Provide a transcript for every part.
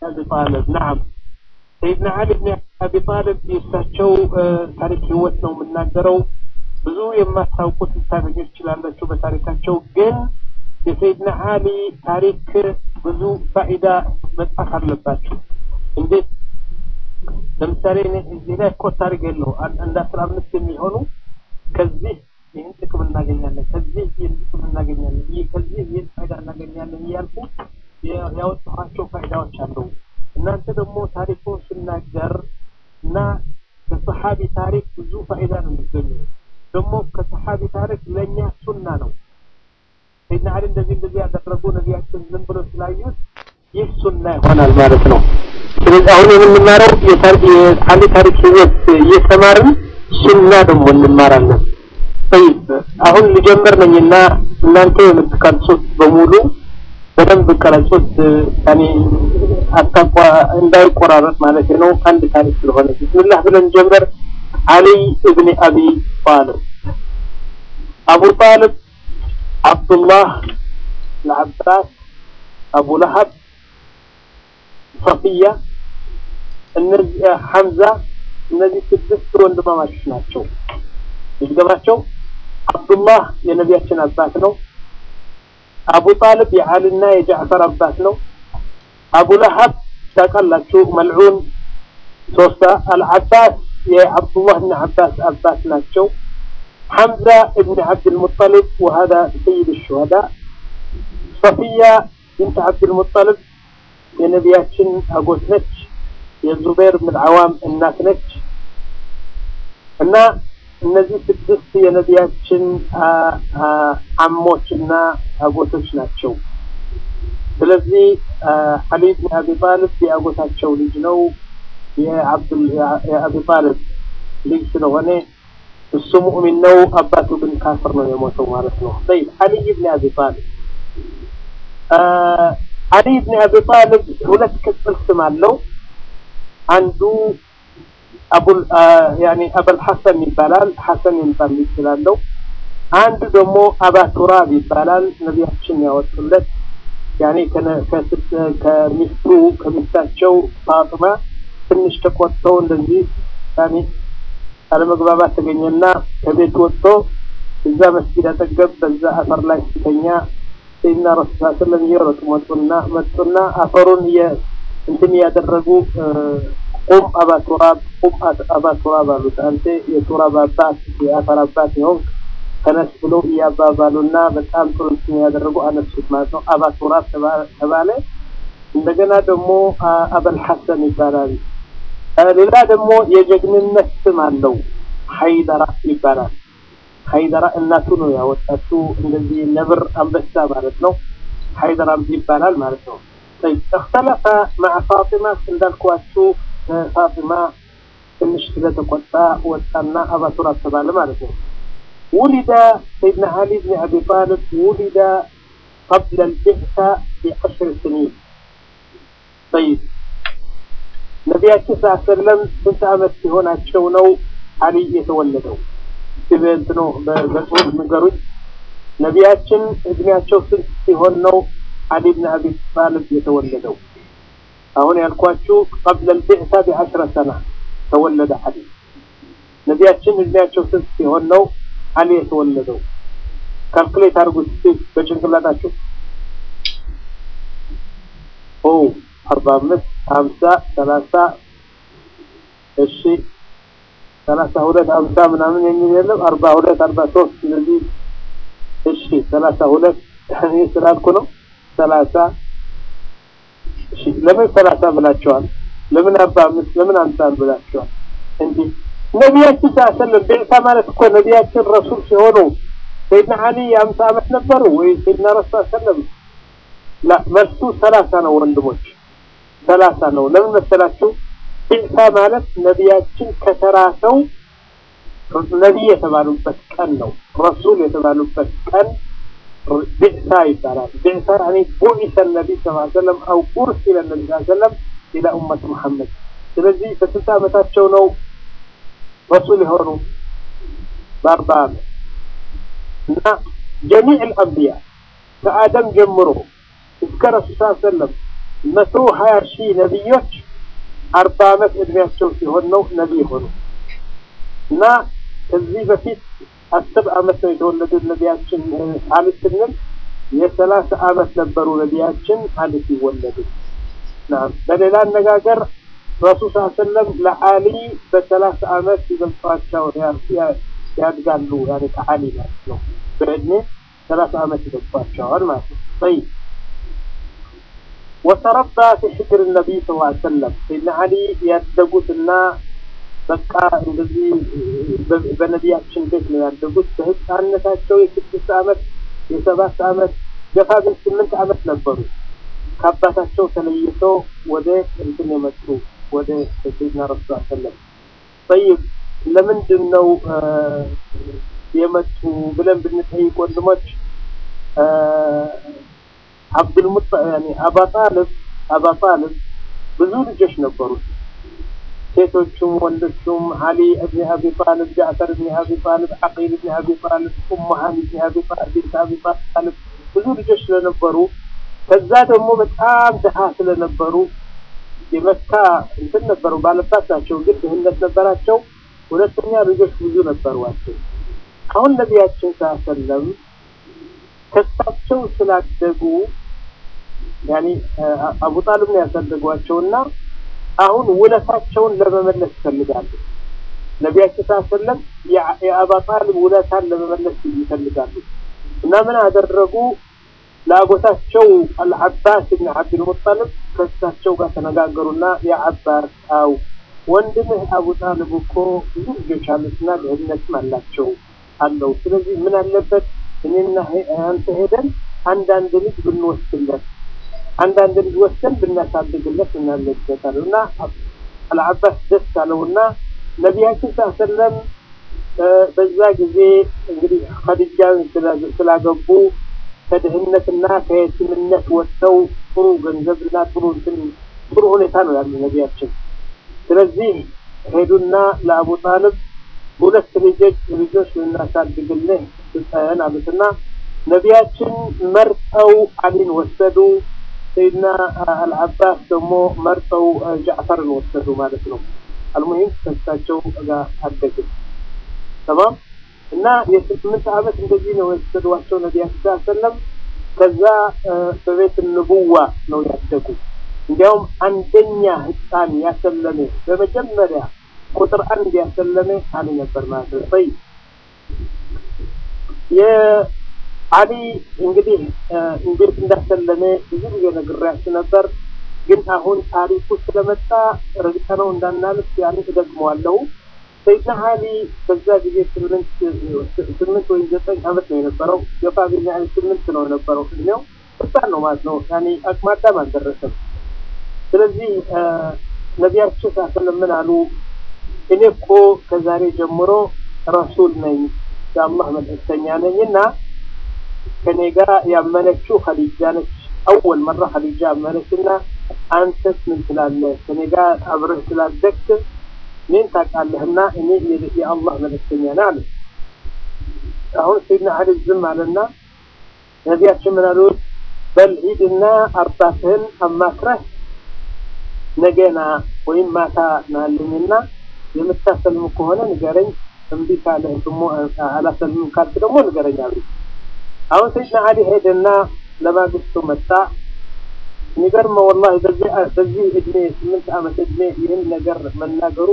አቢ ጣልብ ናም ሰይድና አሊ ብን አቢ ጣልብ የእሳቸው ታሪክ ህይወት ነው የምናገረው። ብዙ የማታውቁት ልታገኙ ትችላላችሁ በታሪካቸው። ግን የሰይድና አሊ ታሪክ ብዙ ፋኢዳ መጻፍ አለባችሁ። እንዴት ለምሳሌ እዚህ ላይ እኮ ታሪክ የለው አንድ አስራ አምስት የሚሆኑ ከዚህ ይህን ጥቅም እናገኛለን፣ ከዚህ ይህን ጥቅም እናገኛለን፣ ይህ ከዚህ ይህን ፋይዳ እናገኛለን እያልኩ ያወጣኋቸው ፋይዳዎች አሉ። እናንተ ደግሞ ታሪኩን ስናገር እና ከሰሓቢ ታሪክ ብዙ ፋይዳ ነው የሚገኙ። ደግሞ ከሰሓቢ ታሪክ ለእኛ ሱና ነው። ሰይድና አሊ እንደዚህ እንደዚህ ያደረጉ ነቢያችን ዝም ብሎ ስላዩት ይህ ሱና ይሆናል ማለት ነው። ስለዚህ አሁን የምንማረው የአሊ ታሪክ ህይወት እየተማርን ሱና ደግሞ እንማራለን። ጠይብ አሁን ልጀምር ነኝና እናንተ የምትቀርጹት በሙሉ በደንብ ቀረጹት። ያኔ አታቋ እንዳይቆራረጥ ማለት ነው። አንድ ታሪክ ስለሆነ ቢስሚላህ ብለን ጀምር። አሊ እብኒ አቢ ጣልብ አቡ ጣልብ አብዱላህ ለዓባስ አቡ ለሀብ ሰፊያ እነዚህ ሐምዛ እነዚህ ስድስት ወንድማማቾች ናቸው። ይገባቸው አብዱላህ የነቢያችን አባት ነው። አቡ ጣልብ የዓሊና የጃዕፈር አባት ነው። አቡ ለሀብ ታውቃላችሁ፣ መልዑን ሶስታ አልዓባስ የዓብዱላህ ብን ዓባስ አባት ናቸው። ሐምዛ እብን ዓብድልሙጠሊብ ወሀዳ ሰይድ ሹሃዳ። ሰፊያ ብንት ዓብድልሙጠሊብ የነቢያችን አጎት ነች። የዙበይር ብን ዓዋም እናት ነች እና እነዚህ ስድስት የነቢያችን አሞች እና አጎቶች ናቸው። ስለዚህ አሊ ብን አቢ ጣልብ የአጎታቸው ልጅ ነው። የአቢ ጣልብ ልጅ ስለሆነ እሱ ሙእሚን ነው። አባቱ ግን ካፍር ነው የሞተው ማለት ነው። ጠይብ አሊ ብን አቢ ጣልብ አሊ ብን አቢ ጣልብ ሁለት ቅጽል ስም አለው። አንዱ አቡል ያኒ አበል ሐሰን ይባላል። ሐሰን የሚባል ልጅ ስላለው አንዱ ደግሞ አባ ቱራብ ይባላል። ነቢያችን ያወጡለት ያኔ ከሚስቱ ከሚስታቸው ፋጥማ ትንሽ ተቆጥተው እንደዚህ ያኔ አለመግባባት ተገኘና ከቤት ወጥቶ እዛ መስጊድ አጠገብ በዛ አፈር ላይ ሲተኛ ሰይድና ረሱል ሰለም እየሮጡ መጡና መጡና አፈሩን እንትን እያደረጉ ቁም አባ ቱራብ ቁም አባ ቱራብ አሉት። አንተ የቱራብ አባት የአፈር አባት ይሆንክ ተነስ ብሎ እያባባሉና በጣም ጥሩ እንትን ያደረጉ አነሱት ማለት ነው። አባ ቱራብ ተባለ። እንደገና ደግሞ አበል ሐሰን ይባላል። ሌላ ደግሞ የጀግንነት ስም አለው። ሀይደራ ይባላል። ሀይደራ እናቱ ነው ያወጣችው። እንደዚህ ነብር አንበሳ ማለት ነው። ሀይደራም ይባላል ማለት ነው። እክተለፈ መዓ ፋጢማ እንዳልኳችሁ ፋጢማ ትንሽ ስለተቆጣ ወጣና አባ ቱራብ ተባለ ማለት ነው። ولد سيدنا علي بن أبي طالب ولد قبل البعثة بعشر سنين طيب ነቢያችን ስ ሰለም ስንት ዓመት ሲሆናቸው ነው አሊ የተወለደው? ስብንት ነው በጽሁፍ ንገሩኝ። ነቢያችን እድሜያቸው ስንት ሲሆን ነው አሊ ብን አቢ ጣልብ የተወለደው? አሁን ያልኳችሁ ቀብለ ልቢዕሳ ቢዐሽረ ሰና ተወለደ አሊ። ነቢያችን እድሜያቸው ስንት ሲሆን ነው አሊ የተወለደው? ካልኩሌት አድርጉት በጭንቅላታችሁ። ኦ አርባ አምስት ሀምሳ ሰላሳ እሺ ሰላሳ ሁለት ሀምሳ ምናምን የሚል የለም። አርባ ሁለት አርባ ሶስት እነዚህ እሺ ሰላሳ ሁለት እኔ ስላልኩ ነው ሰላሳ እሺ ለምን ሰላሳ ብላችኋል? ለምን አርባ አምስት ለምን ሀምሳ ብላችኋል? እንዲህ ነቢያችን ሰለም ቤዕሳ ማለት እኮ ነቢያችን ረሱል ሲሆኑ ሰይድና አሊ የአምሳ ዓመት ነበሩ ወይ ሰይድና ረሱል ሰለም ላ መልሱ ሰላሳ ነው ወንድሞች ሰላሳ ነው። ለምን መሰላችሁ? ቢዕሳ ማለት ነቢያችን ከተራ ሰው ነቢይ የተባሉበት ቀን ነው። ረሱል የተባሉበት ቀን ቢዕሳ ይባላል። ቢዕሳ ያኒ ቡዒሰ ነቢይ ስ ሰለም አው ኡርሲለ ነቢ ስ ሰለም ኢላ ኡመት ሙሐመድ። ስለዚህ በስንት ዓመታቸው ነው ረሱል የሆኑ? በአርባ ዓመት እና ጀሚዕ ልአንቢያ ከአደም ጀምሮ እስከ ረሱል ስ ሰለም መቶ ሀያ ሺህ ነቢዮች አርባ ዓመት እድሜያቸው ሲሆን ነው ነቢይ ሆኑ እና ከዚህ በፊት አስር ዓመት ነው የተወለዱ ነቢያችን አሊ ስንል የሰላሳ ዓመት ነበሩ ነቢያችን አሊ ሲወለዱ። በሌላ አነጋገር ረሱል ስ ሰለም ለአሊ በሰላሳ ዓመት ይበልጧቸው ያድጋሉ። ያኔ ከአሊ ማለት ነው በእድሜ ሰላሳ ዓመት ይበልጧቸዋል ማለት ነው። طيب وتربى في حجر النبي صلى الله عليه وسلم سيدنا علي ያደጉትና በቃ እንደዚህ በነቢያችን ቤት ነው ያደጉት። በህፃንነታቸው የስድስት ዓመት የሰባት ዓመት ገፋ ግን ስምንት ዓመት ነበሩ። ከአባታቸው ተለይተው ወደ እንትን የመጡ ወደ ሰይድና ረሱል ሰለም ጠይብ ለምንድን ነው የመጡ ብለን ብንጠይቅ ወንድሞች አብዱልሙጣ ያኔ አባ ጣልብ አባ ጣልብ ብዙ ልጆች ነበሩት። ሴቶቹም ወንዶቹም አሊ እብን አቢ ጣልብ፣ ጃዕፈር እብን አቢ ጣልብ፣ ዓቂል እብን አቢ ጣልብ፣ ኡሙ ሃኒ እብን አቢ ጣልብ፣ ቢንት አቢ ጣልብ ብዙ ልጆች ስለነበሩ ከዛ ደግሞ በጣም ድሃ ስለነበሩ የመካ እንትን ነበሩ ባለባት ናቸው፣ ግን ድህነት ነበራቸው። ሁለተኛ ልጆች ብዙ ነበሯቸው። አሁን ነቢያችን ሳሰለም ከሳቸው ስላደጉ ያኔ አቡ ጣልብ ነው ያሳደጓቸውና አሁን ውለታቸውን ለመመለስ ይፈልጋሉ። ነቢያችን ሳሰለም የአባ ጣልብ ውለታን ለመመለስ ይፈልጋሉ እና ምን አደረጉ? ለአጎታቸው አልዓባስ ብን ዓብድልሙጠልብ ከእሳቸው ጋር ተነጋገሩና የዓባስ አው ወንድምህ አቡ ጣልብ እኮ ብዙ ልጆች አሉትና ድህነትም አላቸው አለው። ስለዚህ ምን አለበት እኔና አንተ ሄደን አንዳንድ ልጅ ብንወስድለት አንዳንድ ልጅ ወስደን ብናሳድግለት እናለበታል እና አልዓባስ ደስ አለውና ነቢያችን ሳሰለም በዛ ጊዜ እንግዲህ ኸዲጃን ስላገቡ ከድህነትና ከየቲምነት ወጥተው ጥሩ ገንዘብና ጥሩ እንትን ጥሩ ሁኔታ ነው ያሉ ነቢያችን። ስለዚህ ሄዱና ለአቡ ጣልብ ሁለት ልጆች ልጆች ልናሳድግልህ ስጠን አሉትና ነቢያችን መርጠው አሊን ወሰዱ። ሰይድና አልዓባስ ደግሞ መርጠው ጃዕፈርን ወሰዱ ማለት ነው። አልሙሂም ከሳቸው ጋር አደግን ተማም እና የስምንት ዓመት እንደዚህ ነው የወሰዷቸው ነቢያችን ሰለም። ከዛ በቤት ንቡዋ ነው ያደጉ። እንዲያውም አንደኛ ህፃን ያሰለመ በመጀመሪያ ቁጥር አንድ ያሰለመ አሊ ነበር ማለት ነው። ጠይ የአሊ እንግዲህ እንዴት እንዳሰለመ ብዙ ጊዜ ነግሬያችሁ ነበር። ግን አሁን ታሪኩ ስለመጣ ረግጠነው እንዳናልፍ ያን እደግመዋለሁ። ሰይድና አሊ በዛ ጊዜ ስምንት ስምንት ወይም ዘጠኝ ዓመት ነው የነበረው። ገፋ ቢል ያህል ስምንት ነው የነበረው እድሜው ህፃን ነው ማለት ነው። ያኔ አቅመ አዳም አልደረሰም። ስለዚህ ነቢያችን ሳሰለም ምን አሉ? እኔ እኮ ከዛሬ ጀምሮ ረሱል ነኝ የአላህ መልእክተኛ ነኝ እና ከኔ ጋር ያመነችው ኸዲጃ ነች። አወል መራ ኸዲጃ ያመነች እና አንተስ ምን ትላለህ? ከኔ ጋር አብረህ ስላደግክ ምን ታውቃለህና እኔ የአላህ መልእክተኛ ነኝ አለ። አሁን ሰይድና አሊ ዝም አለና ነቢያችን ምን አሉት? በል ሂድና አባትህን አማክረህ ነገና ወይም ማታ ናልኝና የምታሰልም ከሆነ ንገረኝ፣ እምቢ ካለህ ደግሞ አላሰልምም ካልክ ደግሞ ንገረኝ አሉ። አሁን ሰይድና አሊ ሄደና ለማግስቱ መጣ። የሚገርመው ወላሂ በዚህ እድሜ ስምንት ዓመት እድሜ ይህን ነገር መናገሩ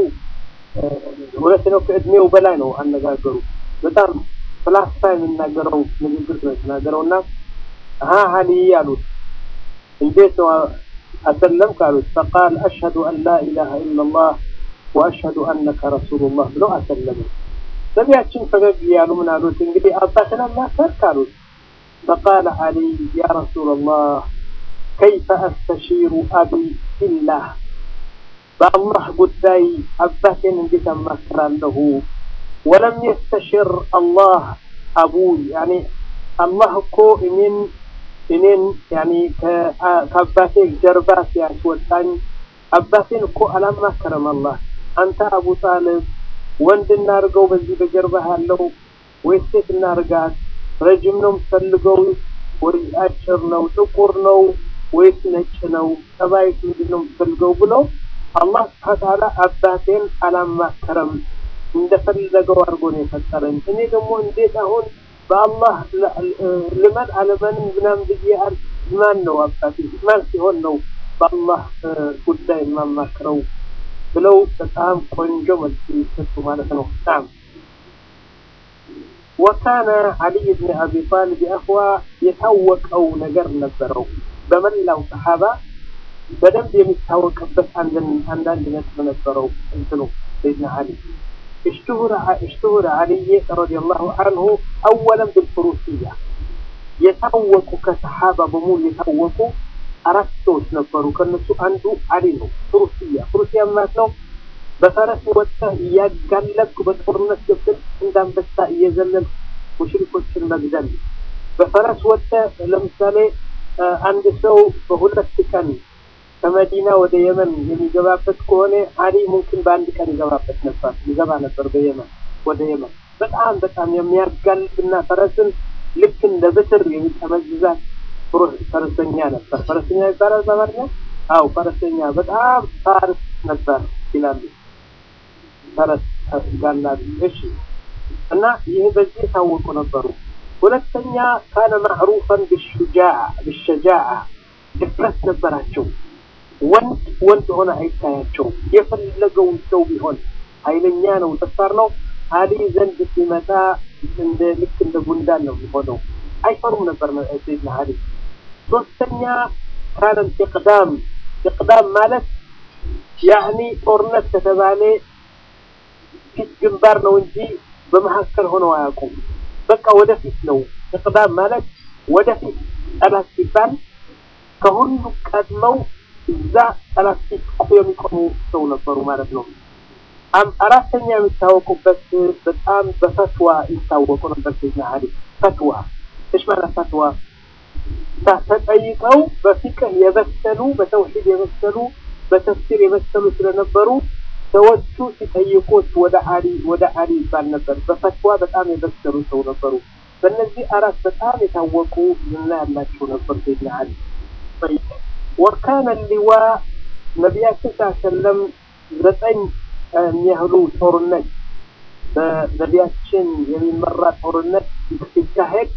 እውነት ነው። ከእድሜው በላይ ነው አነጋገሩ። በጣም ፍላስፋ የሚናገረው ንግግር ነው የተናገረው እና ሀ አሊ አሉት እንዴት ነው أسلم قالوا فقال أشهد أن لا إله إلا الله وأشهد أنك رسول الله ብሎ أسلم ነቢያችን ፈገግ እያሉ ምን አሉት እንግዲህ አባትን አማከርክ አሉት فقال علي يا رسول الله كيف أستشير أبي في الله በአላህ ጉዳይ አባቴን እንዴት አማክራለሁ ወለም የስተሽር አላህ አቡይ ያኔ አላህ እኮ እኔን እኔን ያኔ ከአባቴ ጀርባ ሲያስወጣኝ አባቴን እኮ አላማከረም አላህ። አንተ አቡ ጣልብ ወንድ እናርገው በዚህ በጀርባ ያለው ወይስ ሴት እናርጋት? ረጅም ነው የምትፈልገው ወይ አጭር ነው ጥቁር ነው ወይስ ነጭ ነው? ጸባይስ ምንድን ነው የምትፈልገው ብሎ አላህ ስብሐ ወተዓላ አባቴን አላማከረም እንደፈለገው አድርጎ ነው የፈጠረኝ። እኔ ደግሞ እንዴት አሁን በአላህ ልመን አለመንም ምናምን ብዬ ማን ነው አባቴ ማን ሲሆን ነው በአላህ ጉዳይ የማማክረው ብለው በጣም ቆንጆ መልስ ይሰጡ ማለት ነው። ናም ወካነ አልይ ብን አቢ ጣልብ አህዋ የታወቀው ነገር ነበረው በመላው ሰሓባ በደንብ የሚታወቅበት አንዳንድ ነጥብ ነበረው እንትኑ ሰይድና አሊ اشتهر اشتهر علي رضي الله عنه اولا بالفروسيه የታወቁ ከሰሓባ በሙሉ የታወቁ አራት ሰዎች ነበሩ። ከነሱ አንዱ አሊ ነው። ፍሩስያ ፍሩስያ ማለት ነው በፈረስ ወጥተህ እያጋለብክ በጦርነት ገብተህ እንዳንበሳ እየዘለልክ ሙሽሪኮችን መግደል። በፈረስ ወጥተህ ለምሳሌ አንድ ሰው በሁለት ቀን ከመዲና ወደ የመን የሚገባበት ከሆነ አሊ ሙምኪን በአንድ ቀን ይገባበት ነበር ይገባ ነበር በየመን ወደ የመን በጣም በጣም የሚያጋልብና ፈረስን ልክ እንደ ብትር የሚጠመዝዛት ፈረሰኛ ነበር። ፈረሰኛ ይባላል በአማርኛ? አው ፈረሰኛ በጣም ፋርስ ነበር ይላሉ። ፈረስ ጋላቢ። እሺ። እና ይህ በዚህ የታወቁ ነበሩ። ሁለተኛ ካነ ማዕሩፈን ብሹጃዓ ብሸጃዓ ድፍረት ነበራቸው። ወንድ ወንድ ሆነ አይታያቸውም። የፈለገውን ሰው ቢሆን ኃይለኛ ነው፣ ደፋር ነው። አሊ ዘንድ ሲመጣ እንደ ልክ እንደ ጉንዳን ነው የሚሆነው። አይፈሩም ነበር ሰይድና አሊ። ሶስተኛ ካነ ኢቅዳም ኢቅዳም ማለት ያኒ ጦርነት ከተባለ ፊት ግንባር ነው እንጂ በመካከል ሆነው አያውቁም። በቃ ወደፊት ነው። ኢቅዳም ማለት ወደፊት ጠላት ሲባል ከሁሉ ቀድመው እዛ ጠላት ፊት የሚቆሙ ሰው ነበሩ ማለት ነው። አራተኛ የሚታወቁበት በጣም በፈትዋ ይታወቁ ነበር ሰይድና አሊ። ፈትዋ እሽ ማለት ፈትዋ ተጠይቀው በፊቅህ የበሰሉ በተውሂድ የበሰሉ በተፍሲር የበሰሉ ስለነበሩ ሰዎቹ ሲጠይቁት ወደ አሊ ወደ አሊ ይባል ነበር። በፈትዋ በጣም የበሰሉ ሰው ነበሩ። በእነዚህ አራት በጣም የታወቁ ዝና ያላቸው ነበር ሰይድና አሊ። ወካነ ሊዋ ነቢያችን ሰለም ዘጠኝ የሚያህሉ ጦርነት በነቢያችን የሚመራ ጦርነት ሲካሄድ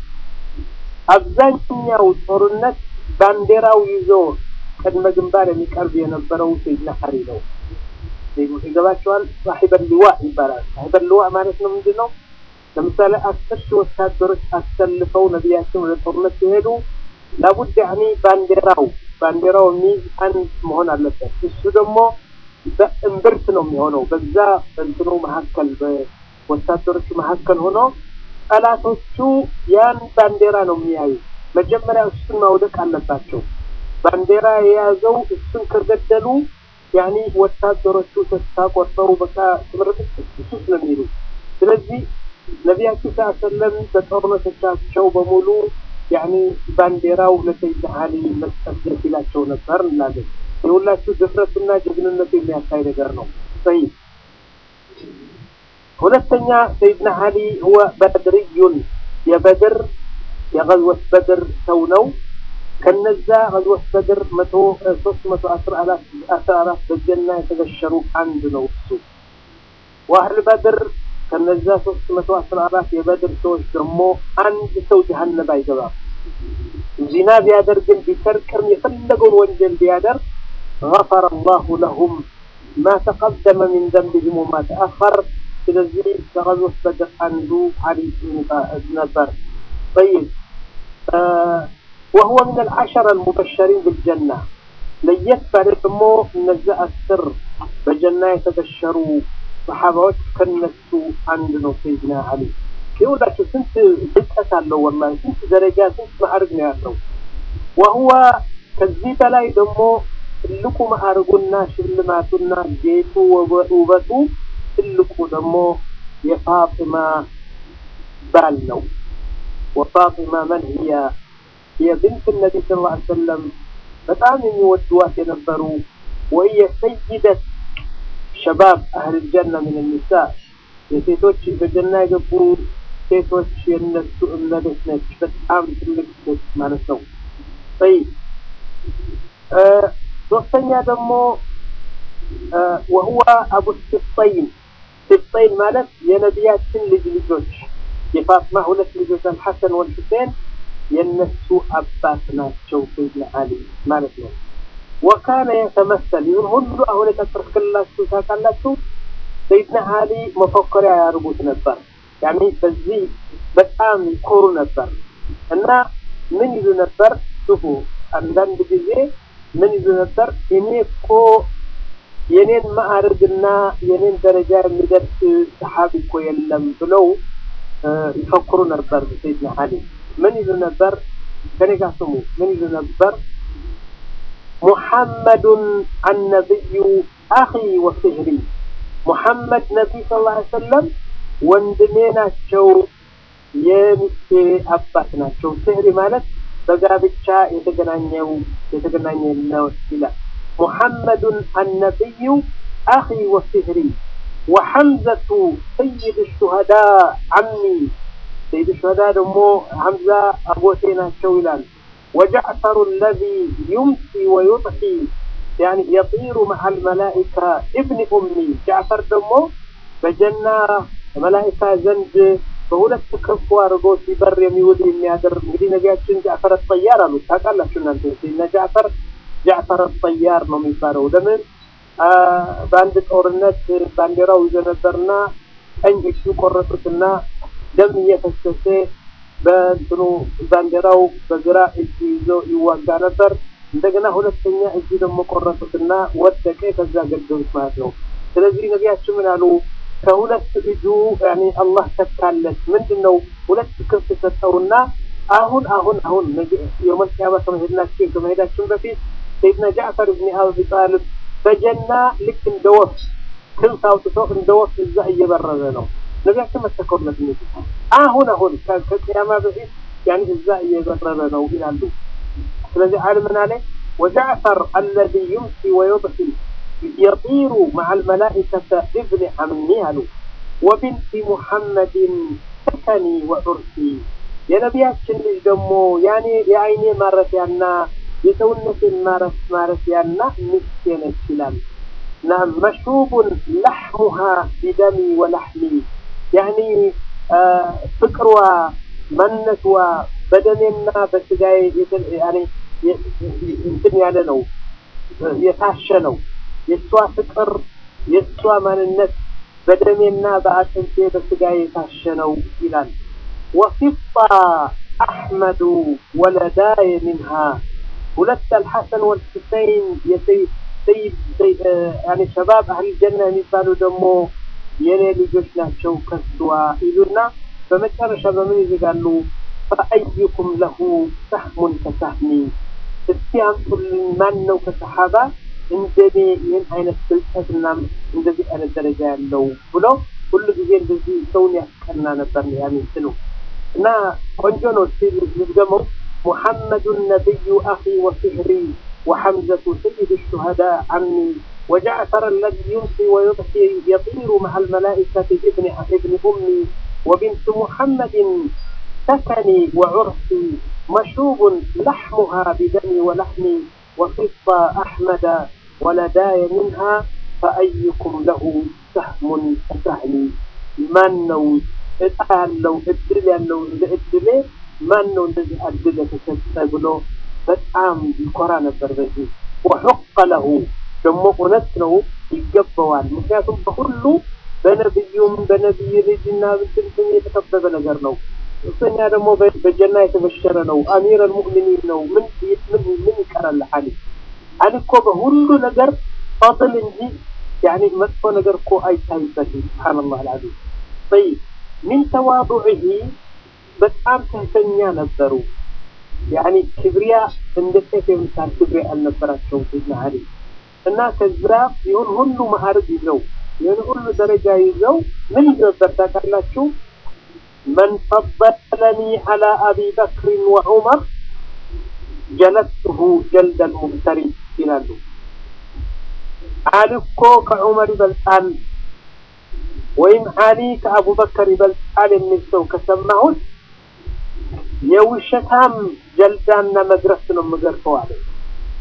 አብዛኛው ጦርነት ባንዲራው ይዞ ቅድመ ግንባር የሚቀርብ የነበረው ሰይድና አሊ ነው። ይገባቸዋል። ሳሒበ ሊዋ ይባላል። ሳሒበ ሊዋ ማለት ነው ምንድን ነው? ለምሳሌ አስር ሺህ ወታደሮች አሰልፈው ነቢያችን ወደ ጦርነት ሲሄዱ ላቡድ ያኒ ባንዲራው ባንዲራው የሚይዝ አንድ መሆን አለበት። እሱ ደግሞ በእምብርት ነው የሚሆነው። በዛ እንትኑ መካከል በወታደሮቹ መካከል ሆኖ ጠላቶቹ ያን ባንዲራ ነው የሚያዩ። መጀመሪያ እሱን ማውደቅ አለባቸው። ባንዲራ የያዘው እሱን ከገደሉ ያኒ ወታደሮቹ ተስፋ ቆርጠሩ፣ በቃ ትምህርት እሱስ ነው የሚሉ። ስለዚህ ነቢያችን ሰለም በጦርነቶቻቸው በሙሉ ያኒ ባንዲራው ለሰይድ አሊ መስጠት ደስ ይላቸው ነበር እንላለን። የሁላችሁ ድፍረቱና ጀግንነቱ የሚያሳይ ነገር ነው። ሰይ ሁለተኛ ሰይድና አሊ ሁወ በድርዩን የበድር የገዝወት በድር ሰው ነው። ከነዛ ገዝወት በድር መቶ ሶስት መቶ አስራ አራት አስራ አራት በጀና የተበሸሩ አንድ ነው እሱ ዋህል በድር ከነዛ ሶስት መቶ አስራ አራት የበድር ሰዎች ደግሞ አንድ ሰው ጀሀነም አይገባም። ዚና ቢያደርግም ቢሰርቅም የፈለገውን ወንጀል ቢያደርግ غفر الله لهم ما تقدم من ذنبهم وما تأخر ስለዚህ ከገዝወት በድር አንዱ አሊ ነበር። طيب وهو من العشرة المبشرين بالجنة ለየት ባለ ደግሞ እነዚያ አስር በጀና የተበሸሩ ሰሓባዎች ከነሱ አንድ ነው ሰይድና አሊ። ይኸውላችሁ ስንት ብልጠት አለው ወላሂ፣ ስንት ደረጃ ስንት ማዕርግ ነው ያለው። ወህወ ከዚህ በላይ ደግሞ ትልቁ ማዕርጉና ሽልማቱና ጌጡ ውበቱ ትልቁ ደግሞ የፋጢማ ባል ነው። ወፋጢማ መን ህያ የብንት ነቢ ስ ላ ሰለም በጣም የሚወድዋት የነበሩ ወየ ሰይደት ሸባብ አህል ጀና ምን ኒሳ የሴቶች በጀና የገቡ ሴቶች የነሱ እመቤት ነች። በጣም ትልቅ ሴት ማለት ነው። ይ ሶስተኛ ደግሞ ወሁወ አቡ ስብጠይን ስብጠይን ማለት የነቢያችን ልጅ ልጆች የፋጥማ ሁለት ልጆች አልሐሰን ወልሁሴን የነሱ አባት ናቸው ሰይድና አሊ ማለት ነው። ወካነ የተመሰል ይሁን ሁሉ አሁን የጠቀስክላችሁ ታውቃላችሁ። ሰይድና አሊ መፎከሪያ ያደርጉት ነበር። ያኔ በዚህ በጣም ይኮሩ ነበር እና ምን ይሉ ነበር? ሹፉ አንዳንድ ጊዜ ምን ይሉ ነበር? እኔ እኮ የኔን ማዕረግና የኔን ደረጃ የሚደርስ ሰሓቢ እኮ የለም ብለው ይፈክሩ ነበር። ሰይድና አሊ ምን ይሉ ነበር? ከኔ ጋር ስሙ። ምን ይሉ ነበር? ሙሐመዱን አነቢዩ አኺ ወስህሪ ሙሐመድ ነቢይ ስ ላ ሰለም ወንድሜ ናቸው፣ የሚስቴ አባት ናቸው። ስህሪ ማለት በጋብቻ የተገናኘው የተገናኘ ነው ይላል። ሙሐመዱን አነቢዩ አኺ ወስህሪ ወሐምዘቱ ሰይድ ሹሃዳ ዓሚ ሰይድ ሹሃዳ ደግሞ ሐምዛ አጎቴ ናቸው ይላል። ወጃዕፈሩ አለዚ ዩምሲ ወዩጥሒ ያኒ የጢሩ መዓ አልመላኢካ እብኒ ኡሚ ጃዕፈር ደግሞ በጀና መላኢካ ዘንድ በሁለት ክንፉ አድርጎ ሲበር የሚውል የሚያደር እንግዲህ ነቢያችን ጃዕፈር ጠያር አሉት። ታውቃላችሁ እናንተ እነ ጃዕፈር ጃዕፈር ጠያር ነው የሚባለው። ለምን በአንድ ጦርነት ባንዲራው ይዞ ነበርና ቀኝ እጁ ቆረጡትና ደም እየፈሰሰ በእንትኑ ባንዲራው በግራ እጁ ይዞ ይዋጋ ነበር። እንደገና ሁለተኛ እጁ ደግሞ ቆረጡትና ወደቀ። ከዛ ገደሉት ማለት ነው። ስለዚህ ነቢያችን ምን አሉ? ከሁለት እጁ ያኔ አላህ ተካለት። ምንድን ነው ሁለት ክንፍ ሰጠውና አሁን አሁን አሁን የውመል ቂያማ ከመሄድናችን ከመሄዳችን በፊት ሰይድና ጃዕፈር ብን አቢ ጣልብ በጀና ልክ እንደ ወፍ ክንፍ አውጥቶ እንደ ወፍ እዛ እየበረረ ነው። ነቢያችን መሰከሩለት። አሁን አሁን ከቅያማ በፊት ያኔ እዛ እየበረረ ነው ይላሉ። ስለዚህ ዓለምና ላይ ወጃዕፈር አለዚ ዩምሲ ወዩጥሒ የጢሩ መዓ አልመላኢከተ እብኒ ዓሚ አሉ ወቢንቲ ሙሐመድን ሰከኒ ወዑርሲ የነቢያችን ልጅ ደግሞ ያኔ የአይኔ ማረፊያና የሰውነቴን ማረፍ ማረፊያና ሚስቴ ነች ይላል። እና መሽቡን ለሕሙሃ ቢደሚ ወላሕሚ ያኒ ፍቅሯ ማንነትዋ በደሜና በስጋዬ እንትን ያለ ነው የታሸ ነው። የእሷ ፍቅር የእሷ ማንነት በደሜና በአጥንቴ በስጋዬ የታሸ ነው ይላል። ወፊጣ አሕመዱ ወለዳየ ሚንሃ ሁለት አልሐሰን ወልሁሰይን የሰይድ ሸባብ አህል ጀና የሚባሉ ደግሞ የኔ ልጆች ናቸው ከስዋ ይሉና በመጨረሻ በምን ይዘጋሉ? ፈአይኩም ለሁ ሰህሙን ከሳህሚ እስቲ አምጡልኝ ማን ነው ከሰሓባ እንደኔ ይህን አይነት ብልጠትና እንደዚህ አይነት ደረጃ ያለው ብሎ ሁሉ ጊዜ እንደዚህ ሰውን ያስቀና ነበር ያሚንትኑ እና ቆንጆ ነው። ሲል ልድገመው محمد النبي أخي وسهري وحمزة سيد الشهداء عمي وجعفر الذي يمسي ويضحي يطير مع الملائكة ابن ابن أمي وبنت محمد سكني وعرسي مشوب لحمها بدمي ولحمي وخصى أحمد ولداي منها فأيكم له سهم سهمي من نو اتقال لو ادل لو ادل ማን ነው እንደዚህ አድል የተሰጠ ብሎ በጣም ይኮራ ነበር። በዚህ ወሑቀ ለሁ ደግሞ እውነት ነው ይገባዋል። ምክንያቱም በሁሉ በነብዩም በነቢይ ልጅና ብትንትን የተከበበ ነገር ነው። ሶስተኛ ደግሞ በጀና የተበሸረ ነው። አሚር አልሙእሚኒን ነው። ምን ምን ምን ይቀራል? አሊ አሊ እኮ በሁሉ ነገር ፈضል እንጂ ያኒ መጥፎ ነገር እኮ አይታይበትም። ሱብሃንአላህ አልዓዚም ጠይብ ሚን ተዋዱዒሂ በጣም ትህተኛ ነበሩ። ያኒ ክብሪያ እንደ ሴት የምሳል ክብሪያ አልነበራቸውም ሰይድና አሊ እና ከዛ ይሁን ሁሉ ማዕረግ ይዘው ይሁን ሁሉ ደረጃ ይዘው ምን ነበር ታውቃላችሁ? መን ፈበለኒ ዐላ አቢ በክርን ወዑመር ጀለትሁ ጀልደል ሙብተሪ ይላሉ። አሊ እኮ ከዑመር ይበልጣል ወይም አሊ ከአቡበከር ይበልጣል የሚል ሰው ከሰማሁት የውሸታም ጀልዳና መግረፍ ነው የምገርፈው አለ።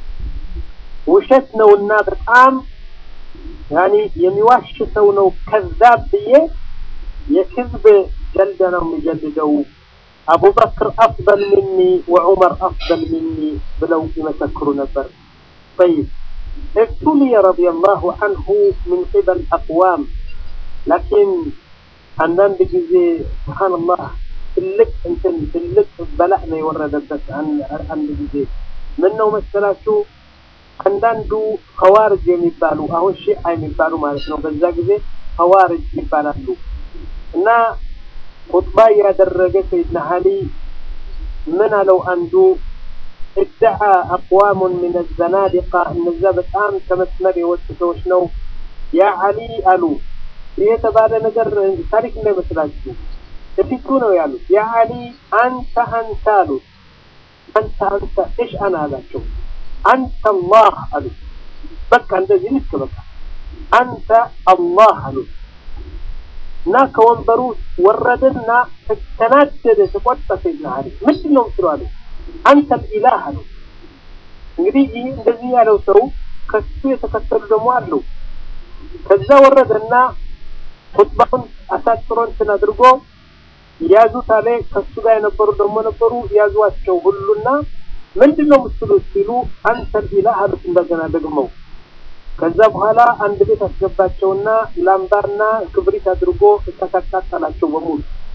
ውሸት ነውና በጣም ያኒ የሚዋሽ ሰው ነው ከዛብ ብዬ የክዝብ ጀልደ ነው የሚጀልደው አቡበክር አፍደል ሚኒ ወዑመር አፍደል ሚኒ ብለው ይመሰክሩ ነበር طيب ابتلي رضي الله عنه من قبل أقوام لكن አንዳንድ ጊዜ ስብሓንላህ ትልቅ እንትን ትልቅ በላእ ነው የወረደበት አንድ ጊዜ ምን ነው መሰላችሁ አንዳንዱ ኸዋርጅ የሚባሉ አሁን ሺዓ የሚባሉ ማለት ነው በዛ ጊዜ ኸዋርጅ ይባላሉ እና ኹጥባ ያደረገ ሰይድና አሊ ምን አለው አንዱ ادعى أقوام من الزنادقة እነዛ በጣም ከመስመር የወጡ ሰዎች ነው ያ አሊ አሉ ይህ የተባለ ነገር ታሪክ እንዳይመስላችሁ እፊቱ ነው ያሉት ያ አሊ አንተ አንተ አሉት አንተ አንተ እሽ አና አላቸው አንተ አላህ አሉት በቃ እንደዚህ ልክ በቃ አንተ አላህ አሉት እና ከወንበሩ ወረደና ተናደደ ተቆጣ ሰይድና አሊ ምንድን ነው ምስሉ አሉ አንተ ልኢላህ አሉ እንግዲህ ይህ እንደዚህ ያለው ሰው ከሱ የተከተሉ ደግሞ አሉ ከዛ ወረደና ኹጥባውን አሳጥሮ እንትን አድርጎ ያዙት አለ ከሱ ጋር የነበሩ ደግሞ ነበሩ ያዟቸው ሁሉና ምንድን ነው ምስሉ ሲሉ አንተ ኢላህ አሉት እንደገና ደግመው ከዛ በኋላ አንድ ቤት አስገባቸውና ላምባና ክብሪት አድርጎ እሳት አቃጠላቸው በሙሉ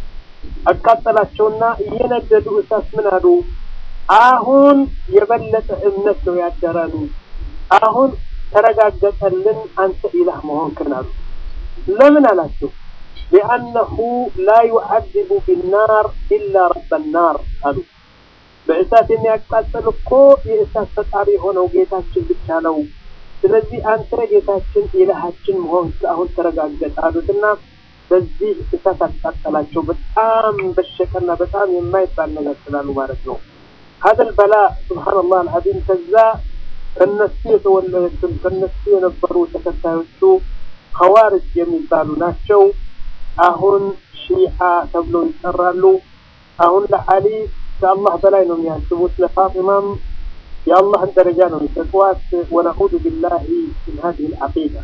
አቃጠላቸውና እየነደዱ እሳት ምን አሉ አሁን የበለጠ እምነት ነው ያደረሉ አሁን ተረጋገጠልን አንተ ኢላህ መሆንክን አሉ ለምን አላቸው ሊአነሁ ላ ዩዓذቡ ቢናር ኢላ ረበ ናር አሉ በእሳት የሚያቃጥል እኮ የእሳት ፈጣሪ የሆነው ጌታችን ብቻ ነው ስለዚህ አንተ ጌታችን ኢላሃችን መሆን አሁን ተረጋገጠ አሉትና በዚህ እሳት አቃጠላቸው በጣም በሸቀና በጣም የማይባል ነገር ስላሉ ማለት ነው هذا البلاء سبحان الله العظيم ከዛ ከነሱ የተወለዱትን ከነሱ የነበሩ ተከታዮቹ ኸዋርጅ የሚባሉ ናቸው አሁን ሺዓ ተብለው ይጠራሉ አሁን ለዓሊ ከአላህ በላይ ነው የሚያስቡት ለፋጢማም የአላህን ደረጃ ነው የሚሰጥዋት ወነዑዙ ቢላሂ ምን ሀዚህ ልዓቂዳ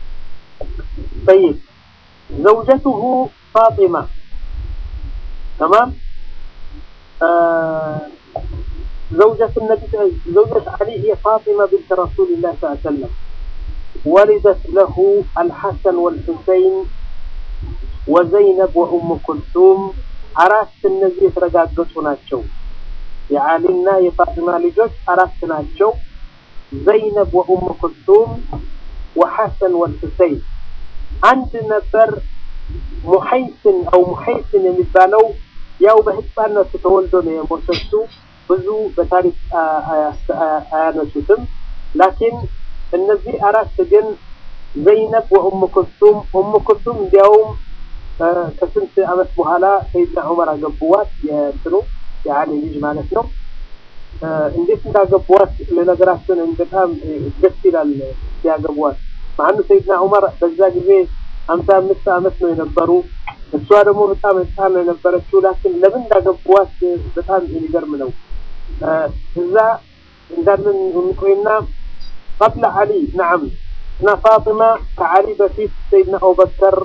طيب زوجته فاطمة تمام آه زوجة النبي زوجة علي هي فاطمة بنت رسول الله صلى الله عليه وسلم ولدت له الحسن والحسين وزينب وأم كلثوم አራት እነዚህ የተረጋገጡ ናቸው የዓሊና የፋጢማ ልጆች አራት ናቸው ዘይነብ ወኡም ኩልቱም ወሐሰን ወልሁሰይን አንድ ነበር ሙሐይስን አው ሙሐይስን የሚባለው ያው በህፃነቱ ተወልዶ ነው የሞተሱ ብዙ በታሪክ አያነሱትም ላኪን እነዚህ አራት ግን ዘይነብ ወኡም ኩልቱም ኡም ኩልቱም እንዲያውም ከስንት አመት በኋላ ሰይድና ዑመር አገቡዋት የእንትኑ የአሊ ልጅ ማለት ነው እንዴት እንዳገቡዋት ለነገራችን በጣም ደስ ይላል ሲያገቡዋት ማኑ ሰይድና ዑመር በዛ ጊዜ ሀምሳ አምስት አመት ነው የነበሩ እሷ ደግሞ በጣም ህፃን ነው የነበረችው ላኪን ለምን እንዳገቡዋት በጣም የሚገርም ነው እዛ እንዳለን እንቆይና قبل علي نعم እና ፋጢማ ከዓሊ በፊት ሰይድና አቡበከር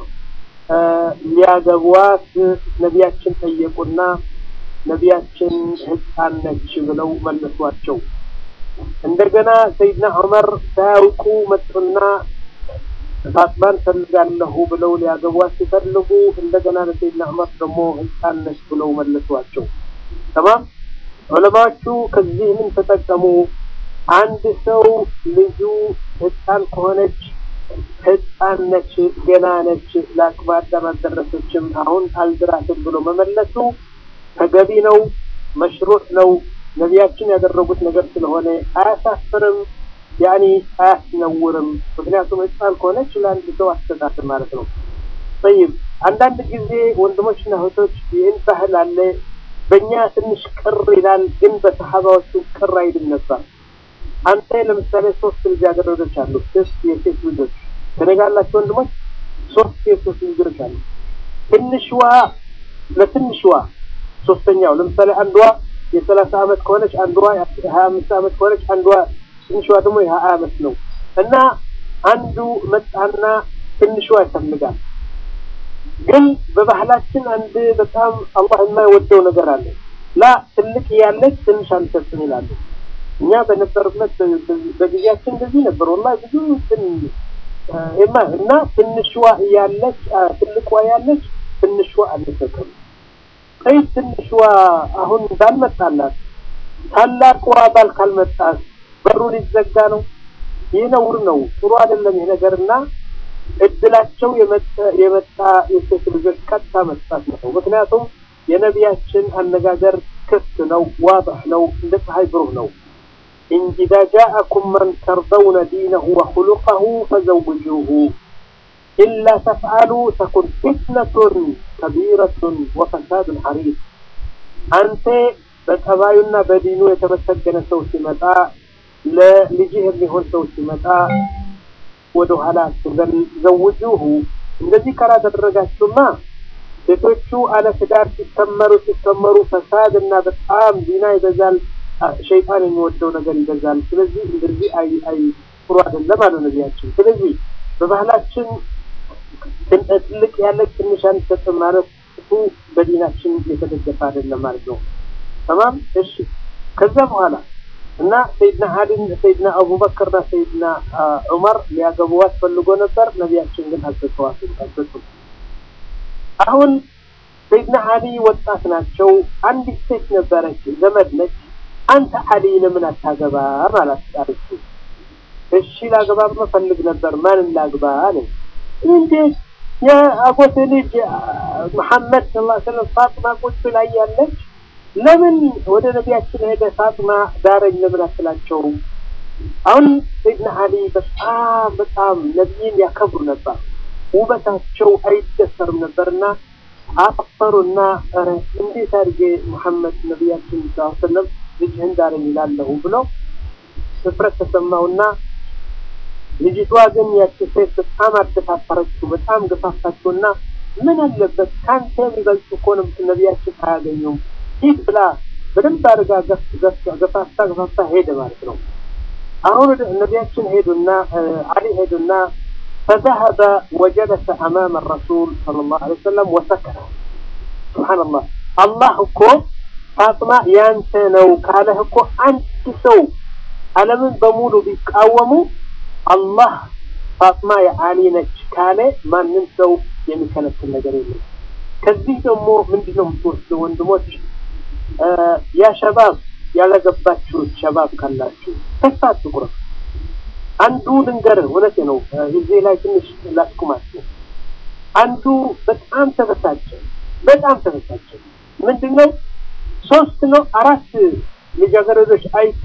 ሊያገቧት ነቢያችን ጠየቁና ነቢያችን ህፃን ነች ብለው መለሷቸው እንደገና ሰይድና ዑመር ሳያውቁ መጡና ፋጥማን ፈልጋለሁ ብለው ሊያገቧት ሲፈልጉ እንደገና ለሰይድና ዑመር ደግሞ ህፃን ነች ብለው መለሷቸው ተማም ዑለማዎቹ ከዚህ ምን ተጠቀሙ አንድ ሰው ልጁ ህፃን ከሆነች ህፃን ነች ገና ነች ለአቅመ አዳም አልደረሰችም አሁን አልድራትም ብሎ መመለሱ ተገቢ ነው መሽሩዕ ነው ነቢያችን ያደረጉት ነገር ስለሆነ አያሳፍርም ያኒ አያስነውርም ምክንያቱም ህፃን ከሆነች ለአንድ ሰው አስተሳሰብ ማለት ነው ጠይብ አንዳንድ ጊዜ ወንድሞችና እህቶች ይህን ባህል አለ በእኛ ትንሽ ቅር ይላል ግን በሰሓባዎቹ ቅር አይልም ነበር አንተ ለምሳሌ ሶስት ልጃገረዶች አሉ ሶስት የሴት ልጆች ከነጋላቸው ወንድሞች ሶስት የሴት ልጆች አሉ ትንሽዋ ለትንሽዋ ሶስተኛው ለምሳሌ አንዷ የሰላሳ አመት ከሆነች አንዷ የሀያ አምስት አመት ከሆነች አንዷ ትንሿ ደግሞ የሀያ አመት ነው እና አንዱ መጣና ትንሿ ይፈልጋል። ግን በባህላችን አንድ በጣም አላህ የማይወደው ነገር አለ። ላ ትልቅ ያለች ትንሽ አንሰጥም ይላሉ። እኛ በነበርበት በጊዜያችን እንደዚህ ነበር። ወላሂ ብዙ እንትን እና ትንሿ እያለች ትልቋ ያለች ትንሿ አንሰጥም። ቀይ ትንሿ አሁን ባልመጣላት ታላቋ ባል ካልመጣት በሩ ሊዘጋ ነው። ይህ ነውር ነው፣ ጥሩ አይደለም ይህ ነገርና እድላቸው የመጣ የሴት ልጆች ቀጥታ መስጣት ነው። ምክንያቱም የነቢያችን አነጋገር ክፍት ነው፣ ዋضح ነው፣ እንደ ፀሐይ ብሩህ ነው። ኢዛ ጃአኩም መን ተርደውነ ዲነሁ ወኹሉቀሁ ፈዘውጁሁ ኢላ ተፍዓሉ ተኩን ፊትነቱን ከቢረቱን ወፈሳዱን ሐሪፍ። አንተ በጠባዩና በዲኑ የተመሰገነ ሰው ሲመጣ ለልጅህ የሚሆን ሰው ሲመጣ ወደ ኋላ አትበል፣ ዘውጁሁ። እንደዚህ ካላደረጋችሁማ ሴቶቹ አለ ትዳር ሲከመሩ ሲከመሩ ፈሳድ እና በጣም ዚና ይበዛል፣ ሸይጣን የሚወደው ነገር ይበዛል። ስለዚህ እንደዚህ አይ አይ ጥሩ አይደለም አሉ ነቢያችን። ስለዚህ በባህላችን ትልቅ ያለች ትንሽ አንሰጥም ማለት እሱ በዲናችን የተደገፈ አይደለም ማለት ነው። ተማም እሺ። ከዛ በኋላ እና ሰይድና አሊን ሰይድና አቡበክርና ሰይድና ዑመር ሊያገቡዋት ፈልጎ ነበር። ነቢያችን ግን አልሰጠዋትም አልሰጡም። አሁን ሰይድና አሊ ወጣት ናቸው። አንዲት ሴት ነበረች፣ ዘመድ ነች። አንተ አሊ ለምን አታገባ ማለት አለችው። እሺ ላገባ ፈልግ ነበር። ማንን ላግባ አለኝ። እንዴት የአጎቴ ልጅ መሐመድ ሰለላሁ ዐለይሂ ወሰለም ፋጥማ ቁጭ ላይ ያለች ለምን ወደ ነቢያችን ሄደ ፋጥማ ዳረኝ ለምን አትላቸውም? አሁን ሰይድና አሊ በጣም በጣም ነቢይን ያከብሩ ነበር። ውበታቸው አይደሰርም ነበርና አፈሩና ኧረ እንዴት አድርጌ መሐመድ ነቢያችን ሰለላሁ ዐለይሂ ወሰለም ልጅህን ዳረኝ ይላለሁ ብለው እፍረት ተሰማውና ልጅቷ ግን ያቺ ሴት በጣም አደፋፈረችው፣ በጣም ገፋፋችውና ምን አለበት ከአንተ የሚበልጡ እኮ ነቢያችን አያገኙም ሂድ ብላ በደንብ አድርጋ ገፋፍታ ገፋፍታ ሄደ ማለት ነው። አሁን ነቢያችን ሄዱና አሊ ሄዱና فذهب وجلس أمام الرسول صلى الله عليه وسلم وسكت سبحان الله الله እኮ ፋጥማ ያንተ ነው ካለህ እኮ አንድ ሰው ዓለምን በሙሉ ቢቃወሙ አላህ ፋጥማ የአሊ ነች ካለ ማንም ሰው የሚከለክል ነገር የለም። ከዚህ ደግሞ ምንድን ነው የምትወስደው ወንድሞች? ያ ሸባብ ያላገባችሁ ሸባብ ካላችሁ ተስፋ አትቁረጡ። አንዱ ልንገርህ፣ እውነቴ ነው። እዚህ ላይ ትንሽ ላስቁማችሁ። አንዱ በጣም ተበሳጨ፣ በጣም ተበሳጨ። ምንድን ነው ሶስት ነው አራት ልጃገረዶች አይቶ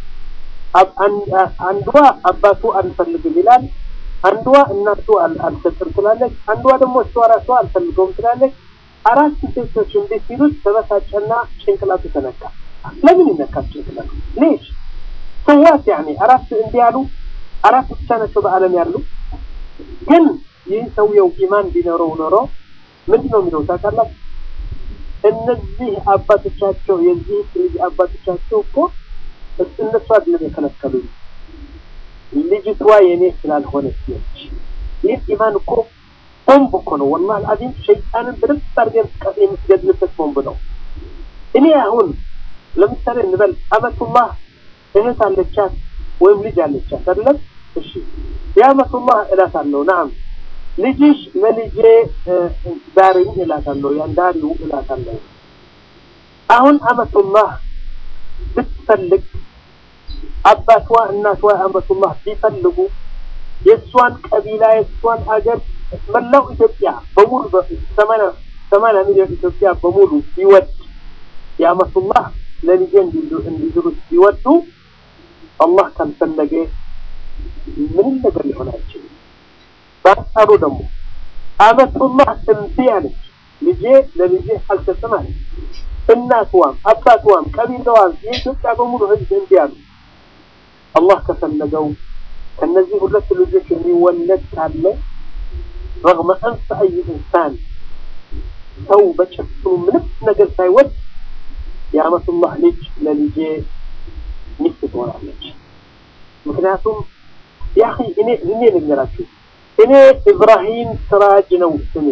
አንዷ አባቱ አንፈልግም ይላል፣ አንዷ እናቱ አልሰጥም ትላለች፣ አንዷ ደግሞ እሷ ራሷ አልፈልገውም ትላለች። አራት ሴቶች እንዴት ሲሉት ተበሳጨና ጭንቅላቱ ተነካ። ለምን ይነካል ጭንቅላቱ? ሌሽ ሰዋት ያኔ አራት እንዲህ ያሉ አራት ብቻ ናቸው በዓለም ያሉ። ግን ይህ ሰውየው ኢማን ቢኖረው ኖሮ ምንድን ነው የሚለው ታውቃላችሁ? እነዚህ አባቶቻቸው የዚህ ልጅ አባቶቻቸው እኮ እነሱ አይደለም የከለከሉኝ ልጅቷ የኔ ስላልሆነች ነች። ይህ ኢማን እኮ ቦምብ እኮ ነው። ወላሂ አልዓዚም ሸይጣንን በደንብ አድርገን የምትገድልበት ቦምብ ነው። እኔ አሁን ለምሳሌ እንበል አመቱላህ እህት አለቻት ወይም ልጅ አለቻት አይደለም? እሺ የአመቱላህ እላታለሁ። ናም ልጅሽ ለልጄ ዳሪኝ እላታለሁ። ያን ዳሪው እላታለሁ። አሁን አመቱላህ ብትፈልግ አባቷ እናቷ አመቱላህ ቢፈልጉ የእሷን ቀቢላ የእሷን አገር መላው ኢትዮጵያ በሙሉ ሰማንያ ሰማንያ ሚሊዮን ኢትዮጵያ በሙሉ ቢወድ የአመቱላህ ለልጄ እንዲድሩት ቢወዱ አላህ ካልፈለገ ምንም ነገር ሊሆን አይችልም። በአንጻሩ ደግሞ አመቱላህ እምቢ አለች፣ ልጄ ለልጄ አልሰጥም አለች። እናትዋም አባትዋም ቀቢላዋም የኢትዮጵያ በሙሉ ህዝብ እምቢ አሉ። አላህ ከፈለገው ከነዚህ ሁለት ልጆች የሚወለድ ካለ ረግመ አንፈ አይ ኢንሳን ሰው በጭፍኑ ምንም ነገር ሳይወድ የአመቱላህ ልጅ ለልጄ ሚስት ትሆናለች። ምክንያቱም ያ እኔ እኔ ልንገራችሁ እኔ ኢብራሂም ስራጅ ነው ስሜ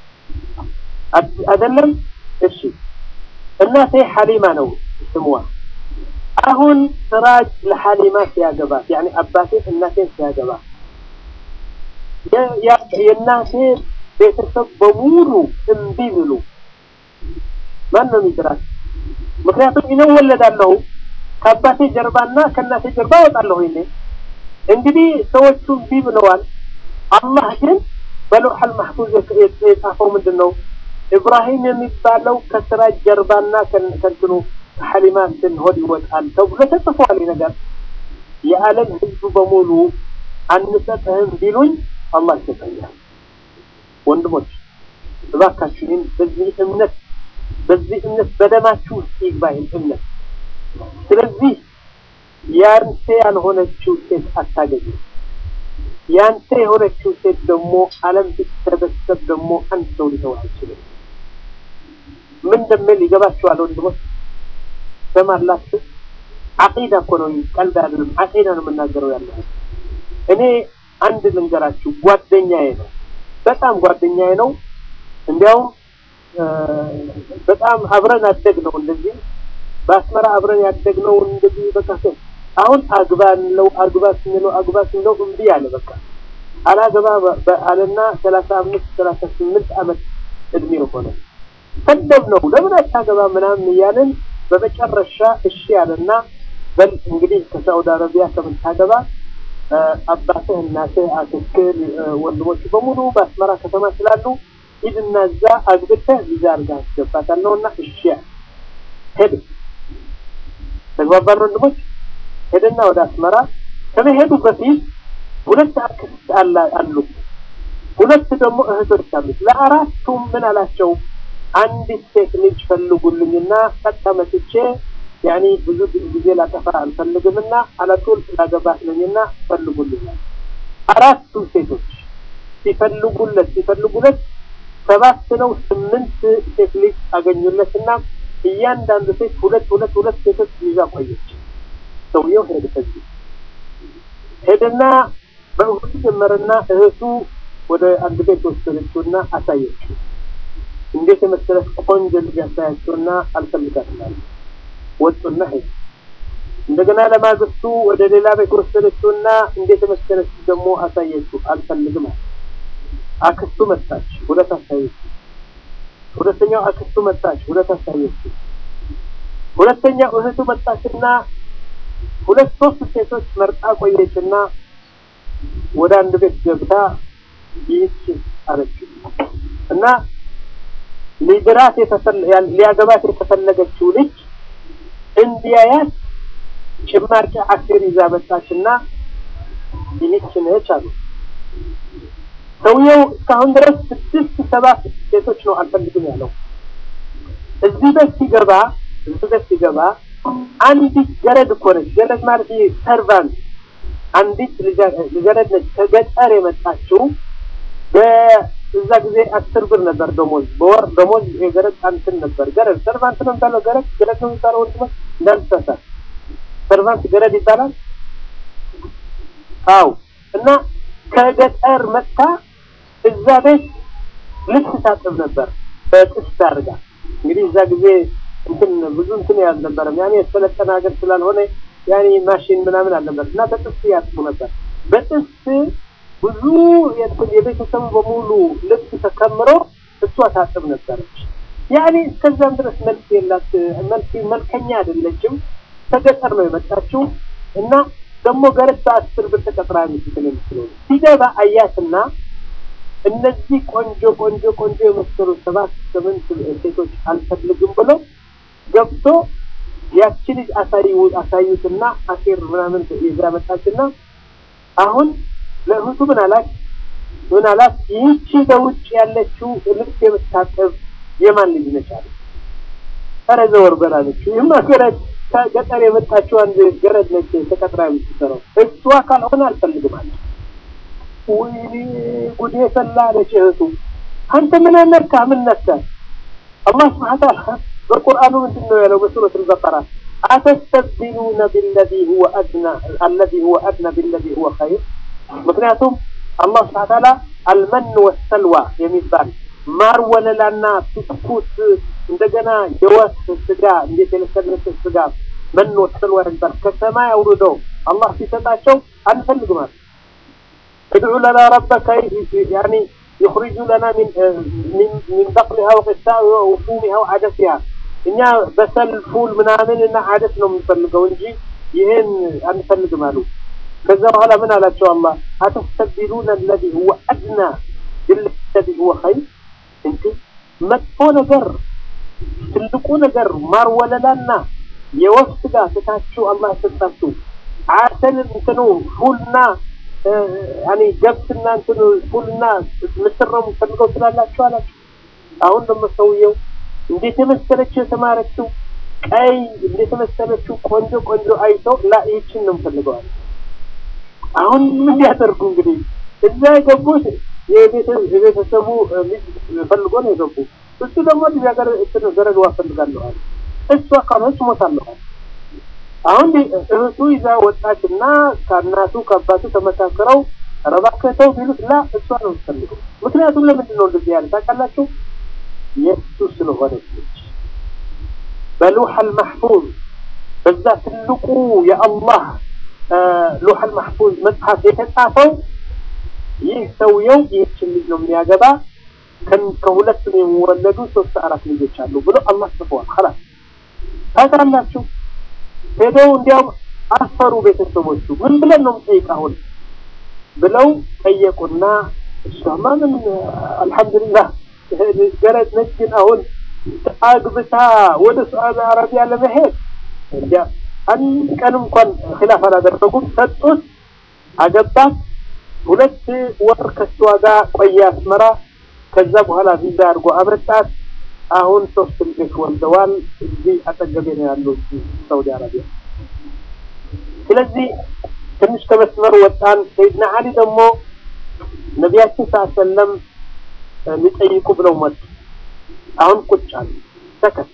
አይደለም እሺ እናቴ ሐሊማ ነው ስሟ አሁን ስራጅ ለሐሊማ ሲያገባት ያኒ አባቴ እናቴን ሲያገባ የእናቴ ቤተሰብ በሙሉ እምቢ ብሉ ማን ነው የሚጥራት? ምክንያቱም እኔ ወለዳለሁ ከአባቴ ጀርባና ከእናቴ ጀርባ እወጣለሁ። እኔ እንግዲህ ሰዎቹ እምቢ ብለዋል። አላህ ግን በለውሐል ማህፉዝ የጻፈው ምንድን ነው? ኢብራሂም የሚባለው ከስራጅ ጀርባና ከእንትኑ ከሐሊማ እንትን ሆድ ይወጣል ተብሎ ተጽፏል። ነገር የዓለም ህዝብ በሙሉ አንሰጥህም ቢሉኝ አላህ ይሰጠኛል። ወንድሞች እባካችሁ ይህን በዚህ እምነት በዚህ እምነት በደማችሁ ውስጥ ይግባ ይህን እምነት። ስለዚህ ያንተ ያልሆነችው ሴት አታገኙ። ያንተ የሆነችው ሴት ደግሞ ዓለም ቢሰበሰብ ደግሞ አንድ ሰው ሊተው አይችልም። ምን እንደሚል ይገባችኋል ወንድሞች? ሰማላችሁ? አቂዳ እኮ ነው፣ ቀልድ አይደለም። አቂዳ ነው የምናገረው ያለው። እኔ አንድ ልንገራችሁ፣ ጓደኛዬ ነው፣ በጣም ጓደኛዬ ነው። እንዲያውም በጣም አብረን አደግነው እንደዚህ በአስመራ አብረን ያደግነው እንደዚህ በቃ አሁን አግባ እንለው አግባ ስንለው አግባ ስንለው እምቢ አለ። በቃ አላገባ አለና ሰላሳ አምስት ሰላሳ ስምንት ዓመት እድሜ ሆነ። ሰደብ ነው ለምን አታገባ ምናምን እያለን በመጨረሻ እሺ አለና በል እንግዲህ ከሳውዲ አረቢያ ከምታገባ አባትህ፣ እናትህ፣ አክስትህ፣ ወንድሞች በሙሉ በአስመራ ከተማ ስላሉ ሂድና እዛ አግብተህ ቪዛ አድርገህ አስገባታለሁ እና እሺ ሄድ ተግባባን ወንድሞች። ሄደና ወደ አስመራ ከመሄዱ በፊት ሁለት አክስት አሉት፣ ሁለት ደግሞ እህቶች አሉት። ለአራቱም ምን አላቸው? አንዲት ሴት ልጅ ፈልጉልኝና ቀጥታ መጥቼ ያኔ ብዙ ጊዜ ላጠፋ አልፈልግምና አለጡል ላገባት ነኝና ፈልጉልኛል። አራቱ ሴቶች ሲፈልጉለት ሲፈልጉለት ሰባት ነው ስምንት ሴት ልጅ አገኙለትና እያንዳንዱ ሴት ሁለት ሁለት ሁለት ሴቶች ይዛ ቆየች። ሰውየው ሄደ። ከዚህ ሄደና በእህቱ ጀመረና እህቱ ወደ አንድ ቤት ወሰደችውና አሳየችው። እንዴት የመሰለች ቆንጆ ልጅ አሳያቸውና አልፈልጋትም አለ። ወጡና ሄዱ። እንደገና ለማግስቱ ወደ ሌላ ቤት ወሰደችውና እንዴት የመሰለች ደግሞ አሳየችው። አልፈልግም አለ። አክስቱ መጣች፣ ሁለት አሳየችው። ሁለተኛው አክስቱ መጣች፣ ሁለት አሳየችው። ሁለተኛው እህቱ መጣችና ሁለት ሶስት ሴቶች መርጣ ቆየችና ወደ አንድ ቤት ገብታ ይህች አለችው እና ሊድራት ሊያገባት የተፈለገችው ልጅ እንዲያያት ጭማቂ አሲር ይዛ መጣችና ይህች ነች አሉ። ሰውየው እስካሁን ድረስ ስድስት ሰባት ሴቶች ነው አልፈልግም ያለው። እዚህ ቤት ሲገባ እዚህ ቤት ሲገባ አንዲት ገረድ እኮ ነች። ገረድ ማለት ይሄ ሰርቫንት፣ አንዲት ልገረድ ነች ከገጠር የመጣችው በዛ ጊዜ አስር ብር ነበር ደሞዝ፣ በወር ደሞዝ የገረድ አንትን ነበር። ገረድ ሰርቫንት ነው የሚባለው። ገረድ ገረድ ነው የሚባለው። ወንድሞች እንዳልተሳሳት ሰርቫንት ገረድ ይባላል። አው እና ከገጠር መጥታ እዛ ቤት ልብስ ታጥብ ነበር በጥስት አድርጋ። እንግዲህ እዛ ጊዜ እንትን ብዙ እንትን ያልነበረም ያኔ የተሰለጠነ ሀገር ስላልሆነ ያኔ ማሽን ምናምን አልነበር እና በጥስት ያጥቡ ነበር። በጥስት ብዙ የቤተሰቡ በሙሉ ልብስ ተከምሮ እሷ ታጥብ ነበረች። ያኔ እስከዛም ድረስ መልክ የላት መልክ መልከኛ አይደለችም። ከገጠር ነው የመጣችው እና ደግሞ ገረድ በአስር ብር ተቀጥራ የምትል የምትለው ሲገባ አያትና እነዚህ ቆንጆ ቆንጆ ቆንጆ የመሰሉ ሰባት ስምንት ሴቶች አልፈልግም ብሎ ገብቶ ያቺ ልጅ አሳዩ አሳዩትና አሴር ምናምን ይዛ መጣችና አሁን ለእህቱ ምን አላት ምን አላት ይህቺ በውጭ ያለችው ልብስ የምታጠብ የማን ልጅ ነች አለ ኧረ ዘወር በል አለችው ይህማ ገረድ ከገጠር የመጣችው አንድ ገረድ ነች ተቀጥራ የምትሰራው እሷ ካልሆነ አልፈልግም አለ ወይኔ ጉዴ ፈላ አለች እህቱ አንተ ምን ነካ ምን ነካ አላህ ስብሐ ተዓላ በቁርአኑ ምንድን ነው ያለው በሱረት አልበቀራ አተስተብዲሉነ ቢለዚ ሁወ አድና አለዚ ሁወ አድና ቢለዚ ሁወ ኸይር ምክንያቱም አላህ ስብሐ ተዓላ አልመን ወሰልዋ የሚባል ማር ወለላና ብስኩት እንደገና የወፍ ስጋ እንዴት የለሰለሰ ስጋ መን ወሰልዋ የሚባል ከሰማይ አውርዶ አላህ ሲሰጣቸው አንፈልግም አለ ادع لنا ربك يعني يخرج لنا من من من بقلها وقثائها وفومها وعدسها እኛ በሰል ፉል ምናምን እና አደስ ነው የምንፈልገው እንጂ ይህን አንፈልግም አሉ። ከዛ በኋላ ምን አላቸው አላህ አተስተብዲሉነ አለዚ ሁወ አድና ቢለዚ ሁወ ኸይር እንጂ መጥፎ ነገር ትልቁ ነገር ማር ወለላና የወፍ ስጋ ትታችሁ አላህ የሰጣችሁ አሰል እንትኑ ፉልና ያኔ ገብስና እንትኑ ፉልና ምስር ነው የምፈልገው ስላላችሁ አላችሁ። አሁን ደግሞ ሰውየው እንዴት የመሰለችው የተማረችው ቀይ እንዴት የመሰለችው ቆንጆ ቆንጆ አይተው ላ ይህችን ነው የምፈልገዋል። አሁን ምን ያደርጉ እንግዲህ እዛ የገቡት የቤተሰቡ ልጅ ፈልጎ ነው የገቡ። እሱ ደግሞ ልጅ ሀገር ገረድዋ ፈልጋለኋል። እሷ ካልሆነች ሞታለኋል። አሁን እህቱ ይዛ ወጣች እና ከእናቱ ከአባቱ ተመካክረው ረባከተው ቢሉት ላ እሷ ነው የምትፈልገው። ምክንያቱም ለምንድን ነው እንደዚህ ያለ ታውቃላችሁ? የእሱ ስለሆነች ነች። በሉሐል ማሕፉዝ በዛ ትልቁ የአላህ ሉሐል ማሕፉዝ መጽሐፍ የተጻፈው ይህ ሰውየው ይህችን ልጅ ነው የሚያገባ ከሁለቱም የሚወለዱ ሶስት አራት ልጆች አሉ ብሎ አላህ ጽፈዋል። ኸላስ ታውቃላችሁ። ሄደው እንዲያውም አፈሩ ቤተሰቦቹ። ምን ብለን ነው የምጠይቅ አሁን ብለው ጠየቁና እሷማ ምን አልሐምዱሊላህ ገረድ ነች፣ ግን አሁን አግብታ ወደ ሳዑዲ አረቢያ ለመሄድ እንዲያ አንድ ቀን እንኳን ኺላፍ አላደረጉም። ሰጡት፣ አገባት። ሁለት ወር ከሷ ጋር ቆየ አስመራ። ከዛ በኋላ ቪዛ አድርጎ አመጣት። አሁን ሶስት ልጆች ወልደዋል። እዚህ አጠገቤ ነው ያሉ ሳውዲ አረቢያ። ስለዚህ ትንሽ ከመስመር ወጣን። ሰይድና አሊ ደግሞ ነቢያችን ሰለም ሊጠይቁ ብለው መጡ። አሁን ቁጭ አሉ። ሰከት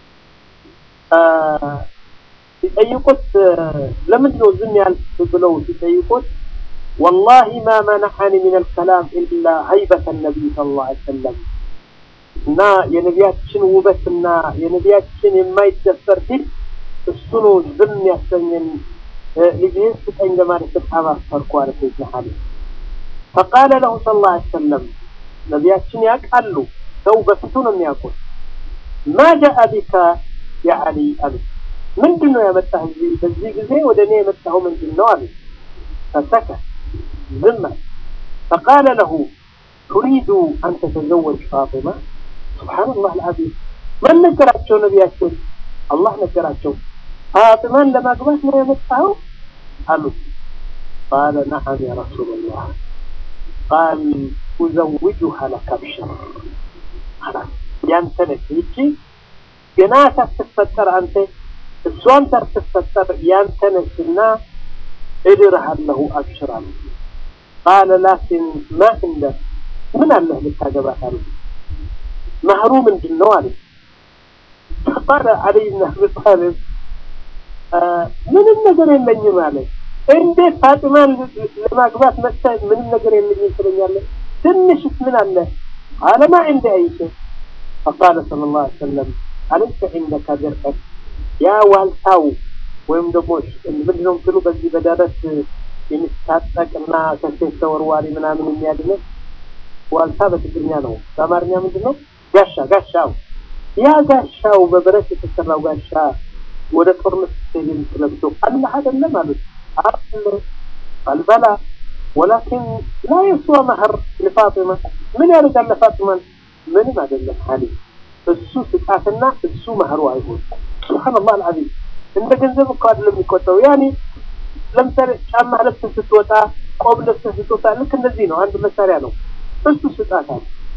ሲጠይቁት ለምንድን ነው ዝም ያልክ ብለው ሲጠይቁት ወላሂ ማ መነሐኒ ሚን አልከላም ኢላ ሀይበተ ነቢይ ሰለላሁ ዐለይሂ ወሰለም እና የነቢያችን ውበትና የነቢያችን የማይደፈር ፊት እሱ ነው ዝም ያሰኘን። ልጅህን ስጠኝ ለማለት በጣም አፈርኩ አለ ሰይድና አሊ። ፈቃለ ለሁ ሰለላሁ ዐለይሂ ወሰለም ነቢያችን ያውቃሉ፣ ሰው በፊቱ ነው የሚያውቁት። ማ ጃአ ቢካ ያ አሊ አሉ። ምንድን ነው ያመጣህ እዚህ በዚህ ጊዜ ወደ እኔ የመጣኸው ምንድን ነው አሉ። ፈሰከት ዝም አለ። ፈቃለ ለሁ ቱሪዱ አን ተተዘወጅ ፋጢማ ሱብሓነላህ አልዓዚም። ማን ነገራቸው? ነቢያችን አላህ ነገራቸው። ፋጢማን ለማግባት ነው የመጣኸው አሉት። ቃለ ነዓም ያ ረሱለላህ ቃል ኡዘውጁሃ ለከ አብሽር ያንተ ነች ይቺ ገና ሳትፈጠር አንተ እሷን ሳትፈጠር ያንተ ነችና እድርሃለሁ አብሽር አሉ። ቃለ ላኪን ማ እንደ ምን አለህ ልታገባት አሉ። መህሩ ምንድን ነው አለ። ቃለ ዓሊይ ብን አቢ ጣሊብ ምንም ነገር የለኝም አለ። እንዴት ፋጢማን ለማግባት መጥተህ ምንም ነገር የለኝም ትለኛለህ? ትንሽስ ምን አለ? ቃለ ማ ዒንዲ አይ ሸይ ፈቃለ ሰለላሁ ዐለይሂ ወሰለም አለይሰ ዒንደከ ድርዕን ያ ዋልታው ወይም ደግሞ ምንድነው የምትሉ በዚህ በደረት የሚታጠቅና ከሴት ተወርዋሪ ምናምን የሚያድነው ዋልታ በትግርኛ ነው። በአማርኛ ምንድን ነው? ጋሻ ጋሻው ያ ጋሻው በብረት የተሰራው ጋሻ ወደ ጦርነት ስትሄድ የምትለብሰው አላህ አይደለም አሉት። አለ አልበላ ወላኪን ላ የስዋ መህር ለፋጢማ ምን ያደርጋል ለፋጢማን ምንም አይደለም አሊ እሱ ስጣትና እሱ መህሩ አይሆን ሱብሃንአላህ አልዓዚም እንደ ገንዘብ እኮ አይደለም የሚቆጠው ያኔ ለምሳሌ ጫማ ለብሰህ ስትወጣ ቆብ ለብሰህ ስትወጣ ልክ እንደዚህ ነው አንድ መሳሪያ ነው እሱ ስጣታ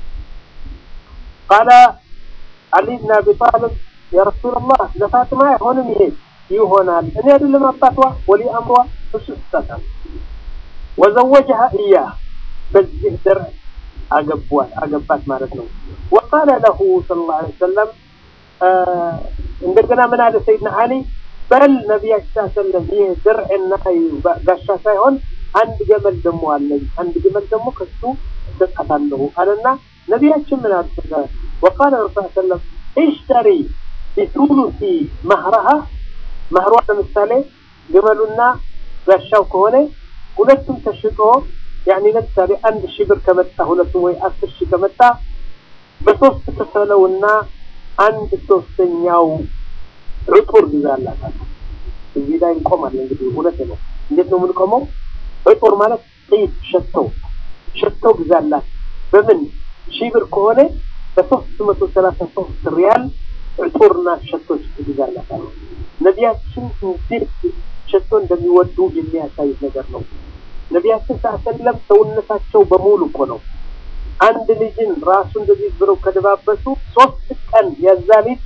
ቃለ አሊ ብን አቢ ጣልብ ያ ረሱላላህ ለፋጥማ አይሆንም ይሄ ይሆናል እኔ አይደለም አባቷ ወሊ አምሯ እሱ ስጣታ ወዘወጀሃ እያህ በዚህ ድርዕ አገቧት አገባት ማለት ነው ወቃለ ለሁ ሰለላሁ ዐለይሂ ወሰለም እንደገና ምን አለ ሰይድና አሊ በል ነቢያችን ሰለም ይህ ድርዕና ጋሻ ሳይሆን አንድ ገመል ደግሞ አለኝ፣ አንድ ገመል ደግሞ ከሱ እሰጣታለሁ አለና ነቢያችን ምን አሉ? ወቃለ ረሱል ሰለም እሽተሪ ቢቱሉሲ ማህረሃ ማህሯ ለምሳሌ ግመሉና ጋሻው ከሆነ ሁለቱም ተሽጦ ያኔ ለምሳሌ አንድ ሺህ ብር ከመጣ ሁለቱም ወይ አስር ሺህ ከመጣ በሶስት ክፈለውና አንድ ሶስተኛው ዕጡር ግዛላታል። እዚህ ላይ እንቆማለን። እንግዲህ ሁለት ነው። እንዴት ነው የምንቆመው? ዕጡር ማለት ጥይት ሸተው ሸተው ግዛላት። በምን ሺህ ብር ከሆነ በሶስት መቶ ሰላሳ ሶስት ሪያል ዕጡርና ሸቶች ትግዛላታል። ነቢያችን እንዴት ሸቶ እንደሚወዱ የሚያሳይ ነገር ነው። ነቢያችን ሰለም ሰውነታቸው በሙሉ እኮ ነው። አንድ ልጅን ራሱ እንደዚህ ብለው ከደባበሱ ሶስት ቀን የዛ ልጅ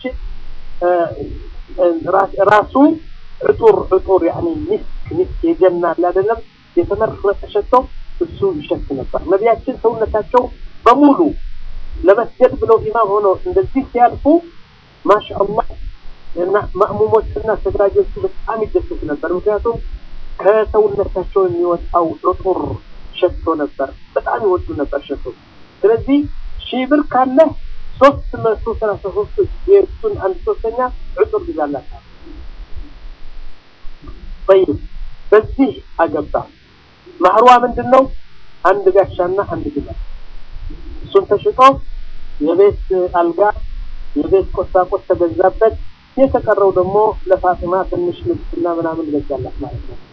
ራሱ ዕጡር ዕጡር ያኔ ሚስክ ሚስክ የጀና አይደለም የተመረጠ ሸቶ እሱ ይሸት ነበር። ነቢያችን ሰውነታቸው በሙሉ ለመስገድ ብለው ኢማም ሆኖ እንደዚህ ሲያልፉ ማሻአላህ እና ማእሙሞችና ሰጋጆቹ በጣም ይደሰት ነበር። ምክንያቱም ከሰውነታቸው የሚወጣው ዕጡር ሸቶ ነበር። በጣም ይወዱ ነበር ሸቶ። ስለዚህ ሺህ ብር ካለ ሶስት መቶ ሰላሳ ሶስት የእሱን አንድ ሶስተኛ ዕጡር ግዛላታል። ጠይብ በዚህ አገባ። ማህሯ ምንድን ነው? አንድ ጋሻና አንድ ግመል። እሱን ተሽጦ የቤት አልጋ፣ የቤት ቁሳቁስ ተገዛበት። የተቀረው ደግሞ ለፋጢማ ትንሽ ልብስና ምናምን ገዛላት ማለት ነው።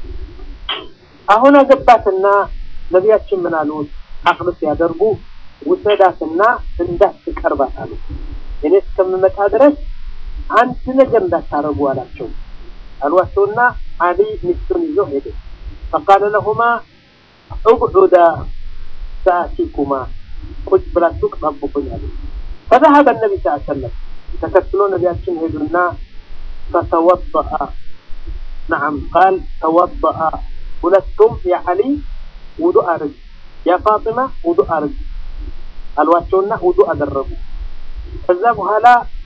አሁን አገባትና ነቢያችን ምን አሉት? አቅድ ሲያደርጉ ውሰዳትና እንዳትቀርባት አሉ። እኔ እስከምመጣ ድረስ አንድ ነገር እንዳታረጉ አላቸው አሏቸውና አሊ ሚስቱን ይዞ ሄደ። ፈቃለ ለሁማ እቅዑዳ ሰአቲኩማ ቁጭ ብላችሁ ጠብቁኝ አሉ። ፈዘሀበ ነቢ ስ ሰለም ተከትሎ ነቢያችን ሄዱና ፈተወበአ ነዓም ቃል ተወበአ ሁለቱም የዓሊ ውዱ አርግ የፋጢማ ውዱ አርግ አሏቸውና ውዱ አደረጉ። ከዛ በኋላ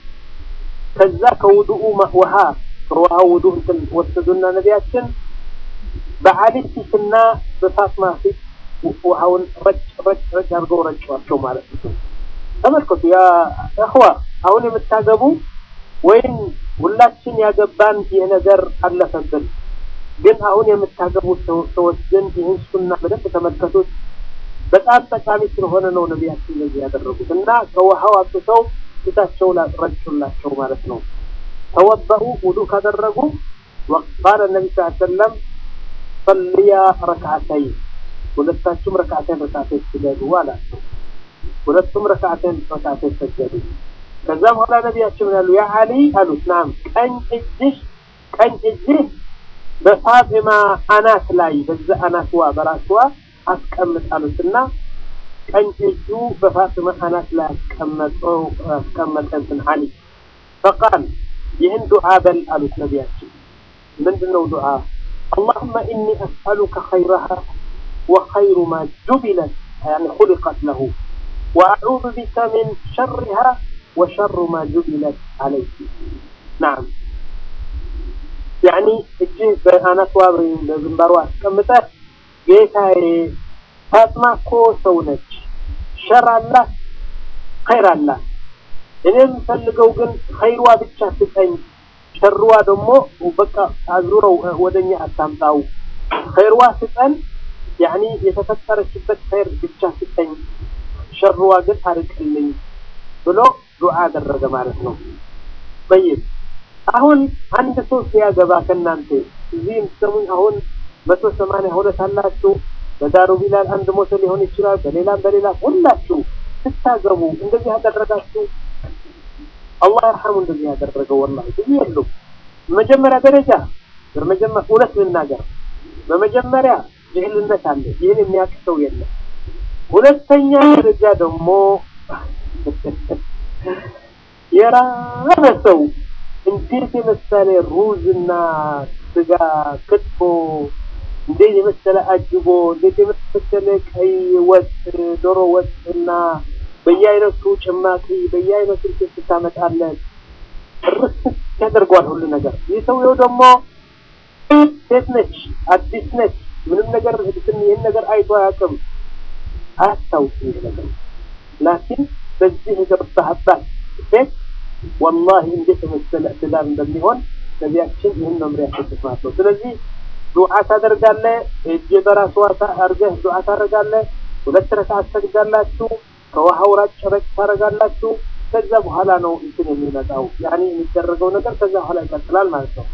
ከዛ ከውዱኡ ውሃ ከውሃው ውዱ እንትን ወሰዱና ነቢያችን በዓሊ ፊትና በፋጥማ ፊት ውሃውን ረጭ ረጭ ረጭ አድርገው ረጯቸው ማለት ነው። ተመልከቱ ያ እኽዋ አሁን የምታገቡ ወይም ሁላችን ያገባን ይህ ነገር አለፈብን። ግን አሁን የምታገቡ ሰዎች ግን ይህን ሱና በደንብ ተመልከቱት። በጣም ጠቃሚ ስለሆነ ነው ነቢያችን እንደዚህ ያደረጉት እና ከውሃው አጥተው ፊታቸው ረጩላቸው ማለት ነው። ተወበኡ ውዱ ካደረጉ ቃለ ነቢ ስ ሰለም ሰልያ ረክዓተይ ሁለታችሁም ረክዓተን ረክዓተን ስገዱ አላቸው። ሁለቱም ረክዓተን ረክዓተን ሰገዱ። ከዛ በኋላ ነቢያችን ምን ያሉ ያ አሊ አሉት፣ ናም ቀኝ እጅሽ ቀኝ እጅህ በፋጢማ አናት ላይ በዛ አናትዋ በራስዋ አስቀምጥ አሉትና ቀኝ እጁ በፋጢማ አናት ላይ አስቀመጠው አስቀመጠ እንትን አሊ ፈቃል ይህን ዱዓ በል አሉት ነቢያችን ምንድን ነው ዱዓ اللهم إني أسألك خيرها وخير ما جبلت يعني خلقت له وأعوذ بك من شرها وشر ما جبلت عليه نعم يعني እጅህ በአናቷ በግንባሯ አስቀምጠህ ጌታዬ ፋጥማ እኮ ሰው ነች፣ ሸር አላት፣ ኸይር አላት። እኔ የምፈልገው ግን ኸይሯ ብቻ ስጠኝ፣ ሸርዋ ደግሞ በቃ አዙረው ወደኛ አታምጣው። ኸይርዋ ስጠን፣ ያኒ የተፈጠረችበት ኸይር ብቻ ስጠኝ፣ ሸርዋ ግን አርቅልኝ ብሎ ዱዓ አደረገ ማለት ነው። ጠይብ አሁን አንድ ሰው ሲያገባ ከእናንተ እዚህ የምትሰሙኝ አሁን መቶ ሰማንያ ሁለት አላችሁ። በዳሩ ቢላል አንድ ሞተ ሊሆን ይችላል። በሌላም በሌላ ሁላችሁ ስታገቡ እንደዚህ ያደረጋችሁ አላህ ይርሐሙ። እንደዚህ ያደረገው ወላሂ ብዙ የሉም። በመጀመሪያ ደረጃ በመጀመሪያ እውነት ልናገር፣ በመጀመሪያ ጅህልነት አለ። ይህን የሚያውቅ ሰው የለም። ሁለተኛ ደረጃ ደግሞ የራበ ሰው እንዴት የመሰለ ሩዝና ስጋ ክትፎ እንዴት የመሰለ አጅቦ እንዴት የመሰለ ቀይ ወጥ ዶሮ ወጥ እና በየአይነቱ ጭማቂ በየአይነቱ ስታመጣለት ርስ ያደርገዋል ሁሉ ነገር። ይህ ሰውየው ደግሞ ሴት ነች፣ አዲስ ነች፣ ምንም ነገር ይህን ነገር አይቶ አያውቅም፣ አያስታውስም ይህ ነገር ላኪን በዚህ የገባህባት ሴት ወላሂ እንዴት የመሰለ ትዳር እንደሚሆን ነቢያችን ይህን መምሪያ ሰጡት ማለት ነው። ስለዚህ ዱዓ ታደርጋለህ፣ እጅ በራስ ዋሳ አድርገህ ዱዓ ታደርጋለህ። ሁለት ረካዓት ትሰግዳላችሁ፣ ከውሃው ራጭ ረጭ ታደርጋላችሁ። ከዛ በኋላ ነው እንትን የሚመጣው ያኔ የሚደረገው ነገር ከዛ በኋላ ይቀጥላል ማለት ነው።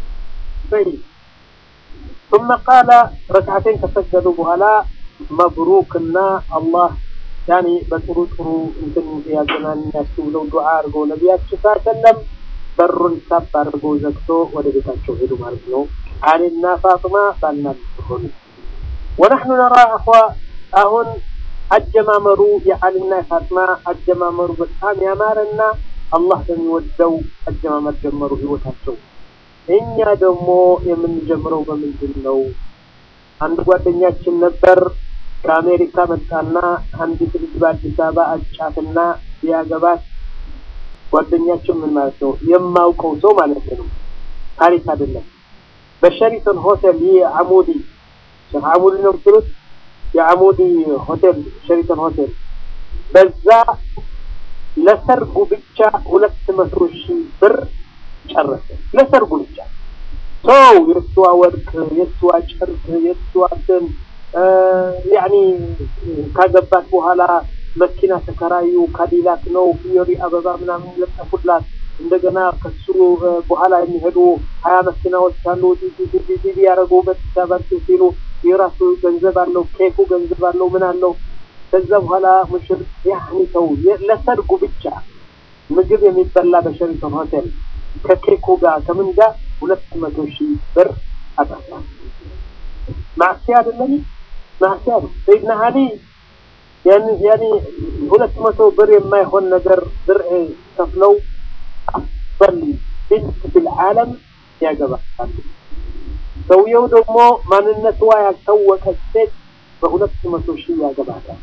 ثم قال ركعتين ከሰገዱ በኋላ መብሩክና አላህ ያኔ በጥሩ ጥሩ እንትን ያገናኛችሁ ብለው ዱዓ አድርገው ነቢያችን ሰለም በሩን ሳብ አድርገው ዘግቶ ወደ ቤታቸው ሄዱ ማለት ነው። አሊና ፋጥማ ባልና ሆኑ። ወነሕኑ ነራ አኹ አሁን አጀማመሩ የአሊና የፋጥማ አጀማመሩ በጣም ያማረና አላህ በሚወደው አጀማመር ጀመሩ ህይወታቸው። እኛ ደግሞ የምንጀምረው በምንድን ነው? አንድ ጓደኛችን ነበር ከአሜሪካ መጣና አንዲት ልጅ በአዲስ አበባ አጫትና ቢያገባት ጓደኛችን ምን ማለት ነው የማውቀው ሰው ማለት ነው፣ ታሪክ አይደለም። በሸሪተን ሆቴል ይህ አሙዲ ሼክ አሙዲ ነው የምትሉት የአሙዲ ሆቴል ሸሪተን ሆቴል በዛ ለሰርጉ ብቻ ሁለት መቶ ሺህ ብር ጨረሰ። ለሰርጉ ብቻ ሰው የእሷ ወርቅ፣ የእሷ ጨርቅ፣ የእሷ እንትን ያኒ ካገባት በኋላ መኪና ተከራዩ፣ ካዲላክ ነው ፊዮሪ አበባ ምናምን ለጠፉላት። እንደገና ከሱ በኋላ የሚሄዱ ሀያ መኪናዎች አሉ። ዲዲ ያደረጉ በተሳባቸው ሲሉ የራሱ ገንዘብ አለው፣ ኬኩ ገንዘብ አለው፣ ምን አለው። ከዛ በኋላ ሙሽር ያኒ ሰው ለሰርጉ ብቻ ምግብ የሚበላ በሸሪተን ሆቴል ከኬኩ ጋር ከምን ጋር ሁለት መቶ ሺህ ብር አጠፋ። ማዕሲያ አይደለም ማዕሲያ ነው። ሰይድና አሊ ያኒ ያኒ ሁለት መቶ ብር የማይሆን ነገር ብር ከፍለው አፍበል ቢንት ፊልዓለም ያገባሉ። ሰውየው ደግሞ ማንነቷ ያልታወቀች ሴት በሁለት መቶ ሺህ ያገባታል።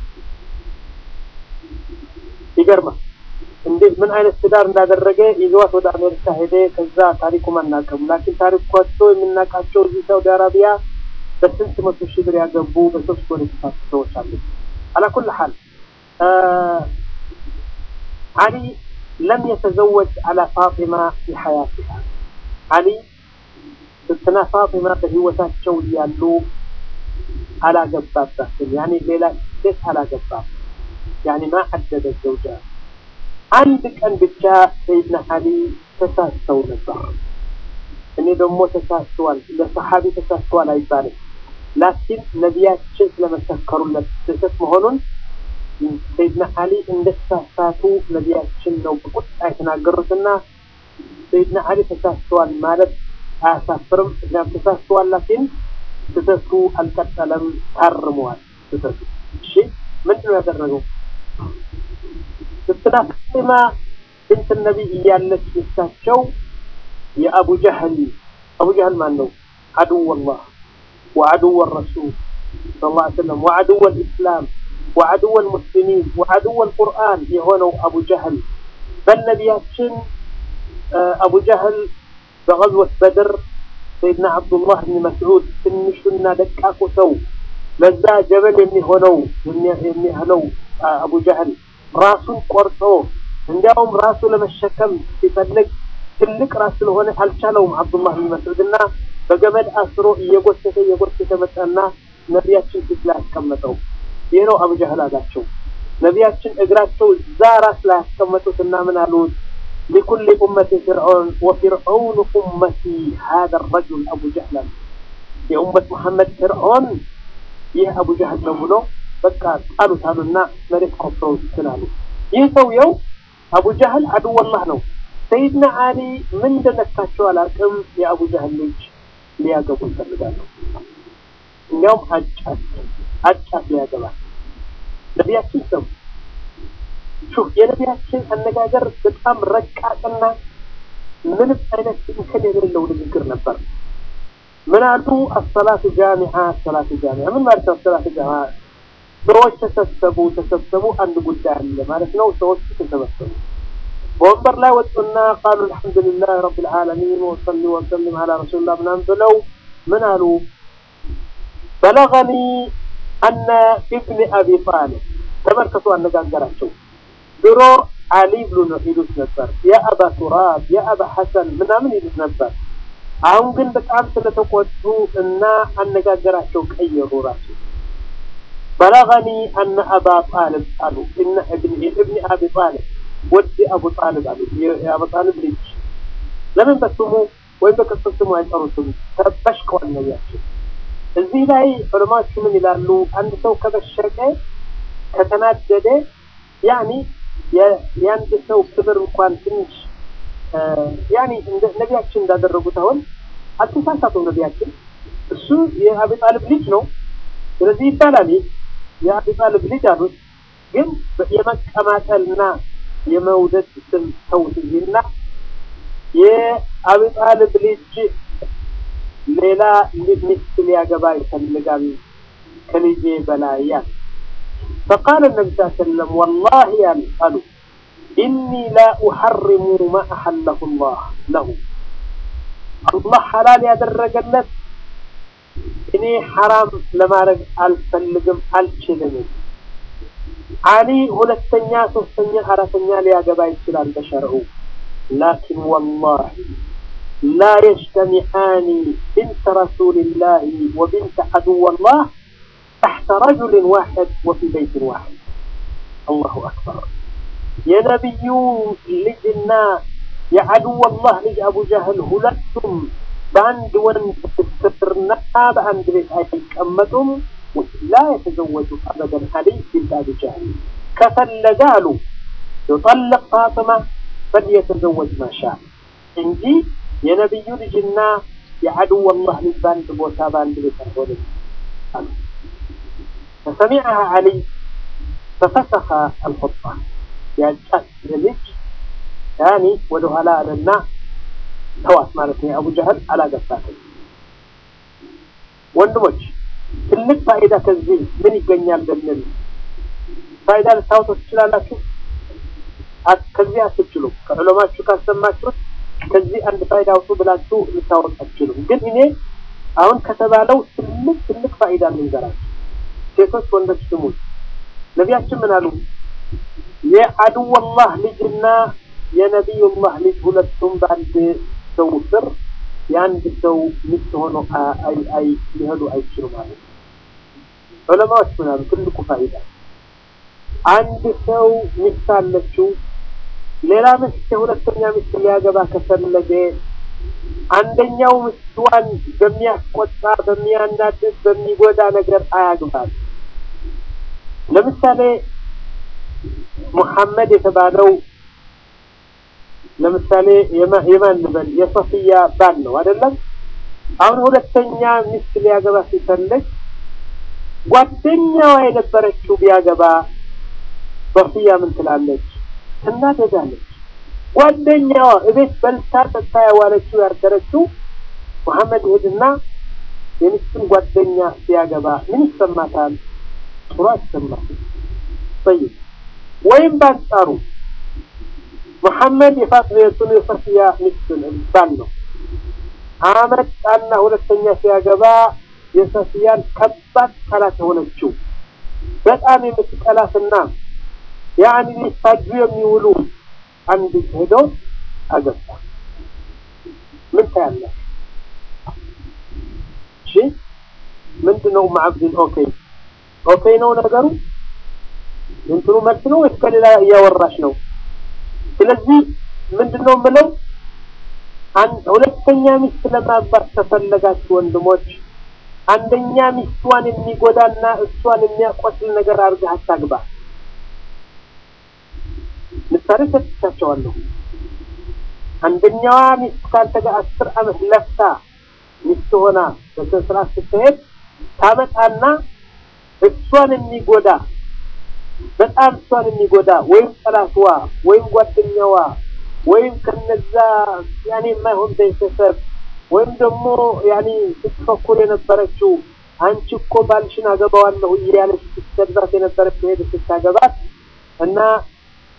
ይገርማል። እንዴት ምን አይነት ትዳር እንዳደረገ ይዘዋት ወደ አሜሪካ ሄደ። ከዛ ታሪኩም አናውቅም። ላኪን ታሪኳቸው የምናውቃቸው እዚህ ሳውዲ አረቢያ በስንት መቶ ሺህ ብር ያገቡ በሶስት ወር የተፋቱ ሰዎች አሉ። አላ ኩል ሐል አሊ ለም የተዘወጅ አላ ፋጢማ ፊ ሐያቲሃ አሊ ስትና ፋጢማ በህይወታቸው እያሉ አላገባባትም። ያኔ ሌላ ሴት አላገባም። ያኔ ማ ሐደደ ዘውጃ አንድ ቀን ብቻ ሰይድና አሊ ተሳስተው ነበር። እኔ ደግሞ ተሳስተዋል፣ ለሰሓቢ ተሳስተዋል አይባልም። ላኪን ነቢያችን ስለመሰከሩለት ስህተት መሆኑን ሰይድና አሊ እንደተሳሳቱ ነቢያችን ነው በቁጣ የተናገሩትና ሰይድና አሊ ተሳስተዋል ማለት አያሳፍርም። እዚያም ተሳስተዋል፣ ላኪን ስህተቱ አልቀጠለም፣ ታርመዋል ስህተቱ። እሺ ምንድን ነው ያደረገው? ስትና ፋጢማ ብንት ነቢይ እያለች ሚስታቸው የአቡ ጀህል አቡ ጀህል ማን ነው? አድው ላህ ወአድው ረሱል ሰለላሁ ዐለይሂ ወሰለም ወአድው ልእስላም ወአድው ልሙስሊሚን ወአድው ልቁርአን የሆነው አቡ ጀህል በነቢያችን አቡ ጀህል በገዝወት በድር ሰይድና አብዱላህ ብን መስዑድ ትንሹና ደቃቁ ሰው ለዛ ጀበል የሚሆነው የሚያህለው አቡ ጀህል ራሱን ቆርጦ እንዲያውም ራሱ ለመሸከም ሲፈልግ ትልቅ ራስ ስለሆነ አልቻለውም። አብዱላህ ብን መስዑድ እና በገመድ አስሮ እየጎተተ እየጎተተ መጣና ነቢያችን ፊት ላይ አስቀመጠው። ይህ ነው አቡ ጀህል አላቸው። ነቢያችን እግራቸው እዛ ራስ ላይ ያስቀመጡት እና ምን አሉት? ሊኩል ኡመቲ ፍርዖን ወፊርዖኑ ኡመቲ ሀዛ ረጁል አቡ ጀህል የኡመት መሐመድ ፍርዖን ይህ አቡ ጀህል ነው ብሎ በቃ ጣሉት አሉና መሬት ቆፍረው ስላሉ ይህ ሰውየው አቡ ጀህል አድወላህ ነው። ሰይድና አሊ ምን እንደነካቸው አላውቅም። የአቡ ጀህል ልጅ ሊያገቡ ይፈልጋሉ። እንዲያውም አጫት አጫት ሊያገባ ነቢያችን ሰሙ። ሹፍ የነቢያችን አነጋገር በጣም ረቃቅና ምንም አይነት እንከን የሌለው ንግግር ነበር። ምን አሉ? አሰላቱ ጃሚዓ አሰላቱ ጃሚዓ ምን ማለት ነው? አሰላቱ ጃሚዓ ሰዎች ተሰብሰቡ ተሰብሰቡ አንድ ጉዳይ አለ ማለት ነው። ሰዎች ተሰበሰቡ በወንበር ላይ ወጡና ቃሉ አልሐምዱሊላህ ረቢል ዓለሚን ወሰሊ ወሰሊም አላ ረሱሊላህ ምናምን ብለው ምን አሉ? በለገኒ አነ ኢብኒ አቢ ጣሊብ ተመልከቱ አነጋገራቸው። ድሮ አሊ ብሎ ነው ይሉት ነበር። የአባ ቱራብ የአባ ሐሰን ምናምን ይሉት ነበር። አሁን ግን በጣም ስለተቆጡ እና አነጋገራቸው ቀየሩ። ራሱ በለገኒ አነ አባ ጣልብ አሉ እነ እብኒ እብኒ አቢ ጣልብ ወዲ አቡ ጣልብ አሉ የአቡ ጣልብ ልጅ ለምን በስሙ ወይም በቅጽል ስሙ አይጠሩትም? ተበሽቀዋል ነቢያችን። እዚህ ላይ ዑለማዎቹ ምን ይላሉ? አንድ ሰው ከበሸቀ ከተናደደ ያኒ የአንድ ሰው ክብር እንኳን ትንሽ ያኒ ነቢያችን እንዳደረጉት አሁን አልተሳሳቱም። ነቢያችን እሱ የአቢ ጣልብ ልጅ ነው። ስለዚህ ይባላል የአቢ ጣልብ ልጅ አሉት። ግን የመቀማጠልና የመውደድ ስም ተውት እና የአቢ ጣልብ ልጅ ሌላ ሚስት ሊያገባ ይፈልጋል ከልጄ በላይ ያል فقال النبي صلى الله عليه وسلم والله يعني قالوا إني لا أحرم ما أحله الله له الله حلال ያደረገለት እኔ ሐራም ለማድረግ አልፈልግም አልችልም። አሊ ሁለተኛ፣ ሶስተኛ፣ አራተኛ ሊያገባ ይችላል በሸርዑ ላኪን ወላሂ ላ የጅተሚዓኒ ብንተ ረሱልላህ ወብንተ ዐዱወላህ تحت رجل واحد وفي بيت واحد الله أكبر يا نبي لجنا يا عدو الله لج أبو جهل هلتم باند وند سترنا باند بيت أيكمتم لا يتزوج أبدا علي بنت أبي جهل كفلقالوا يطلق فاطمة فليتزوج ما شاء እንጂ የነቢዩ ልጅና የዐድወ አላህ ልጅ በአንድ ቦታ በአንድ ቤት አይሆንም አሉ። فسمعها علي ففسخ الخطبة يا ልጅ ያኒ ወደ ኋላ አለና ተዋት ማለት ነው። አቡ ጀህል አላገባትም። ወንድሞች ትልቅ ፋይዳ ከዚህ ምን ይገኛል ብንል ፋይዳ ልታወጡ ትችላላችሁ? ከዚህ አትችሉም። ከዑለማችሁ ካሰማችሁት ከዚህ አንድ ፋይዳ አውጡ ብላችሁ ልታወጡ አትችሉም። ግን እኔ አሁን ከተባለው ትልቅ ትልቅ ፋይዳ ልንገራችሁ። ሴቶች ወንዶች ስሙት። ነቢያችን ምን አሉ? የዐድወላህ ልጅና የነቢዩላህ ልጅ ሁለቱም በአንድ ሰው ስር የአንድ ሰው ሚስት ሆኖ አይ ሊሄዱ አይችሉም ማለት ነው። ዑለማዎች ምን አሉ? ትልቁ ፋይዳ አንድ ሰው ሚስት አለችው፣ ሌላ ሚስት የሁለተኛ ሚስት ሊያገባ ከፈለገ አንደኛው ሚስቷን በሚያስቆጣ፣ በሚያናድድ፣ በሚጎዳ ነገር አያግባል። ለምሳሌ ሙሐመድ የተባለው ለምሳሌ የማን ልበል የሶፊያ ባል ነው አይደለም? አሁን ሁለተኛ ሚስት ሊያገባ ሲፈልግ ጓደኛዋ የነበረችው ቢያገባ ሶፊያ ምን ትላለች? ትናደዳለች። ጓደኛዋ እቤት በልታ ጠጥታ ያዋለችው ያደረችው መሐመድ ሄድና የሚስቱን ጓደኛ ሲያገባ ምን ይሰማታል? ጥሩ አይሰማትም። ጠይቅ ወይም በአንጻሩ መሐመድ የፋጥሜቱን የሶፊያ ሚስትን ባል ነው። አመጣና ሁለተኛ ሲያገባ የሶፊያን ከባድ ጠላት የሆነችው በጣም የምትጠላትና ያኒ ሊፋጁ የሚውሉ አንድ ሄዶ አገባ። ምን ታያለህ? እሺ ምንድን ነው ማዕብድን ኦኬ ኦኬ ነው ነገሩ እንትኑ መልስ ነው ወይስ ከሌላ እያወራሽ ነው? ስለዚህ ምንድን ነው የምለው ሁለተኛ ሚስት ለማግባት ከፈለጋችሁ ወንድሞች አንደኛ ሚስቷን የሚጎዳና እሷን የሚያቆስል ነገር አድርገህ አታግባ። ምሳሌ ሰጥቻቸዋለሁ። አንደኛዋ ሚስት ካንተ ጋር አስር ዓመት ለፍታ ሚስት ሆና በስነ ስርዓት ስትሄድ ታመጣና እሷን የሚጎዳ በጣም እሷን የሚጎዳ ወይም ጠላትዋ ወይም ጓደኛዋ ወይም ከነዛ ያኔ የማይሆን ቤተሰብ ወይም ደግሞ ያኔ ስትፈኩር የነበረችው አንቺ እኮ ባልሽን አገባዋለሁ እያለች ስትሰድባት የነበረችው ሄደ ስታገባት እና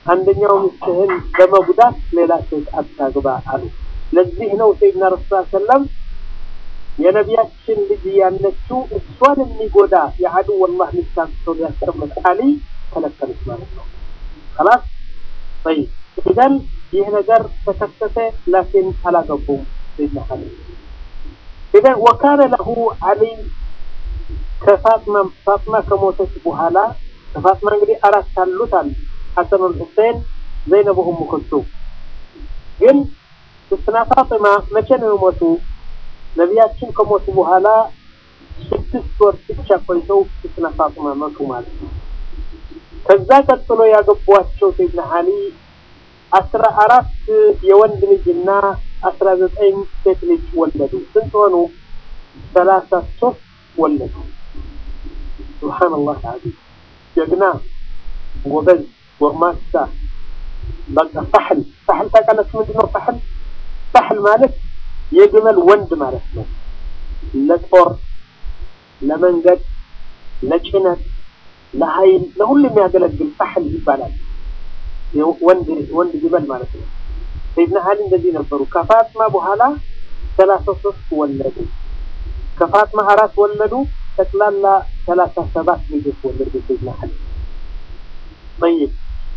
አንደኛው ሚስትህን በመጉዳት ሌላ ሴት አታግባ አሉ። ለዚህ ነው ሰይድና ረሱል ሰለም የነቢያችን ልጅ ያለችው እሷን የሚጎዳ የአዱ ወላህ ሚስታን ሰው ያስቀምጥ አሊ ከለከሉት ማለት ነው። خلاص طيب ኢዘን ይህ ነገር ተከሰተ፣ ላኪን አላገቡም ሰይድና አሊ ኢዘን ወካነ ለሁ አሊ ከፋጥማ ፋጥማ ከሞተች በኋላ ከፋጥማ እንግዲህ አራት አሉት አሉ ሐሰን ሁሴን ዘይነብ ኡሙ ኩልሱም ግን ስትና ፋጥማ መቼ ነው የሞቱ ነቢያችን ከሞቱ በኋላ ስድስት ወር ብቻ ቆይተው ስትና ፋጥማ መቱ ማለት ነው ከዛ ቀጥሎ ያገቧቸው ሰይድና አሊ አስራ አራት የወንድ ልጅና አስራ ዘጠኝ ሴት ልጅ ወለዱ ስንት ሆኑ ሰላሳ ሶስት ወለዱ ሱብሓነላህ አልዓዚም ጀግና ጎበዝ ጎርማሳ በቃ ፈሕል ፈሕል ታውቃላችሁ ምንድን ነው ፈሕል ፈሕል ማለት የግመል ወንድ ማለት ነው ለጦር ለመንገድ ለጭነት ለኃይል ለሁሉ የሚያገለግል ፈሕል ይባላል ወንድ ወንድ ግመል ማለት ነው ሰይድና አሊ እንደዚህ ነበሩ ከፋጥማ በኋላ ሰላሳ ሶስት ወለዱ ከፋጥማ አራት ወለዱ ጠቅላላ ሰላሳ ሰባት ልጆች ወለዱ ሰይድና አሊ طيب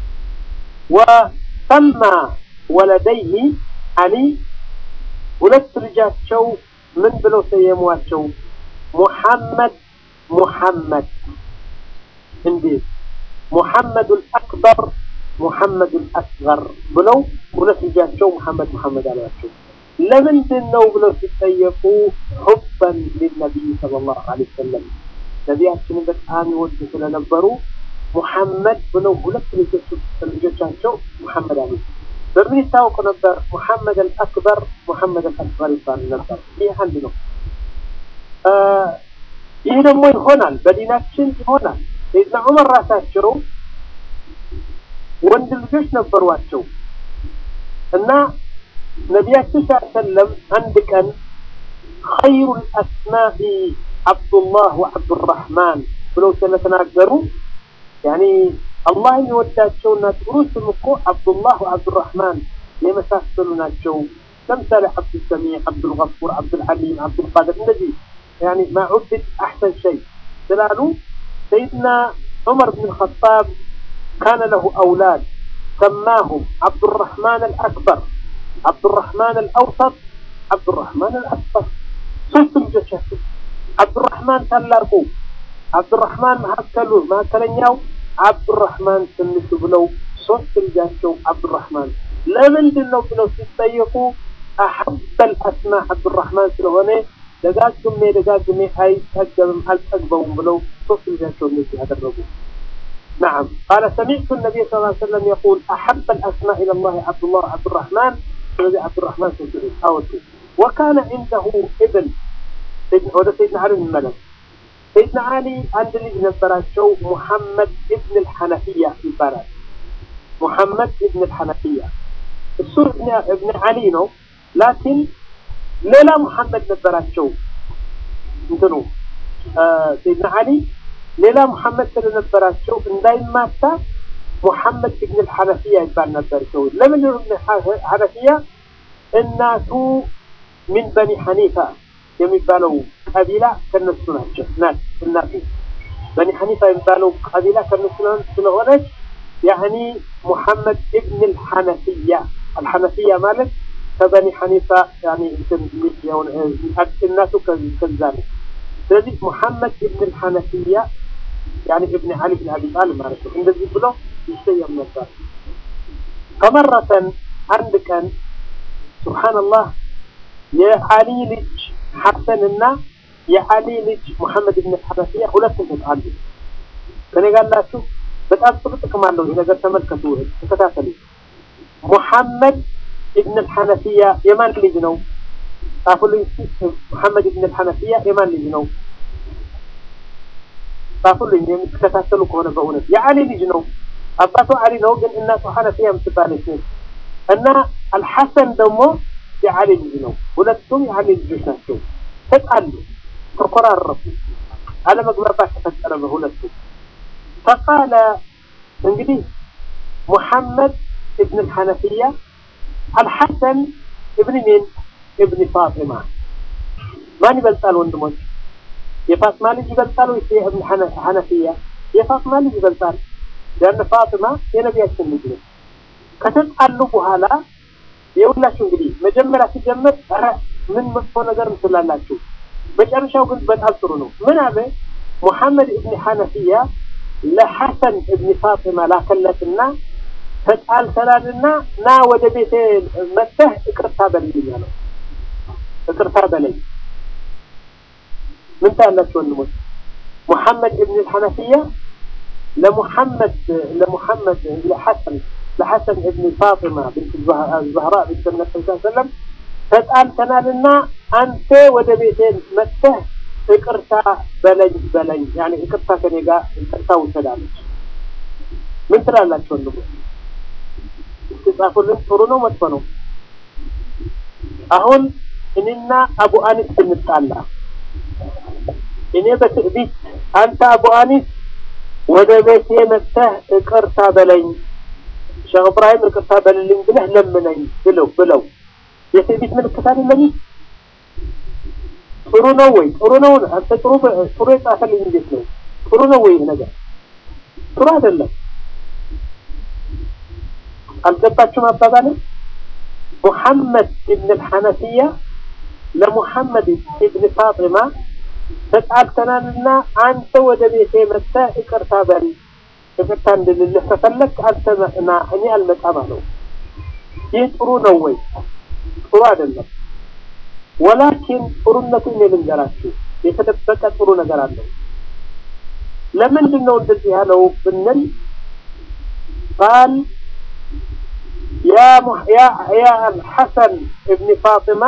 وسمى ولديه علي ሁለት ልጃቸው ምን ብለው ሰየሟቸው ሙሐመድ ሙሐመድ እንዴት ሙሐመድ አልአክበር ሙሐመድ አልአስገር ብለው ሁለት ልጃቸው ሙሐመድ ሙሐመድ አሏቸው ለምንድን ነው ብለው ሲጠየቁ ሑበን ሊነቢይ ሰለላሁ ዐለይሂ ወሰለም ነቢያችንን በጣም ይወዱ ስለነበሩ ሙሐመድ ብለው ሁለት ልጆቻቸው ሙሐመድ አሉ በምን ይታወቁ ነበር ሙሐመድ አልአክበር ሙሐመድ አልአስገር ይባሉ ነበር ይህ አንድ ነው ይህ ደግሞ ይሆናል በዲናችን ይሆናል ሰይድና ዑመር ራሳቸው ወንድ ልጆች ነበሯቸው እና ነቢያችን ሰለም አንድ ቀን ኸይሩ ልአስማኢ አብዱላህ ወዓብዱራህማን ብለው ስለተናገሩ ያኒ አላህ የሚወዳቸውና ጥሩ ስም እኮ አብዱላህ ወዓብዱራህማን የመሳሰሉ ናቸው ለምሳሌ አብዱልሰሚዕ አብዱልገፉር አብዱልሐሊም አብዱልቃድር እንደዚህ ያኒ ማ ዑብድ አሕሰን ሸይ ስላሉ ሰይድና ዑመር ብን ልኸጣብ كان له أولاد سماهم عبد الرحمن الأكبر عبد الرحمن الأوسط عبد الرحمن الأكبر ሶስት ልጆቻቸው አብዱራህማን ታላቁ አብዱራህማን መካከሉ መካከለኛው አብዱራህማን ትንሹ ብለው ሶስት ልጃቸው አብዱራህማን ለምንድን ነው ብለው ሲጠየቁ አሐበል አስማ አብዱራህማን ስለሆነ ደጋግሜ ደጋግሜ አይጠገብም አልጠግበውም ብለው ሶስት ልጃቸው እንደዚህ ያደረጉ نعم قال سمعت النبي صلى الله عليه وسلم يقول أحب الأسماء إلى الله عبد الله عبد الرحمن الذي عبد الرحمن أوتي وكان عنده ابن سيدنا سيدنا علي بن الملك سيدنا علي عند اللي نبراتشو محمد ابن الحنفية في بلد محمد ابن الحنفية السور ابن, ابن علي نو لكن ሌላ ሙሐመድ ነበራቸው እንትኑ ሰይድና አሊ ሌላ ሙሐመድ ስለነበራቸው እንዳይማታ ሙሐመድ ብን ልሐነፊያ ይባል ነበር ሰው ለምን ሐነፊያ እናቱ ሚን በኒ ሐኒፋ የሚባለው ቀቢላ ከነሱ ናቸው ናት እናቱ በኒ ሐኒፋ የሚባለው ቀቢላ ከነሱ ስለሆነች ያኒ ሙሐመድ ብን ልሐነፊያ አልሐነፊያ ማለት ከበኒ ሐኒፋ ያኒ እናቱ ከዛ ነው ስለዚህ ሙሐመድ ብን ልሐነፊያ ያኒ እብን ዓሊ ብን አቢ ጣልብ ማለት ነው እንደዚህ ብሎ ይሰየም ነበር ከመረተን አንድ ቀን ሱብሓነላህ የዓሊ ልጅ ሐሰን እና የዓሊ ልጅ ሙሐመድ ብን ሐነፊያ ሁለቱም ተጣሉ ከኔ ጋር ናችሁ በጣም ጥሩ ጥቅም አለው ይህ ነገር ተመልከቱ ተከታተሉ ሙሐመድ ابن الحنفية يمان اللي جنو ጻፉልኝ ሙሐመድ ብን الحنفية የማን ልጅ ነው ጻፉልኝ የምትከታተሉ ከሆነ በእውነት የዓሊ ልጅ ነው አባቱ ዓሊ ነው ግን እናቱ ሐነፊያ የምትባለች ነች እና አልሐሰን ደግሞ የዓሊ ልጅ ነው ሁለቱም የዓሊ ልጆች ናቸው ተጣሉ ተኮራረፉ አለመግባባት ተፈጠረ በሁለቱ ፈቃለ እንግዲህ ሙሐመድ እብን ልሐነፊያ አልሐሰን እብን ሚን እብን ፋጢማ ማን ይበልጣል ወንድሞች? የፋጥማ ልጅ ይበልጣል ወይስ የእብን ሐነፊያ? የፋጥማ ልጅ ይበልጣል። ያን ፋጥማ የነቢያችን ልጅ ነው። ከተጣሉ በኋላ የሁላችሁ እንግዲህ መጀመሪያ ሲጀምር ኧረ ምን መጥፎ ነገር እንትላላችሁ፣ መጨረሻው ግን በጣም ጥሩ ነው። ምን አለ ሙሐመድ እብን ሐነፊያ ለሐሰን እብን ፋጢማ ላከለትና ተጣልተናልና ና ወደ ቤቴ መጥተህ ይቅርታ በልኝ አለው። ይቅርታ በለኝ ምን ታያላችሁ ወንድሞች? ሙሐመድ እብን ሐነፊያ ለሙሐመድ ለሙሐመድ ለሐሰን ለሐሰን እብን ፋጢማ ብንት ዛህራ ብንት ነቢ ሰለም ተጣልተናልና አንተ ወደ ቤቴ መጥተህ ይቅርታ በለኝ በለኝ ያኔ ይቅርታ ከኔ ጋር ይቅርታ ውሰዳለች። ምን ትላላችሁ ወንድሞች? እስኪ ጻፉልን። ጥሩ ነው መጥፎ ነው? አሁን እኔና አቡ አኒስ ብንጣላ እኔ በትዕቢት አንተ አቡ አኒስ ወደ ቤቴ መጥተህ ይቅርታ በለኝ ሼክ እብራሂም ይቅርታ በልልኝ ብለህ ለምነኝ ብለው ብለው የትዕቢት ምልክት አይደለም? ጥሩ ነው ወይ? ጥሩ ነው። አንተ ጥሩ ጥሩ የጻፈልኝ እንዴት ነው? ጥሩ ነው ወይ ነገር? ጥሩ አይደለም። አልገባችሁም አባባሌ? ሙሐመድ ኢብን አልሐነፊያ ለሙሐመድ ኢብን ፋጢማ ተጣልተናልና አንተ ወደ ቤቴ መጥተህ ይቅርታ በል ይቅርታ እንድልልህ ከፈለግ አንተ ና እኔ አልመጣም አለው። ይህ ጥሩ ነው ወይ? ጥሩ አይደለም። ወላኪን ጥሩነቱን እኔ ልንገራችሁ፣ የተደበቀ ጥሩ ነገር አለው። ለምንድን ነው እንደዚህ ያለው ብንል ቃል ያ ያ ሐሰን እብኒ ፋጢማ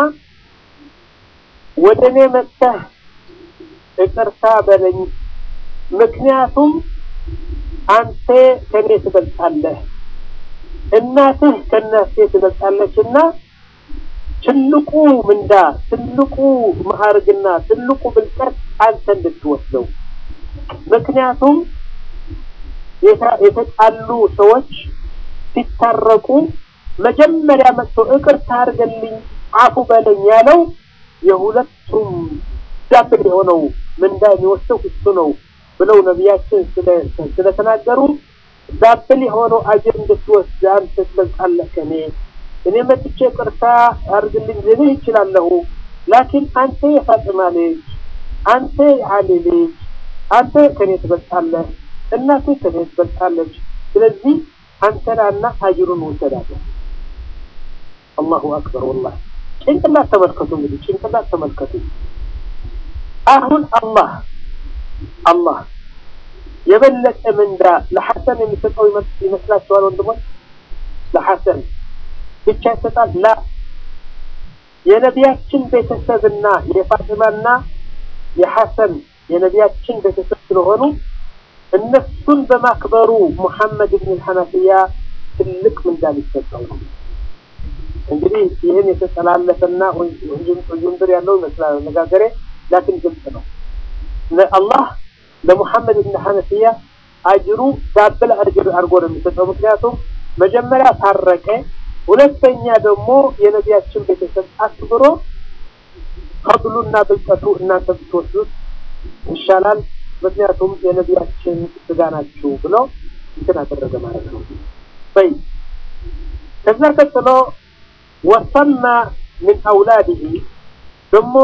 ወደ እኔ መጥተህ ይቅርታ በለኝ፣ ምክንያቱም አንተ ከኔ ትበልጣለህ፣ እናትህ ከእናቴ ትበልጣለችና ትልቁ ምንዳ ትልቁ ማዕርግና ትልቁ ብልጠት አንተ እንድትወስደው። ምክንያቱም የተጣሉ ሰዎች ሲታረቁ መጀመሪያ መጥቶ ይቅርታ አድርገልኝ አፉ በለኝ ያለው የሁለቱም ዳብል የሆነው ምንዳ የሚወስደው እሱ ነው ብለው ነቢያችን ስለተናገሩ ዳብል የሆነው አጀር እንድትወስድ አንተ ትበልጣለህ ከኔ እኔ መጥቼ ቅርታ አድርግልኝ ልልህ ይችላለሁ። ላኪን አንተ የፋጥማ ልጅ፣ አንተ የዓሊ ልጅ፣ አንተ ከኔ ትበልጣለህ፣ እናቴ ከኔ ትበልጣለች። ስለዚህ አንተናና አጅሩን ውሰዳለህ። አላሁ አክበር። ወላሂ ጭንቅላት ተመልከቱ። እንግዲህ ጭንቅላት ተመልከቱ። አሁን አላህ አላህ የበለጠ ምንዳ ለሐሰን የሚሰጠው ይመስላችኋል ወንድሞች? ለሐሰን ብቻ ይሰጣል? ላ የነቢያችን ቤተሰብና የፋጢማና የሐሰን የነቢያችን ቤተሰብ ስለሆኑ እነሱን በማክበሩ ሙሐመድ ብን ሐነፊያ ትልቅ ምንዳ ሊሰጠው ነው። እንግዲህ ይህን የተጠላለፈና ውዥንብር ያለው ይመስላል አነጋገሬ፣ ላኪን ግልጽ ነው። አላህ ለሙሐመድ ብን ሐነፊያ አጅሩ ዳብል አጅር አድርጎ ነው የሚሰጠው። ምክንያቱም መጀመሪያ ታረቀ፣ ሁለተኛ ደግሞ የነቢያችን ቤተሰብ አክብሮ ፈድሉና ብልጠቱ እናንተ ብትወስዱት ይሻላል፣ ምክንያቱም የነቢያችን ስጋ ናችሁ ብሎ እንትን አደረገ ማለት ነው። በይ ከዛ ቀጥሎ ወሰማ ምን አውላድህ ደግሞ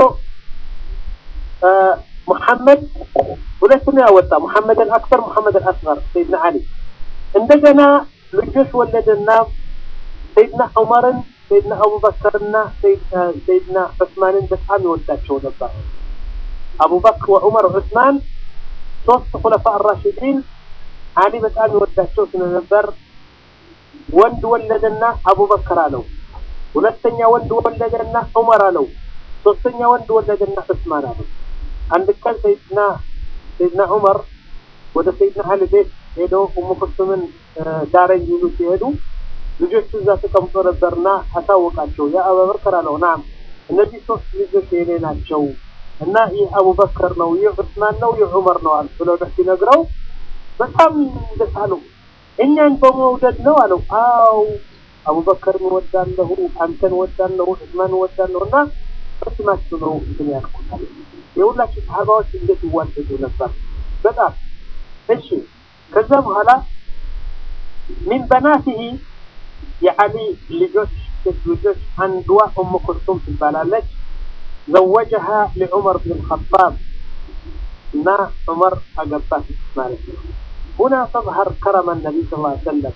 ሙሐመድ ሁለት ነው ያወጣ ሙሐመድ አልአክበር ሙሐመድ አልአስገር ሰይድና አሊ እንደገና ልጆች ወለደና ሰይድና ዑመርን ሰይድና አቡበከርና ሰይድና ዑስማንን በጣም ይወዳቸው ነበር አቡበክር ወዑመር ዑስማን ሶስት ኩለፋ አራሽዲን አሊ በጣም ይወዳቸው ስለነበር ወንድ ወለደና አቡበከር አለው ሁለተኛ ወንድ ወለደና ዑመር አለው ሶስተኛ ወንድ ወለደና ዑስማን አለው አንድ ቀን ሰይድና ሰይድና ዑመር ወደ ሰይድና አሊ ቤት ሄደው ኡሙ ኩልሱምን ዳረኝ ይሉ ሲሄዱ ልጆቹ እዛ ተቀምጦ ነበርና አሳወቃቸው። ያ አቡበከር አለው ናም እነዚህ ሶስት ልጆች የኔ ናቸው እና ይህ አቡበከር ነው፣ ይህ ዑስማን ነው፣ ይህ ዑመር ነው አለ ብለው ሲነግረው በጣም ደስ አለው። እኛን በመውደድ ነው አለው። አው አቡበከርን ወዳለሁ፣ አንተን ወዳለሁ፣ ዑስማን ወዳለሁ እና በስማችሁ ነው እንትን ያልኩታል። የሁላችሁ ሰሃባዎች እንዴት ይዋደዱ ነበር በጣም እሺ። ከዛ በኋላ ሚን በናቲሂ የዓሊ ልጆች ሴት ልጆች አንዷ ኡሙ ኩልሱም ትባላለች። ዘወጀሃ ለዑመር ብን ልኸጣብ እና ዑመር አገባት ማለት ነው። ሁና ተظهር ከረመ ነቢይ ስ ላ ሰለም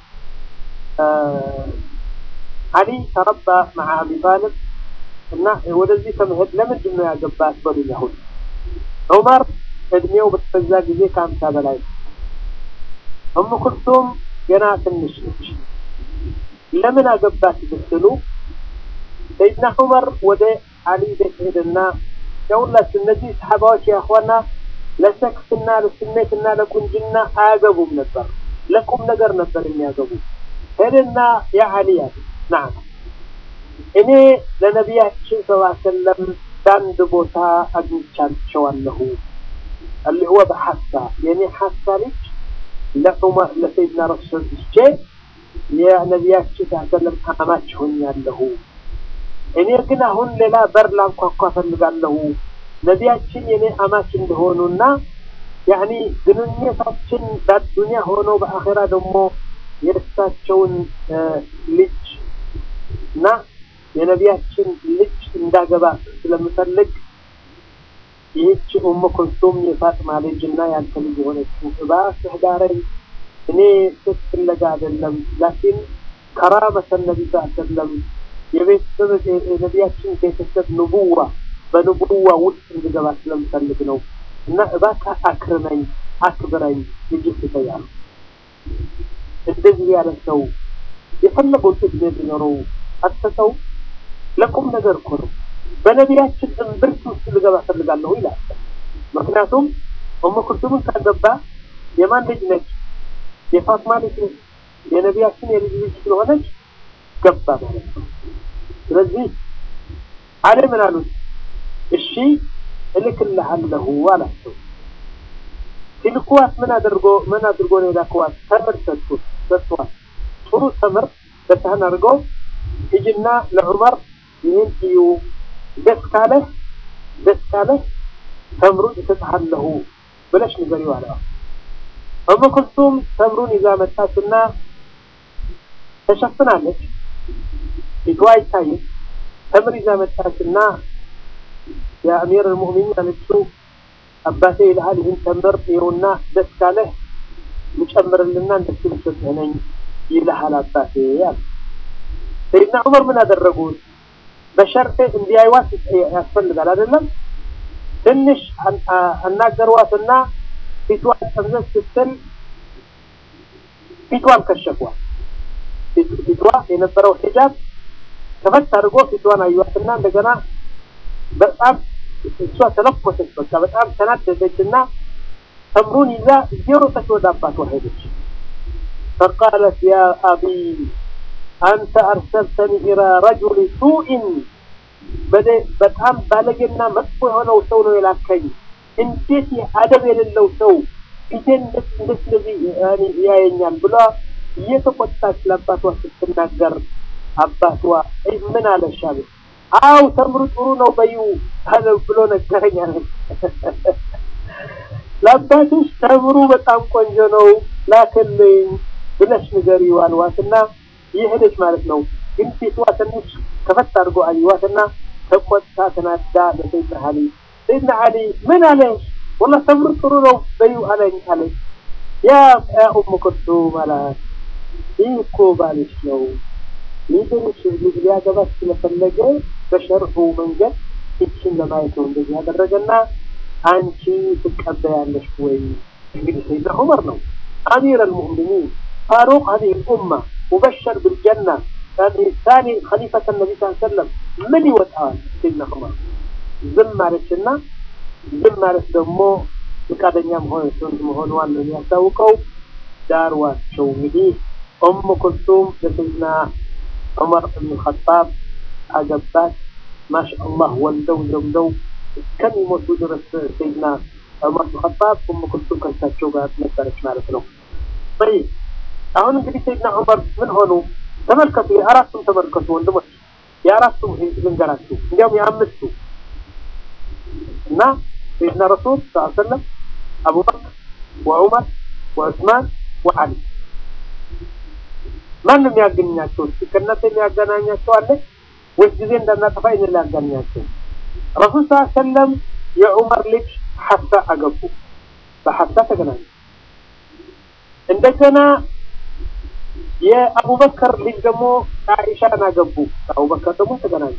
ዓሊ ተረባ መዓ አቢ ጣልብ እና ወደዚህ ከመሄድ ለምንድን ነው ያገባት በሉኝ። አሁን ዑመር እድሜው በዛ ጊዜ ከአምሳ በላይ ነው። ኡሙ ኩልሱም ገና ትንሽ ነች። ለምን አገባት ብትሉ ሰይድና ዑመር ወደ ዓሊ ቤት ሄደና የሁላችሁ እነዚህ ሰሓባዎች ያኸዋና ለሰክስና ለስሜትና ለቁንጅና አያገቡም ነበር፣ ለቁም ነገር ነበር የሚያገቡ። ሄደና ያ ዓሊ ያለ ናም እኔ ለነቢያችን ስ ሰለም በአንድ ቦታ አግኝቻቸዋለሁ አሊ ሁወ በሐሳ የእኔ ሐሳ ልጅ ለዑመር ለሰይድና ረሱል ስቼ የነቢያችን ስ ሰለም አማች ሆኛለሁ። እኔ ግን አሁን ሌላ በር ላንኳኳ ፈልጋለሁ ነቢያችን የኔ አማች እንደሆኑና ያኒ ግንኙነታችን በዱንያ ሆኖ በአኼራ ደግሞ የእሳቸውን ልጅ እና የነቢያችን ልጅ እንዳገባ ስለምፈልግ ይህች ኡሙ ኩልሱም የፋጥማ ልጅ እና ያንተ ልጅ የሆነችው እባክህ ዳረኝ። እኔ ሴት ፍለጋ አይደለም፣ ላኪን ከራመተ ነቢ ስ ሰለም የቤተሰብ የነቢያችን ቤተሰብ ንቡዋ በንቡዋ ውስጥ እንድገባ ስለምፈልግ ነው እና እባክህ አክርመኝ፣ አክብረኝ፣ ልጅ ትተያሉ። እንደዚህ ያለ ሰው የፈለገውን እድሜ ቢኖረው አትሰጠው። ለቁም ነገር እኮ ነው። በነቢያችን እምብርት ውስጥ ልገባ ፈልጋለሁ ይላል። ምክንያቱም ኡሙ ኩልሱምን ካገባ የማን ልጅ ነች? የፋጥማ ልጅ ነች። የነቢያችን የልጅ ልጅ ስለሆነች ገባ ማለት ነው። ስለዚህ አለ ምን አሉት? እሺ እልክልሃለሁ አላቸው። ሲልኩዋት ምን አድርጎ ምን አድርጎ ነው የላከዋት? ተምር ሰጡት ሰጥቷት ጥሩ ተምር በሳህን አድርገው ሂጂና ለዑመር ይህን እዩ ደስ ካለህ ደስ ካለህ ተምሩን እሰጥሃለሁ ብለሽ ንገሪው አለ። ኡሙ ኩልሱም ተምሩን ይዛ መጣችና ተሸፍናለች፣ ፊቷ አይታይም። ተምር ይዛ መጣችና የአሚር አልሙእሚኒን አለችው አባቴ ይልሃል ይህን ተምር ይኸውና ደስ ካለህ ልጨምርልና እንደሱ ልሰጥህ ነኝ ይልሃል አባቴ አለ። ሰይድና ዑመር ምን አደረጉት? በሸርጥ እንዲያዩዋት ያስፈልጋል አይደለም። ትንሽ አናገሯትና ፊቷን ጠምዘዝ ስትል ፊቷን ከሸፏል። ፊቷ የነበረው ሂጃብ ከፈት አድርጎ ፊቷን አዩዋትና እንደገና በጣም እሷ ተለኮሰች። በቃ በጣም ተናደደች እና ተምሩን ይዛ እየሮጠች ወደ አባቷ ሄደች። ፈቃለት ያ አቢ አንተ አርሰልተኒ ኢላ ረጁል ሱኢን በጣም ባለጌና መጥፎ የሆነው ሰው ነው የላከኝ። እንዴት አደብ የሌለው ሰው ፊቴን እንዴት እንደዚህ ያየኛል ብሏ እየተቆጣች ለአባቷ ስትናገር አባቷ ምን አለሽ አለ። አው ተምሩ ጥሩ ነው በዩ አለ ብሎ ነገረኝ አለ። ለአባትሽ ተምሩ በጣም ቆንጆ ነው ላክልኝ ብለሽ ንገሪው አልዋትና ይሄደች ማለት ነው። ግን ፊቷ ትንሽ ከፈት አድርጎ አየዋትና ተቆጣ፣ ተናዳ ለሰይድና አሊ ሰይድና አሊ ምን አለሽ? ወላሂ ተምሩ ጥሩ ነው በዩ አለኝ አለች። ያ ያ ኡሙ ኩልሱም አላት ይህ እኮ ባልሽ ነው ይድንሽ ሊያገባት ስለፈለገ በሸርዑ መንገድ እችን ለማየት ነው እንደዚህ ያደረገና አንቺ ትቀበያለሽ ወይ? እንግዲህ ሰይድና ዑመር ነው አሚር አልሙእሚኒን ፋሩቅ هذه الأمة مبشر بالجنة ثاني خليفة النبي صلى الله عليه وسلم ምን ይወጣዋል? ሰይድና ዑመር ዝም ማለችና ዝም ማለት ደግሞ ፈቃደኛ መሆን መሆኗን ነው የሚያስታውቀው። ዳርዋቸው እንግዲህ ኡሙ ኩልሱም ለሰይድና ዑመር ብን ኸጣብ አገባት። ማሻአላህ ወልደው ዘምደው እስከሚሞቱ ድረስ ሰይድና ዑመር ብን ኸጣብ ኡሙ ኩልሱም ከእሳቸው ጋር ነበረች ማለት ነው። ጠይብ አሁን እንግዲህ ሰይድና ዑመር ምን ሆኑ? ተመልከቱ፣ የአራቱም ተመልከቱ ወንድሞች፣ የአራቱም ልንገራችሁ፣ እንዲያውም የአምስቱ እና ሰይድና ረሱል ስ ሰለም አቡበክር ወዑመር ወዑስማን ወዓሊ ማንም የሚያገኛቸው ከእናንተ የሚያገናኛቸው አለ ወይስ ጊዜ እንዳናጠፋ ይህን ሊያገናኛቸው? ረሱል ስ ሰለም የዑመር ልጅ ሐፍሳ አገቡ። በሐፍሳ ተገናኙ። እንደገና የአቡበከር ልጅ ደግሞ አኢሻን አገቡ። አቡበከር ደግሞ ተገናኙ።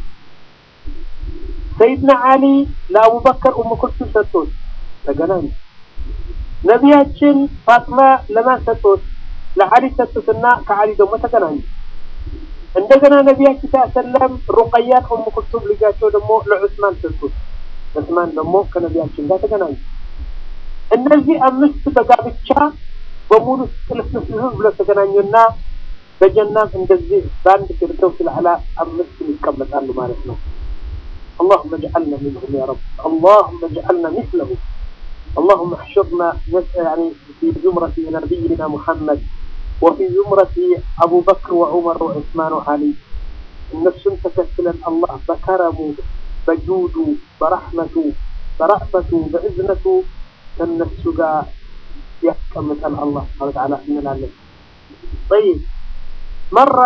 ሰይድና አሊ ለአቡበከር ኡሙ ኩልሱም ሰጡት፣ ተገናኙ። ነቢያችን ፋጥማ ለማን ሰጡት? ለአሊ ሰጡትና ከአሊ ደግሞ ተገናኙ። እንደገና ነቢያችን ሰለም ሩቀያን ኡሙ ኩልሱም ልጃቸው ደግሞ ለዑስማን ሰጡት። ዑስማን ደግሞ ከነቢያችን ጋር ተገናኙ። እነዚህ አምስት በጋብቻ በሙሉ ቅልስልስ ብሎ ተገናኙና በጀናም እንደዚህ በአንድ ፊርደውስ አልአዕላ አምስት ይቀመጣሉ ማለት ነው። اللهم اجعلنا منهم يا رب اللهم اجعلنا مثله اللهم احشرنا يعني في زمرة نبينا محمد وفي زمرة أبو بكر وعمر وعثمان وعلي النفس تكسلا الله بكرمه بجوده برحمته برأفته بإذنته ከነሱ ጋር ያስቀምጠን አላህ ስብሐ ወተዓላ እንላለን። ጠይብ መራ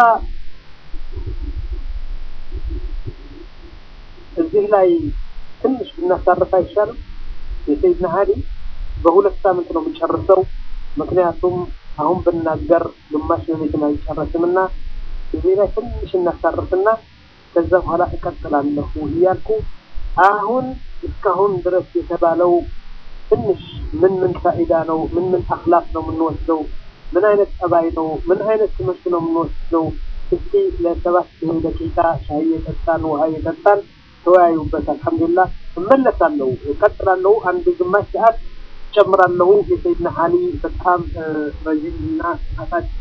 እዚህ ላይ ትንሽ ብናሳርፍ አይሻልም? የሰይድና አሊ በሁለት ሳምንት ነው የምጨርሰው። ምክንያቱም አሁን ብናገር ግማሽ ሌሊትን አይጨረስም እና እዚህ ላይ ትንሽ እናሳርፍና ከዛ በኋላ እቀጥላለሁ እያልኩ አሁን እስካሁን ድረስ የተባለው ትንሽ ምን ምን ፋኢዳ ነው? ምን ምን አክላቅ ነው የምንወስደው? ምን አይነት ጠባይ ነው? ምን አይነት ትምህርት ነው የምንወስደው? እስቲ ለሰባት ደቂቃ ሻይ የጠጣን ውሃ የጠጣን ተወያዩበት። አልሐምዱሊላህ እመለሳለሁ፣ እቀጥላለሁ። አንድ ግማሽ ሰዓት ጨምራለሁ። የሰይድና አሊ በጣም ረዥም እና ሰዓታት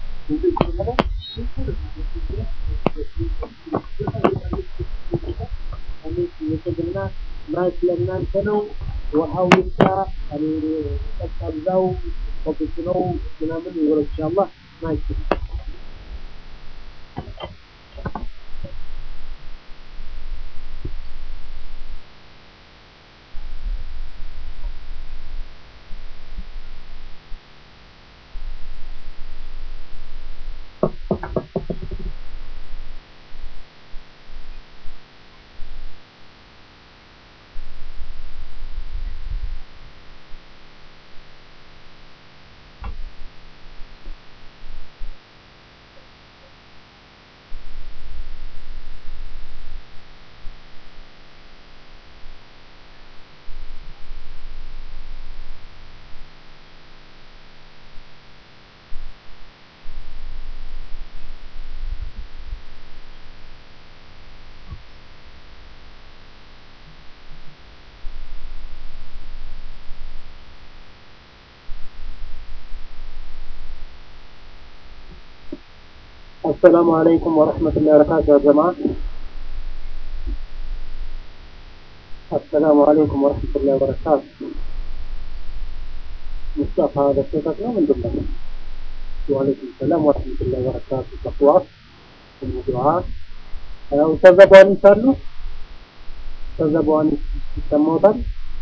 የሰግና ማየት ለእናንተ ነው። ውሃው ይምጣ ቀዝቃዛው ኮፊት ነው ምናምን ይወረድ ኢንሻአላህ ማይክ السلام عليكم ورحمة الله وبركاته يا جماعة السلام عليكم ورحمة الله وبركاته مصطفى هذا صوتك لا من ضمن وعليكم السلام ورحمة الله وبركاته تقوى الموضوعات أستاذ أبواني سالو أستاذ أبواني يسموታል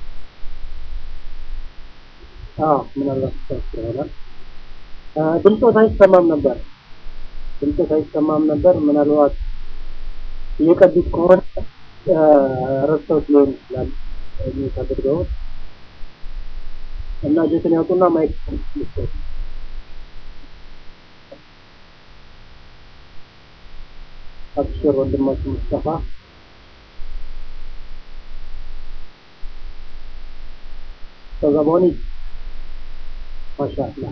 አዎ ምናልባት ይሆናል ድምፆት አይሰማም ነበር ድምፆት አይሰማም ነበር ምናልባት እየቀዱት ከሆነ ረስተውት ሊሆን ይችላል ሚት አድርገውት እና እጀትን ያውጡና ማይክ ልስጠት አብሽር ወንድማችን ሙስጠፋ ተዘቦኒ ማሻአላህ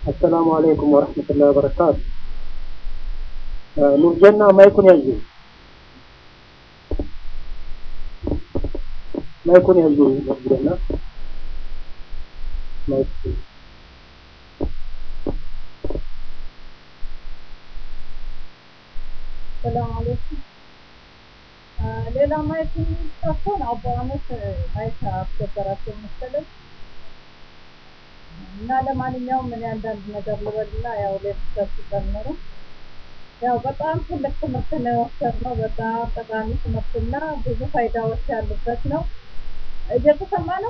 አሰላሙ አለይኩም ወረህመቱላሂ ወበረካቱ። ኑርጀና ማይኩን ያዙ፣ ማይኩን ያዙ። ኑርጀና ማይክ ሰላም አለይኩም። ሌላ ማየት የሚጠፋን አቡ አመት ማየት አስገበራቸው መሰለኝ እና ለማንኛውም እኔ አንዳንድ ነገር ልበልና ያው ሌሎች ሲጨምሩ ያው በጣም ትልቅ ትምህርት ነው የወሰድነው። በጣም ጠቃሚ ትምህርትና ብዙ ፋይዳዎች ያሉበት ነው። እየተሰማ ነው።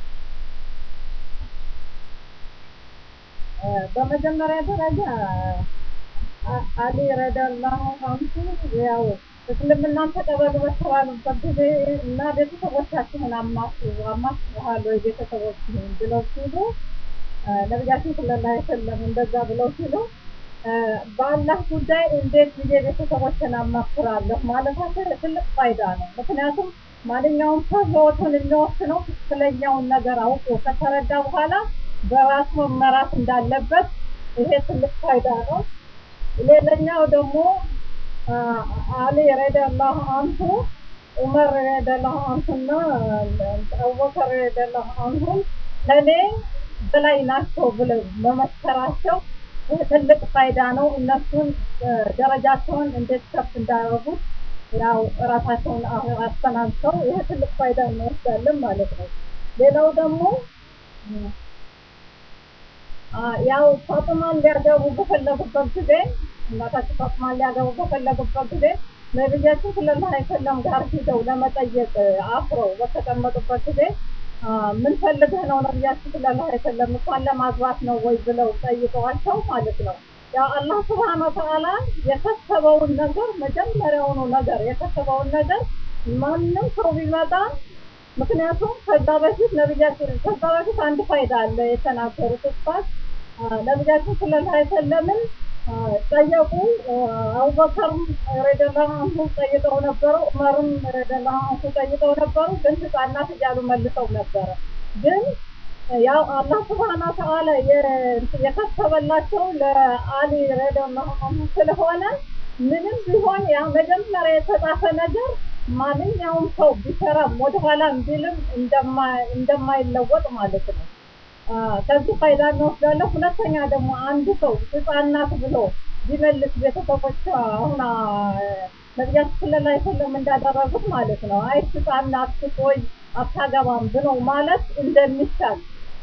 በመጀመሪያ ደረጃ አሊ ረዲየላሁ አንሁ ያው እስልምናን ተቀበሉ በተባሉበት ጊዜ እና ቤተሰቦቻችንን አማክሩ አማክሩሃል ወይ ቤተሰቦችህን ብለው ሲሉ ነቢያችን ሰለላሁ ዐለይሂ ወሰለም እንደዛ ብለው ሲሉ በአላህ ጉዳይ እንዴት ብዬ ቤተሰቦችን አማክራለሁ ማለታቸው ትልቅ ፋይዳ ነው። ምክንያቱም ማንኛውም ሰው ህይወቱን የሚወስነው ትክክለኛውን ነገር አውቆ ከተረዳ በኋላ በራሱ መመራት እንዳለበት ይሄ ትልቅ ፋይዳ ነው። ሌላኛው ደግሞ አሊ ረዲየላሁ አንሁ ዑመር ረዲየላሁ አንሁና አቡበከር ረዲየላሁ አንሁ ለእኔ በላይ ናቸው ብለው መመስከራቸው ትልቅ ፋይዳ ነው። እነሱን ደረጃቸውን እንዴት ከፍ እንዳደረጉት ያው እራሳቸውን አስተናንተው ይሄ ትልቅ ፋይዳ እንወስዳለን ማለት ነው። ሌላው ደግሞ ያው ፋጡማን ሊያገቡ በፈለጉበት ጊዜ እናታችን ፋጡማን ሊያገቡ በፈለጉበት ጊዜ ነቢያችን ሰለላሁ ዐለይሂ ወሰለም ጋር ሂደው ለመጠየቅ አፍረው በተቀመጡበት ጊዜ ምን ፈልገህ ነው ነቢያችን ሰለላሁ ዐለይሂ ወሰለም እሷን ለማግባት ነው ወይ ብለው ጠይቀዋቸው ማለት ነው። ያው አላህ ስብሐነ ወተዓላ የከተበውን ነገር መጀመሪያውኑ ነገር የከተበውን ነገር ማንም ሰው ቢመጣ ምክንያቱም ከዛ በፊት ነቢያችን ከዛ በፊት አንድ ፋይዳ አለ የተናገሩት እስፋት ነቢያችን ሰለላሁ ዐለይሂ ወሰለምን ጠየቁ። አቡበከርም ረዲየላሁ አንሁ ጠይቀው ነበሩ። ዑመርም ረዲየላሁ አንሁ ጠይቀው ነበሩ። ግን ህጻናት እያሉ መልሰው ነበረ። ግን ያው አላህ ስብሐነ ወተዓላ የከተበላቸው ለአሊ ረዲየላሁ አንሁ ስለሆነ ምንም ቢሆን ያ መጀመሪያ የተጻፈ ነገር ማንኛውም ሰው ቢሰራም ወደኋላ ቢልም እንደማይለወጥ ማለት ነው። ከዚህ ፋይዳ እንወስዳለን። ሁለተኛ ደግሞ አንድ ሰው ህፃናት ብሎ ቢመልስ ቤተሰቦች አሁን ነቢያችን ሰለላሁ ዐለይሂ ወሰለም እንዳደረጉት ማለት ነው። አይ ህፃናት ስትቆይ አታገባም ብሎ ማለት እንደሚቻል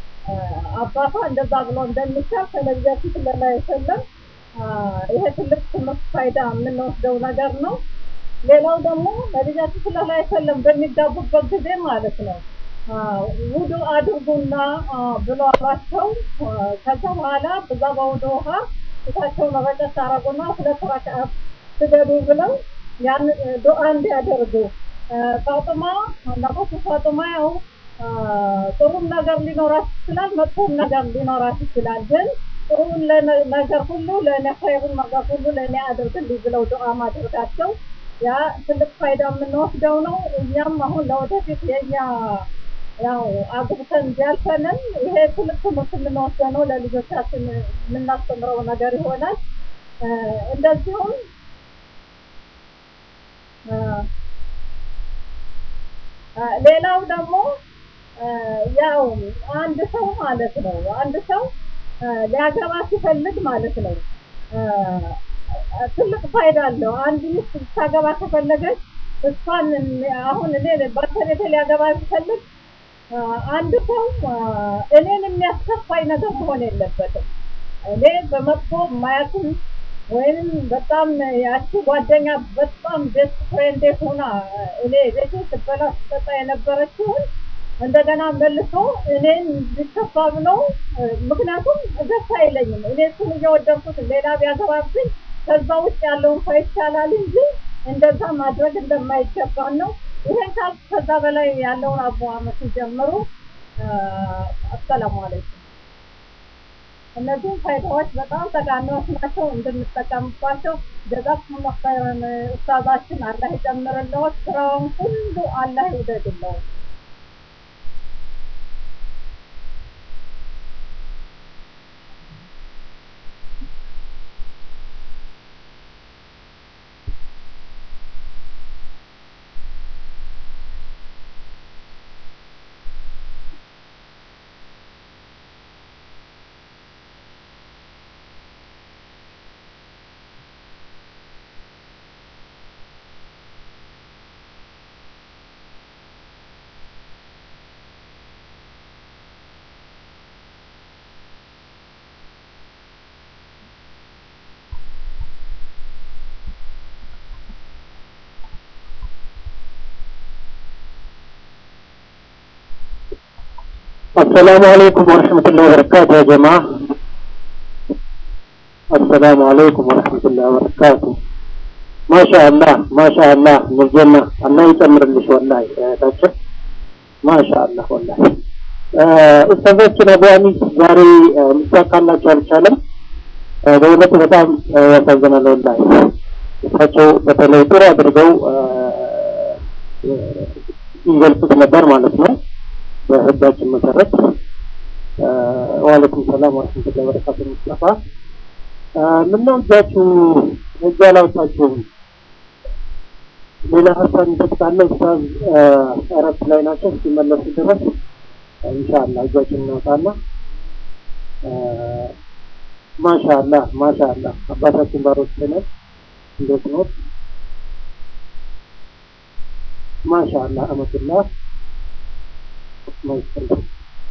አባቷ እንደዛ ብሎ እንደሚቻል ከነቢያችን ሰለላሁ ዐለይሂ ወሰለም ይሄ ትልቅ ትምህርት ፋይዳ የምንወስደው ነገር ነው። ሌላው ደግሞ ነቢያችን ሰለላሁ ዐለይሂ ወሰለም በሚጋቡበት ጊዜ ማለት ነው ውዱ አድርጉና ብሎ አሏቸው። ከዛ በኋላ በዛ በውዱ ውሃ ፊታቸውን ረጨት አረጉና ሁለት ረክዓት ስገዱ ብለው ያን ዱዓ እንዲያደርጉ ፋጡማ እናታችን ፋጡማ ያው ጥሩም ነገር ሊኖራት ይችላል፣ መጥፎም ነገር ሊኖራት ይችላል። ግን ጥሩን ነገር ሁሉ ለእኔ ኸይሩን ነገር ሁሉ ለእኔ አድርግልኝ ብለው ዱዓ ማድረጋቸው ያ ትልቅ ፋይዳ የምንወስደው ነው። እኛም አሁን ለወደፊት የኛ ያው አግብተን ቢያልፈንም ይሄ ትልቅ ትምህርት የምንወስደው ነው። ለልጆቻችን የምናስተምረው ነገር ይሆናል። እንደዚሁም ሌላው ደግሞ ያው አንድ ሰው ማለት ነው አንድ ሰው ሊያገባ ሲፈልግ ማለት ነው ትልቅ ፋይዳ አለው። አንድ ሚስት ልታገባ ከፈለገች እሷን አሁን እኔ ባለቤቴ ሊያገባ ሲፈልግ አንድ ሰው እኔን የሚያስከፋኝ ነገር መሆን የለበትም። እኔ በመጥፎ ማያትም ወይም በጣም ያቺ ጓደኛ በጣም ቤስት ፍሬንዴ ሆና እኔ ቤቴ ስትበላ ስትጠጣ የነበረችውን እንደገና መልሶ እኔን ሊከፋ ብሎ ምክንያቱም ደስ አይለኝም። እኔ እሱን እየወደድኩት ሌላ ቢያገባብኝ ከዛ ውጭ ያለውን ሰው ይቻላል እንጂ እንደዛ ማድረግ እንደማይገባን ነው። ይሄን ካል ከዛ በላይ ያለውን አቡ አመት ሲጀምሩ አሰላሙ አለይኩም። እነዚህም ፋይዳዎች በጣም ጠቃሚዎች ናቸው፣ እንድንጠቀምባቸው ጀዛኩሙላሁ ኸይረን። ኡስታዛችን አላህ ይጨምርልዎት፣ ስራውን ሁሉ አላህ ይውደድልዎት። السلام عليكم ورحمة الله وبركاته يا جماعة السلام عليكم ورحمة الله وبركاته ما شاء الله ما شاء الله من الجنة الله يتمر لش والله تاچه ما شاء الله والله ኡስታዛችን አቡ አኒስ ዛሬ ሊሳካላቸው አልቻለም። በእውነቱ በጣም ያሳዝናል። ወላሂ እሳቸው በተለይ ጥሩ አድርገው ይገልጹት ነበር ማለት ነው በህጋችን መሰረት። ዋለይኩም ሰላም ወረህመቱላሂ ወበረካቱ። ሙስጠፋ ምነው እጃችሁ እጅ አላወጣችሁም? ሌላ ሀሳብ ይሰጥቃለ ኡስታዝ እረፍት ላይ ናቸው። እስኪመለሱ ድረስ ኢንሻአላህ እጃችን እናውጣና ማሻአላህ ማሻአላህ አባታችን ባሮች ነን። እንዴት ነው? ማሻአላህ አመቱላህ ማይሰለም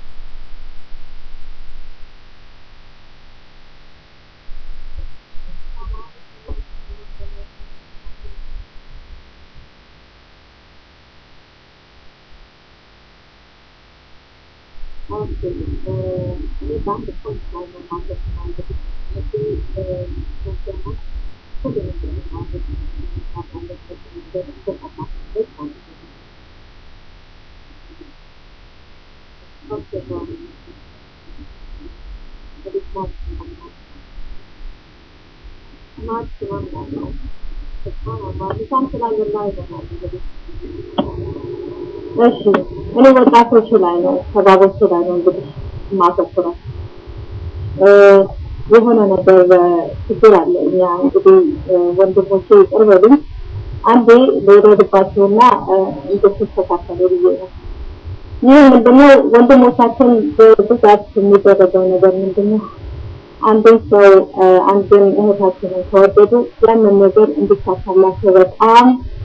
እሺ እኔ ወጣቶቹ ላይ ነው ተባቦቹ ላይ ነው እንግዲህ የማተኩረው የሆነ ነገር ችግር አለ። እኛ እንግዲህ ወንድሞቼ ይቅር በሉኝ፣ አንዴ ልውረድባቸውና እንድትስተካከሉ ብዬ ነው። ይህ ምንድነው ወንድሞቻችን በብዛት የሚደረገው ነገር ምንድነው? አንድን ሰው አንድን እህታችንን ከወደዱ ያንን ነገር እንዲሳካላቸው በጣም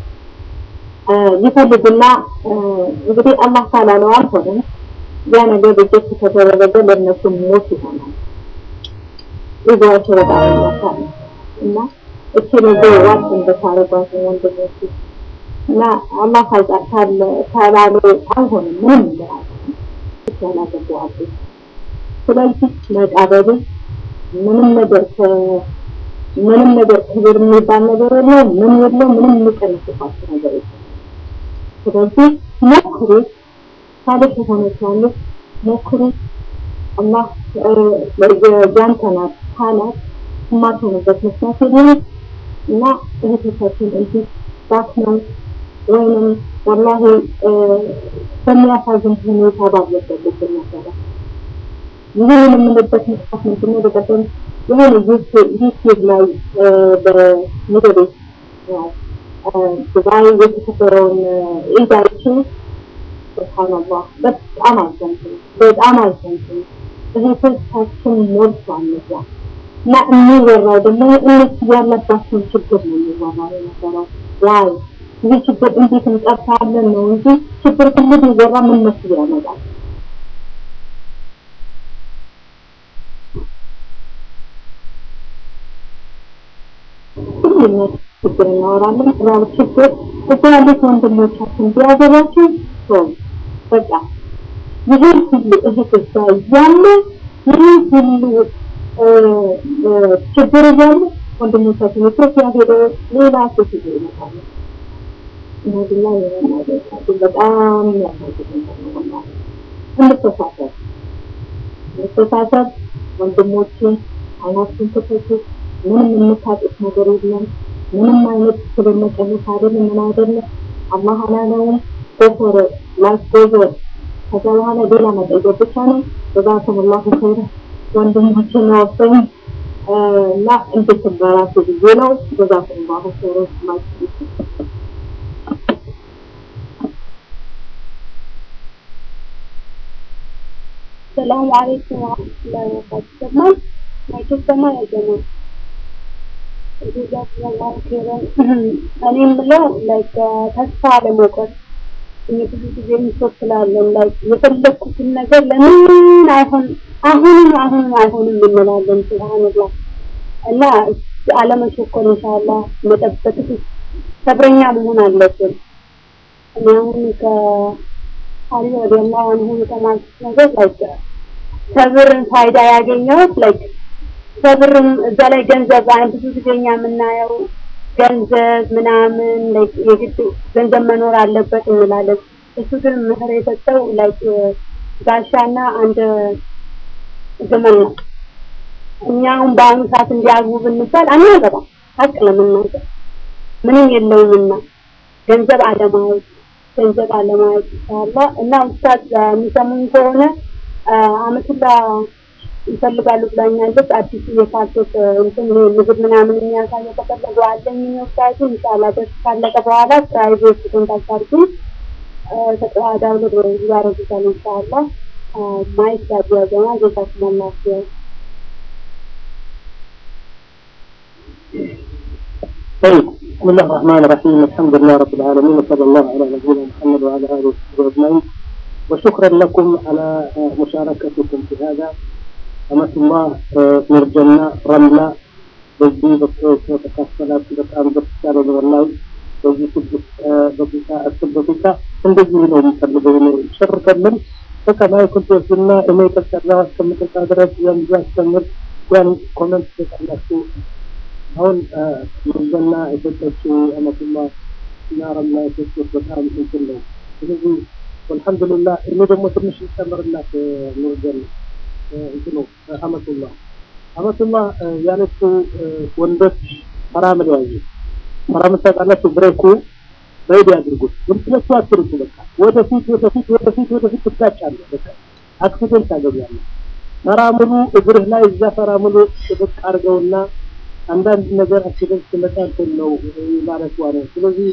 ይፈልጉና እንግዲህ አላህ ካላለው አልሆነም። ያ ነገር ሪጀክት ከተደረገ ለእነሱ ሞት ይሆናል። ይዟቸው በጣም ይመታል እና እቺ ነገር ዋት እንደታረጓት ወንድሞች እና አላህ ካለ ካላለው አልሆነም ምንም ነገር አልሆነም። ያላገቡ አሉ። ስለዚህ መቃበሉ ምንም ነገር ምንም ነገር ክብር የሚባል ነገር የለው፣ ምን የለው፣ ምንም የሚቀንስባቸው ነገር የለም። ስለዚህ ሞክሩ፣ ሳልህ የሆነች ያለች ሞክሩ። አላህ ያንተ ናት ካላት የማትሆንበት ምክንያት የለም እና እህቶቻችን እንዲህ ባክነው ወይንም ወላሂ በሚያሳዝን ሁኔታ ባለበት ነበረ። ይህን የምንልበት ምክንያት ምንድነው? በቀደም የሆነ ዩቲዩብ ላይ በምድር ነው ዱባይ የተከበረውን ኢድ አይቼ ሱብሃንአላህ በጣም አዘንኩኝ፣ በጣም አዘንኩኝ። እህቶቻችን ሞልቷል እዛ እና የሚወራው ደግሞ እነሱ ያለባቸውን ችግር ነው የሚወራው የነበረው። ዋይ ይህ ችግር እንዴት እንቀርፋለን ነው እንጂ ችግር ሁሉ ቢወራ ምን መስሎ ያመጣል? ሁሉም ችግር እናወራለን። ስራው ችግር እዛ ያሉት ወንድሞቻችን ቢያገባቸው ሰው በቃ ይህን ሁሉ እህቶች ጋር እያለ ይህን ሁሉ ችግር እያለ ወንድሞቻችን ኢትዮጵያ ሄደው ሌላ ሴት ይዘው ይመጣሉ። እነዚህ ላይ የመናገር በጣም ያሳዝን ነው። እንተሳሰብ እንተሳሰብ ወንድሞችን አይናችን ክፈቱ። ምንም የምታጡት ነገር የለም። ምንም አይነት ክብር መቀነስ አይደለም፣ ምን አይደለም። አላህ አላለውም ጎፈረ ላይፍ ጎፈር ከዛ በኋላ ሌላ መጠየቅ ብቻ ነው። ጀዛኩም ላሁ ኸይረ ወንድሞችን ወሰኝ እና እንድትበራቱ ብዬ ነው። ጀዛኩም ላሁ ኸይረ ማለት ሰላም አለይኩም ወራህመቱላሂ ወበረካቱህ። ሰማን ማይክ ሰማ ያገና ጀዛኩሙላሁ ኸይረን። እኔ የምለው ላይክ ተስፋ አለመቁረጥ እኔ ብዙ ጊዜ ምሶት ስላለን ላይክ የፈለኩትን ነገር ለምን አይሆን አሁንም አሁንም አይሆንም እንላለን። ሱብሃንአላህ እና አለመቸኮል ኢንሻአላህ መጠበቅ ሰብረኛ መሆን አለብን። እኔ አሁን ከ አሊ ረዲየላሁ ዐንሁ የተማርኩት ነገር ላይክ ሰብርን ፋይዳ ያገኘሁት ላይክ ሰብርም እዛ ላይ ገንዘብ ብዙ ጊዜ እኛ የምናየው ገንዘብ ምናምን ላይክ የግድ ገንዘብ መኖር አለበት እንላለን። እሱ ግን ምክር የሰጠው ላይክ ጋሻና አንድ ግመል ነው። እኛ አሁን በአሁኑ ሰዓት እንዲያግቡ ብንባል አናገባም። ሀቅ ለመናገር ምንም የለውምና ገንዘብ አለማየት ገንዘብ አለማየት ኢንሻአላህ እና ኡስታዝ የሚሰሙኝ ከሆነ አመቱላ ይፈልጋሉ ብላኛለች። አዲሱ የካርቶት እንትን ይሄ ምግብ ምናምን የሚያሳየው ከፈለጉ አለኝ ኡስታዝ ኢንሻአላህ ደርስ ካለቀ በኋላ ፕራይቬት ኮንታክት አድርጉኝ። ተቀዳዳውሎ ያረጉታል ኢንሻአላህ ማይክ ያዘና ጌታችን አላህ طيب بسم الله الرحمن الرحيم الحمد لله رب العالمين وصلى الله على نبينا محمد وعلى اله وصحبه اجمعين وشكرا لكم على مشاركتكم في هذا أمة الله نرجنا رملة በዚህ በተካፈላችሁ በጣም ደስ ያለ ወላሂ በዚህ ስድስት ደቂቃ አስር ደቂቃ እንደዚህ ነው የሚፈልገው ነው ሸርከልን በቃ ማይክል ተወስና እኔ ቀጠላ እስከምጠጣ ድረስ የምዛ አስተምር ያን ኮመንት ተጠላችሁ አሁን ምርዘና የሰጠችው አመቱላ እና ረምላ የሰጡት በጣም እንትን ነው ስለዚህ አልሐምዱሊላህ እኔ ደግሞ ትንሽ ልጨምርላት ምርዘና እንትኑ አመቱላ አመቱላ ያለችው ወንዶች ሐራምን ያዙ ሐራምን ታውቃላችሁ ብሬኩ በይድ ያድርጉት ግን ስለሱ አትርሱ በቃ ወደፊት ወደፊት ወደፊት ወደፊት ትጋጫለህ በቃ አክሲደንት ታገኛለህ ፈራሙሉ እግርህ ላይ እዛ ፈራሙሉ ጥብቅ አድርገውና አንዳንድ ነገር አክሲደንት ሲመጣ እንትን ነው ማለት ነው ስለዚህ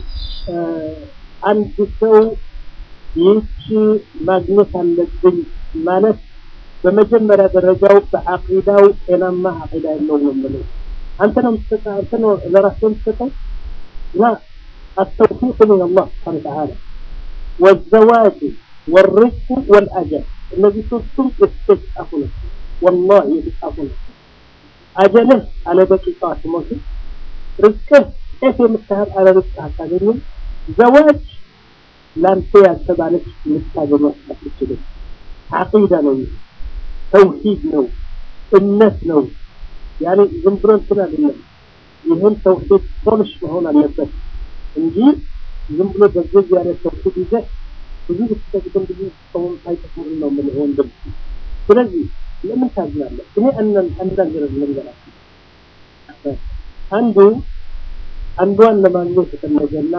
አንድ ሰው ይህች ማግኘት አለብኝ ማለት በመጀመሪያ ደረጃው በአቂዳው ጤናማ አቂዳ የለውም ነው የምለው አንተ ነው የምትሰጠው አንተ ነው ለራስህ የምትሰጠው ላ التوفيق من الله سبحانه وتعالى والزواج والرزق والأجل الذي تصم يستسعفنا والله يستسعفنا أجله على دقيقات موت رزقه كيف يمتهر على رزقه تعلمون زواج لانت يتبالك مستاجر وحدك عقيدة ነው ተውሂድ ነው እምነት ነው ያኔ ዝም ብሎ እንትን አይደለም ይህን ተውሂድ ፖሊሽ መሆን አለበት እንጂ ዝም ብሎ በዚህ ያለ ተውሂድ ይዘህ ብዙ ብትሰግድም ብዙ ሰውም አይጠቅምም ነው ምን ወንድም ስለዚህ ለምን ታዝናለህ እኔ አንዳንድ ልንገራችሁ አንዱ አንዷን ለማግኘት የተፈለገና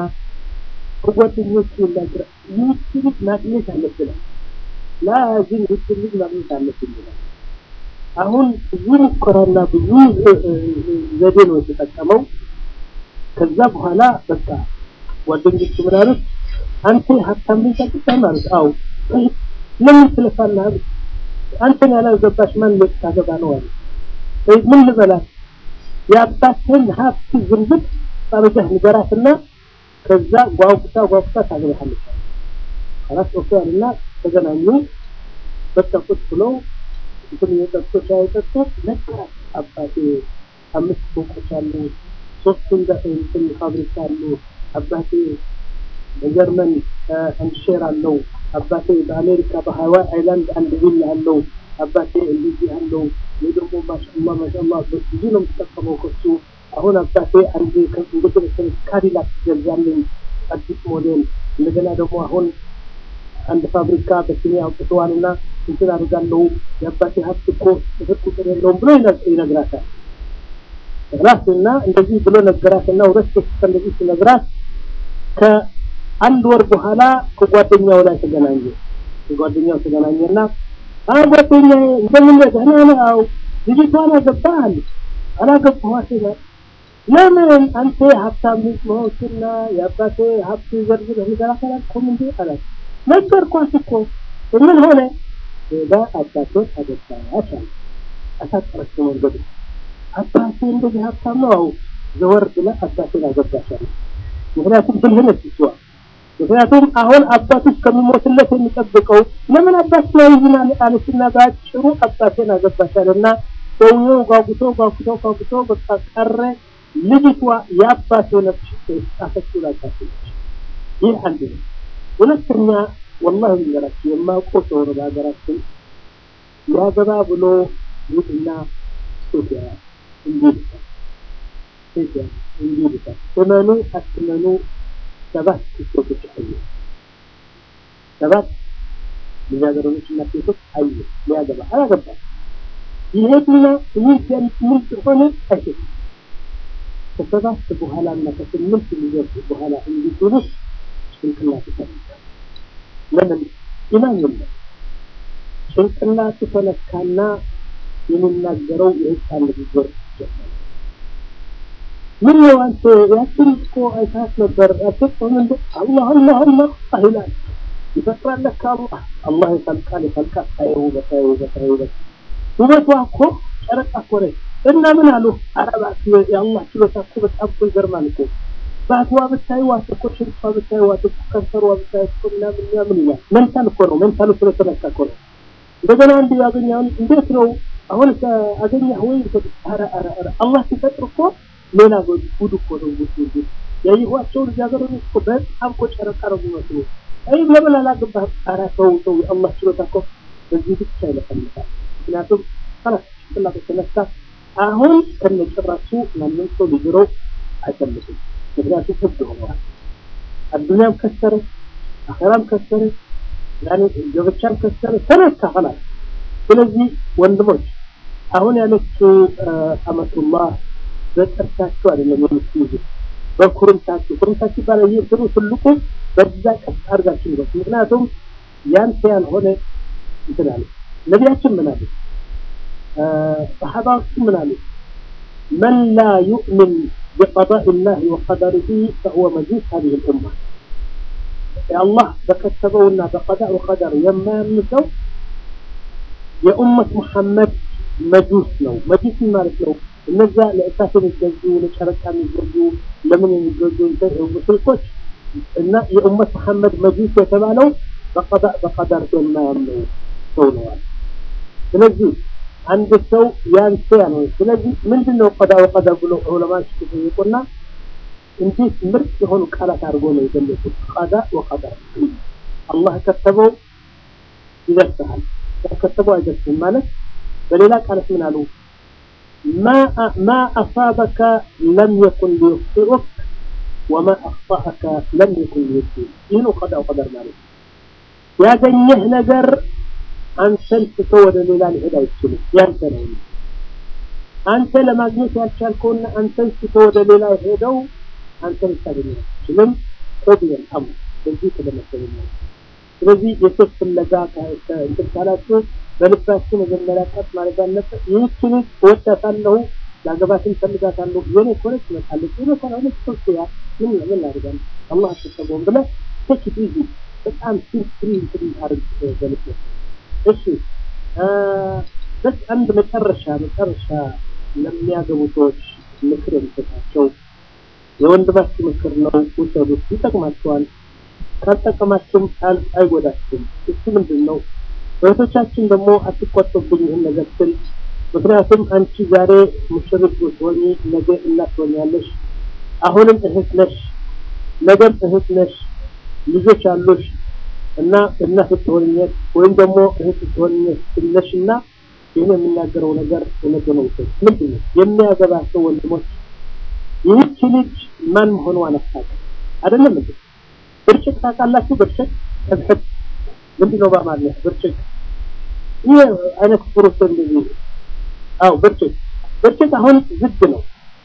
ከጓደኞቹ ይናገር ይህች ልጅ ማግኘት አለብናል ላዚም ይህች ልጅ ማግኘት አለብን ይላል አሁን ብዙ ሙከራና ብዙ ዘዴ ነው የተጠቀመው ከዛ በኋላ በቃ ጓደኞቹ ምን አሉት አንተ ሀብታም ልጅ አግብተህ ማለት አው ለምን ትለፋለህ አሉት አንተን ያላገባሽ ማን ልታገባ ነው አሉ ምን ልበላት የአባትህን ሀብት ዝንብት አርገህ ንገራትና ከዛ ጓጉታ ጓጉታ ታገባሃለች አራት ወቅቱ አለና ተገናኙ በቃ ቁጭ ብለው እንትን የጠጡ ሻይ ጠጡ ነገራት አባቴ አምስት ፎቆች አሉ ሶስት እንትን ፋብሪካ አሉ አባቴ በጀርመን አንድ ሼር አለው አባቴ በአሜሪካ በሀዋይ አይላንድ አንድ ቪላ አለው አባቴ እንደዚህ አለው ይህ ደግሞ ማሻአላ ማሻአላ ብዙ ነው የምትጠቀመው ከሱ አሁን አባቴ አንድ እንደዚህ ካዲላክ ገዛልኝ አዲስ ሞዴል እንደገና ደግሞ አሁን አንድ ፋብሪካ በስሜ አውጥተዋልና እንትን አድርጋለሁ የአባቴ ሀብት እኮ ስፍር ቁጥር የለውም ብሎ ይነግራታል ራስና እንደዚህ ብሎ ነገራትና ሁለት ሶስት እንደዚህ ሲነግራት ከአንድ ወር በኋላ ከጓደኛው ላይ ተገናኘ ከጓደኛው ተገናኘና አ ጓደኛዬ እንደምን ደህና ነህ አዎ ልጅቷን አገባህ አለች አላገባኋት ይላል ለምን አንተ ሀብታም ልጅ መሆንክና የአባቴ ሀብት ዘርዝረህ ንገራት አላልኩም እንዴ አላት ነገርኳት እኮ ምን ሆነ ሄዳ አባቶች አገባች አለ አሳጠረች መንገዱ አባቴ እንደዚህ ሀብታም ነው አው ዘወር ብላ አባቴን አገባሻል ምክንያቱም ብልህ ነች እሷ ምክንያቱም አሁን አባቱ ከሚሞትለት የሚጠብቀው ለምን አባት ላይ ይዝናል አለችና በአጭሩ አባቴን አገባሻልና ሰውየው ጓጉቶ ጓጉቶ ጓጉቶ በቃ ቀረ ልጅቷ የአባቴ ነፍስ ጣፈችው ላጣች ይህ አንድ ነው ሁለተኛ ወላሂ ልንገራችሁ የማውቀው ሰው ነው በሀገራችን ሊያገባ ብሎ ይሁድና ሴት ያያል እንዲህ ይልታል ሴት ያያል እንዲህ ይልታል እመኑ አትመኑ ሰባት ሴቶች አየ ሰባት ልጃገረዶች እና ሴቶች አየ ሊያገባ አላገባም ይሄድና ምን ምን ሆነ አይሄድም ከሰባት በኋላ እና ከስምንት ሊደርስ በኋላ እንዲድሩስ ጭንቅላቱ ተነካ ለምን ኢማን የለም ጭንቅላቱ ተነካና የሚናገረው የህፃን ንግግር ጀመረ ምን ነው አንተ ያችን እኮ አይታት ነበር አትጥም እንደ አላህ አላህ አላህ ይላል ይፈጥራል ለካ አላህ አላህ ይፈልቃል ይፈልቃል ታየው በታየው በታየው ውበቷ እኮ ጨረቃ እኮ ነች እና ምን አሉ አረባት የአላህ ችሎታ እኮ በጣም እኮ ይገርማል እኮ ባትዋ ብታይ ዋት እኮ ሽንቷ ብታይ ዋት እኮ ከንፈሯ ብታይ እኮ ምናምን ምናምን ይላል መንታል እኮ ነው መንታሉ ስለተነካ እኮ ነው እንደገና አንድ ያገኛውን እንዴት ነው አሁን አገኘህ ወይ ኧረ ኧረ ኧረ አላህ ሲፈጥር እኮ ሌላ ጉድ እኮ ነው ጉድ ጉድ ያየኋቸው ልጃገረዶች እኮ በጣም እኮ ጨረቃ ነው የሚመስሉ አይ ለምን አላገባህም ኧረ ተው ተው የአላህ ችሎታ እኮ በዚህ ብቻ ይለፈልፋል ምክንያቱም ከላስ ጭንቅላቱ ተነሳ አሁን ከነጭራሱ ማንም ሰው ሊድረው አይፈልግም ምክንያቱም ህግ ሆነዋል አዱኒያም ከሰረ አኸራም ከሰረ ያኔ ገበቻም ከሰረ ተነካ ኸላስ ስለዚህ ወንድሞች አሁን ያለችው አመቱላህ በጥርሳችሁ አይደለም የምትይዙት በኩርምታችሁ ኩርምታችሁ ይባላል ይህ እንትኑ ትልቁ በዛ ቀጥ አድርጋችሁ ነው ምክንያቱም ያንተ ያልሆነ እንትን አለ ነቢያችን ምን አሉ ሰሓባዎቹ ምን አሉ من لا يؤمن بقضاء الله وقدره فهو مجوس هذه الأمة يا الله بكتبونا بقضاء وقدر يما يمسو يا أمة محمد مجوس ነው መጁስ ማለት ነው እነዛ ለእሳት የሚገዙ ለጨረቃ የሚገዙ ለምን የሚገዙ ሙሽሪኮች እና የኡመት መሐመድ መጁስ የተባለው በቀዳ በቀደር የማያምነው ሰው ነዋል ስለዚህ አንድ ሰው ያንተ ያለው ስለዚህ ምንድነው ቀዳ ወቀደር ብሎ ዑለማዎች ሲጠይቁና እንዴት ምርጥ የሆኑ ቃላት አድርጎ ነው የገለጹት ቀዳ ወቀደር አላህ ከተበው ይደርሳል ያከተበው አይደርስም ማለት በሌላ ቃላት ምን አሉ ما ما أصابك لم يكن ليخطئك وما أخطأك لم يكن ليصيبك إنه قضاء وقدر مالك ያገኘህ ነገር አንተን ትቶ ወደ ሌላ ሊሄድ አይችልም ያንተ ነው አንተ ለማግኘት ያልቻልከውና አንተን ትቶ ወደ ሌላ ሄደው አንተን ልታገኝ አትችልም ቆብየን አሙ በዚህ ተደመሰለ ነው ስለዚህ የሴት ፍለጋ እንትን ካላችሁ በልባችሁ መጀመሪያ ቀጥ ማለት አለበት ይህችን እወዳታለሁ ላገባትን ፈልጋታለሁ የኔ ኮነች ትመጣለች የኔ ካልሆነች ሶስያ ምን ምን ላድርጋለሁ አላህ አትሰበውም ብለህ ቴክ ኢት ኢዚ በጣም ሲምፕሊ እንትን አድርግ በልብ እሺ በስ አንድ መጨረሻ መጨረሻ ለሚያገቡ ሰዎች ምክር የምሰጣቸው የወንድማችሁ ምክር ነው ውሰዱት ይጠቅማችኋል ካልጠቀማችሁም አይጎዳችሁም እሱ ምንድን ነው እህቶቻችን ደግሞ አትቆጡብኝ ይህን ነገር ስል ምክንያቱም አንቺ ዛሬ ሙሽሪት ብትሆኚ ነገ እናት ትሆኛለሽ አሁንም እህት ነሽ ነገም እህት ነሽ ልጆች አሉሽ እና እናት ትሆኝነት ወይም ደግሞ እህት ትሆኝነሽ እና ይህን የሚናገረው ነገር እውነት ነው ምንድን ነው የሚያገባ ሰው ወንድሞች ይህች ልጅ ማን መሆኗን አታውቅም አይደለም እንዴ ብርጭቅ ታውቃላችሁ ብርጭቅ ከብሕት ምንድን ነው በአማርኛ ብርጭቅ ይህ አይነት ፍሩት እንደዚህ አው ብርጭቅ ብርጭቅ አሁን ዝግ ነው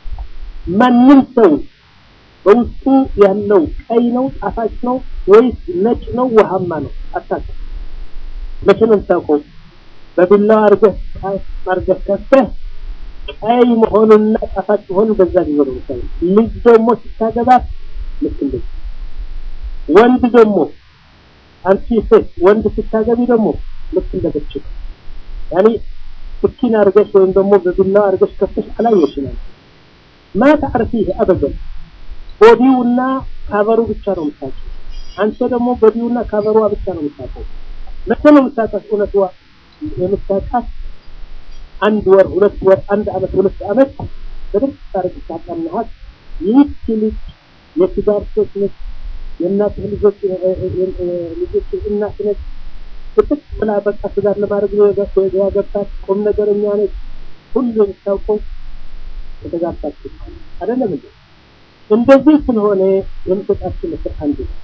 ማንም ሰው በውስጡ ያለው ቀይ ነው ጣፋጭ ነው ወይስ ነጭ ነው ውሃማ ነው አታውቅም መቼ ነው የምታውቀው በቢላዋ አድርገህ አድርገህ ከፍተህ ቀይ መሆኑንና ጣፋጭ መሆኑን በዛ ጊዜ ነው የምታውቀው ልጅ ደግሞ ስታገባት ልክ እንደዚህ ወንድ ደግሞ አንቺ ሴት ወንድ ስታገቢ ደግሞ ልክ እንደ ብርጭቅ ያኒ ስኪን አድርገሽ ወይም ደግሞ በቢላዋ አድርገሽ ከፍተሽ አላየሽም ማ ተዕርፊህ አበደን ቦዲውና ካቨሩ ብቻ ነው የምታውቀው አንተ ደግሞ ቦዲውና ካቨሯ ብቻ ነው የምታውቀው መቼ ነው የምታውቃት እውነትዋ የምታውቃት አንድ ወር ሁለት ወር አንድ አመት ሁለት አመት በደንብ ታሪክ ታጠናሃት ይህች ልጅ የትዳር ሴት ነች የእናትህ ልጆች ልጆች እናት ነች ፍትክ ብላ በቃ ትዳር ለማድረግ ነው ያገባት ቁም ነገረኛ ነች ሁሉ የምታውቀው የተጋባች አይደለም እንዴ እንደዚህ ስለሆነ የምሰጣችሁ ምክር አንዱ ነው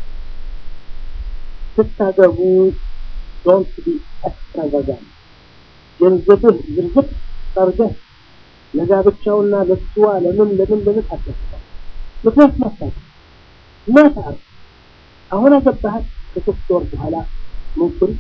ስታገቡ ዶንት ቢ ኤክስትራቫጋንት ገንዘብህ ዝርዝር ጠርገህ ለጋብቻውና ለስዋ ለምን ለምን ለምን አታስባ ምክንያት ማሳት ማታር አሁን አገባሃት ከሶስት ወር በኋላ ምንኩል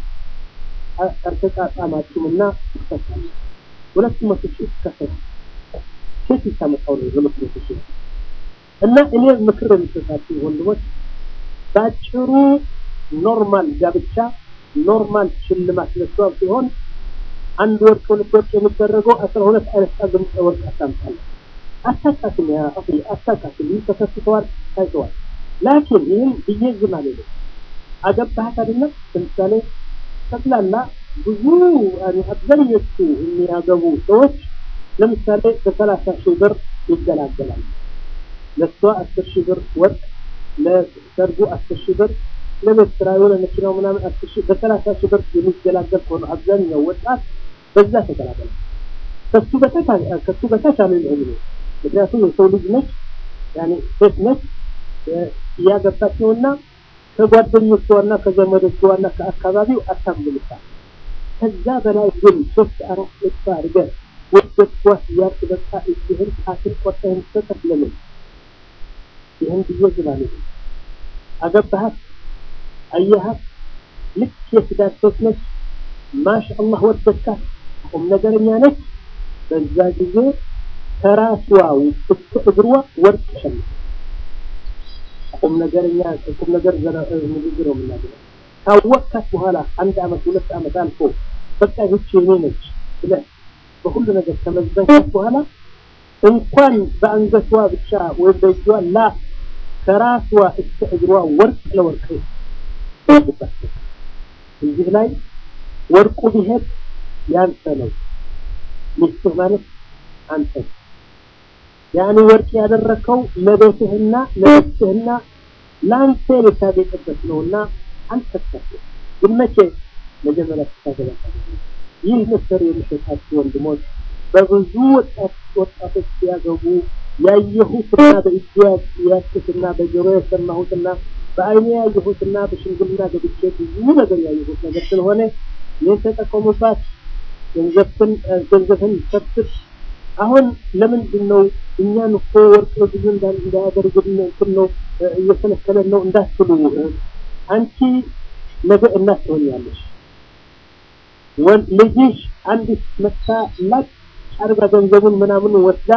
አርተጣጣማችሁምና ትፈታለ ሁለት መቶ ሺህ ትከፈል ሴት ይታመጣው ነው ሁለት መቶ ሺህ እና እኔ ምክር የምሰጣችሁ ወንድሞች ባጭሩ ኖርማል ጋብቻ ኖርማል ሽልማት ለሷም ሲሆን አንድ ወርቅ ሁለት ወርቅ የሚደረገው አስራ ሁለት አይነት ጣግም ወርቅ አታምጣለ አታቃትም ያ አኺ አታቃትም ይህ ተከስተዋል ታይተዋል ላኪን ይህን ብዬ ዝም አልልም አገባሃት አይደለም ለምሳሌ ጠቅላላ ብዙ አብዛኞቹ የሚያገቡ ሰዎች ለምሳሌ በሰላሳ ሺህ ብር ይገላገላሉ ለእሷ አስር ሺህ ብር ወርቅ ለሰርጉ አስር ሺህ ብር ለቤት ስራ የሆነ መኪናው ምናምን አስር ሺህ በሰላሳ ሺህ ብር የሚገላገል ከሆነ አብዛኛው ወጣት በዛ ተገላገለ ከሱ በታች ከሱ በታች አልልህም ነው ምክንያቱም የሰው ልጅ ነች ያኔ ሴት ነች እያገባች ነውና ከጓደኞቿና ከዘመዶቿና ከአካባቢው አታምልምታል ከዛ በላይ ግን ሶስት አራት ልባ አድርገህ ወደድኳት እያልክ በቃ እጅህን ጣትን ቆርጠህን ሰጠት ለምን ይህን ብዬ ዝላለ አገባሃት አየሃት ልክ የትዳር ሴት ነች ማሻ አላህ ወደድካት ቁም ነገረኛ ነች በዛ ጊዜ ከራስዋ እስከ እግሯ ወርቅ ሸምት ቁም ነገረኛ ቁም ነገር ንግግር ነው የምናገረው ካወቅካት በኋላ አንድ አመት ሁለት አመት አልፎ በቃ ይህች የኔ ነች ብለህ በሁሉ ነገር ከመዝበንካት በኋላ እንኳን በአንገቷ ብቻ ወይም በእጇ ላ ከራስዋ እስከ እግሯ ወርቅ ለወርቅ እዚህ ላይ ወርቁ ቢሄድ ያንተ ነው ሚስትህ ማለት አንተ ያኔ ወርቅ ያደረከው ለቤትህና ለቤትህና ለአንተ ልታጌጥበት ነውና አንተ ተከፍ ግን መቼ መጀመሪያ ስታገባ ይህ ምክር የሚሰጣችሁ ወንድሞች በብዙ ወጣት ወጣቶች ሲያገቡ ያየሁትና በእጅ ያስኩትና በጆሮ የሰማሁትና በአይኔ ያየሁትና በሽምግልና ገብቼ ብዙ ነገር ያየሁት ነገር ስለሆነ ይህን ተጠቀሙባት ገንዘብን ገንዘብን ሰብስብ አሁን ለምንድን ነው እኛን እኮ ወርቅ ብዙ እንዳያደርግን እንትን ነው እየከለከለን ነው እንዳትሉ አንቺ ነገ እናት ትሆኛለሽ ልጅሽ አንዲት መታ ላጭ አርጋ ገንዘቡን ምናምን ወስዳ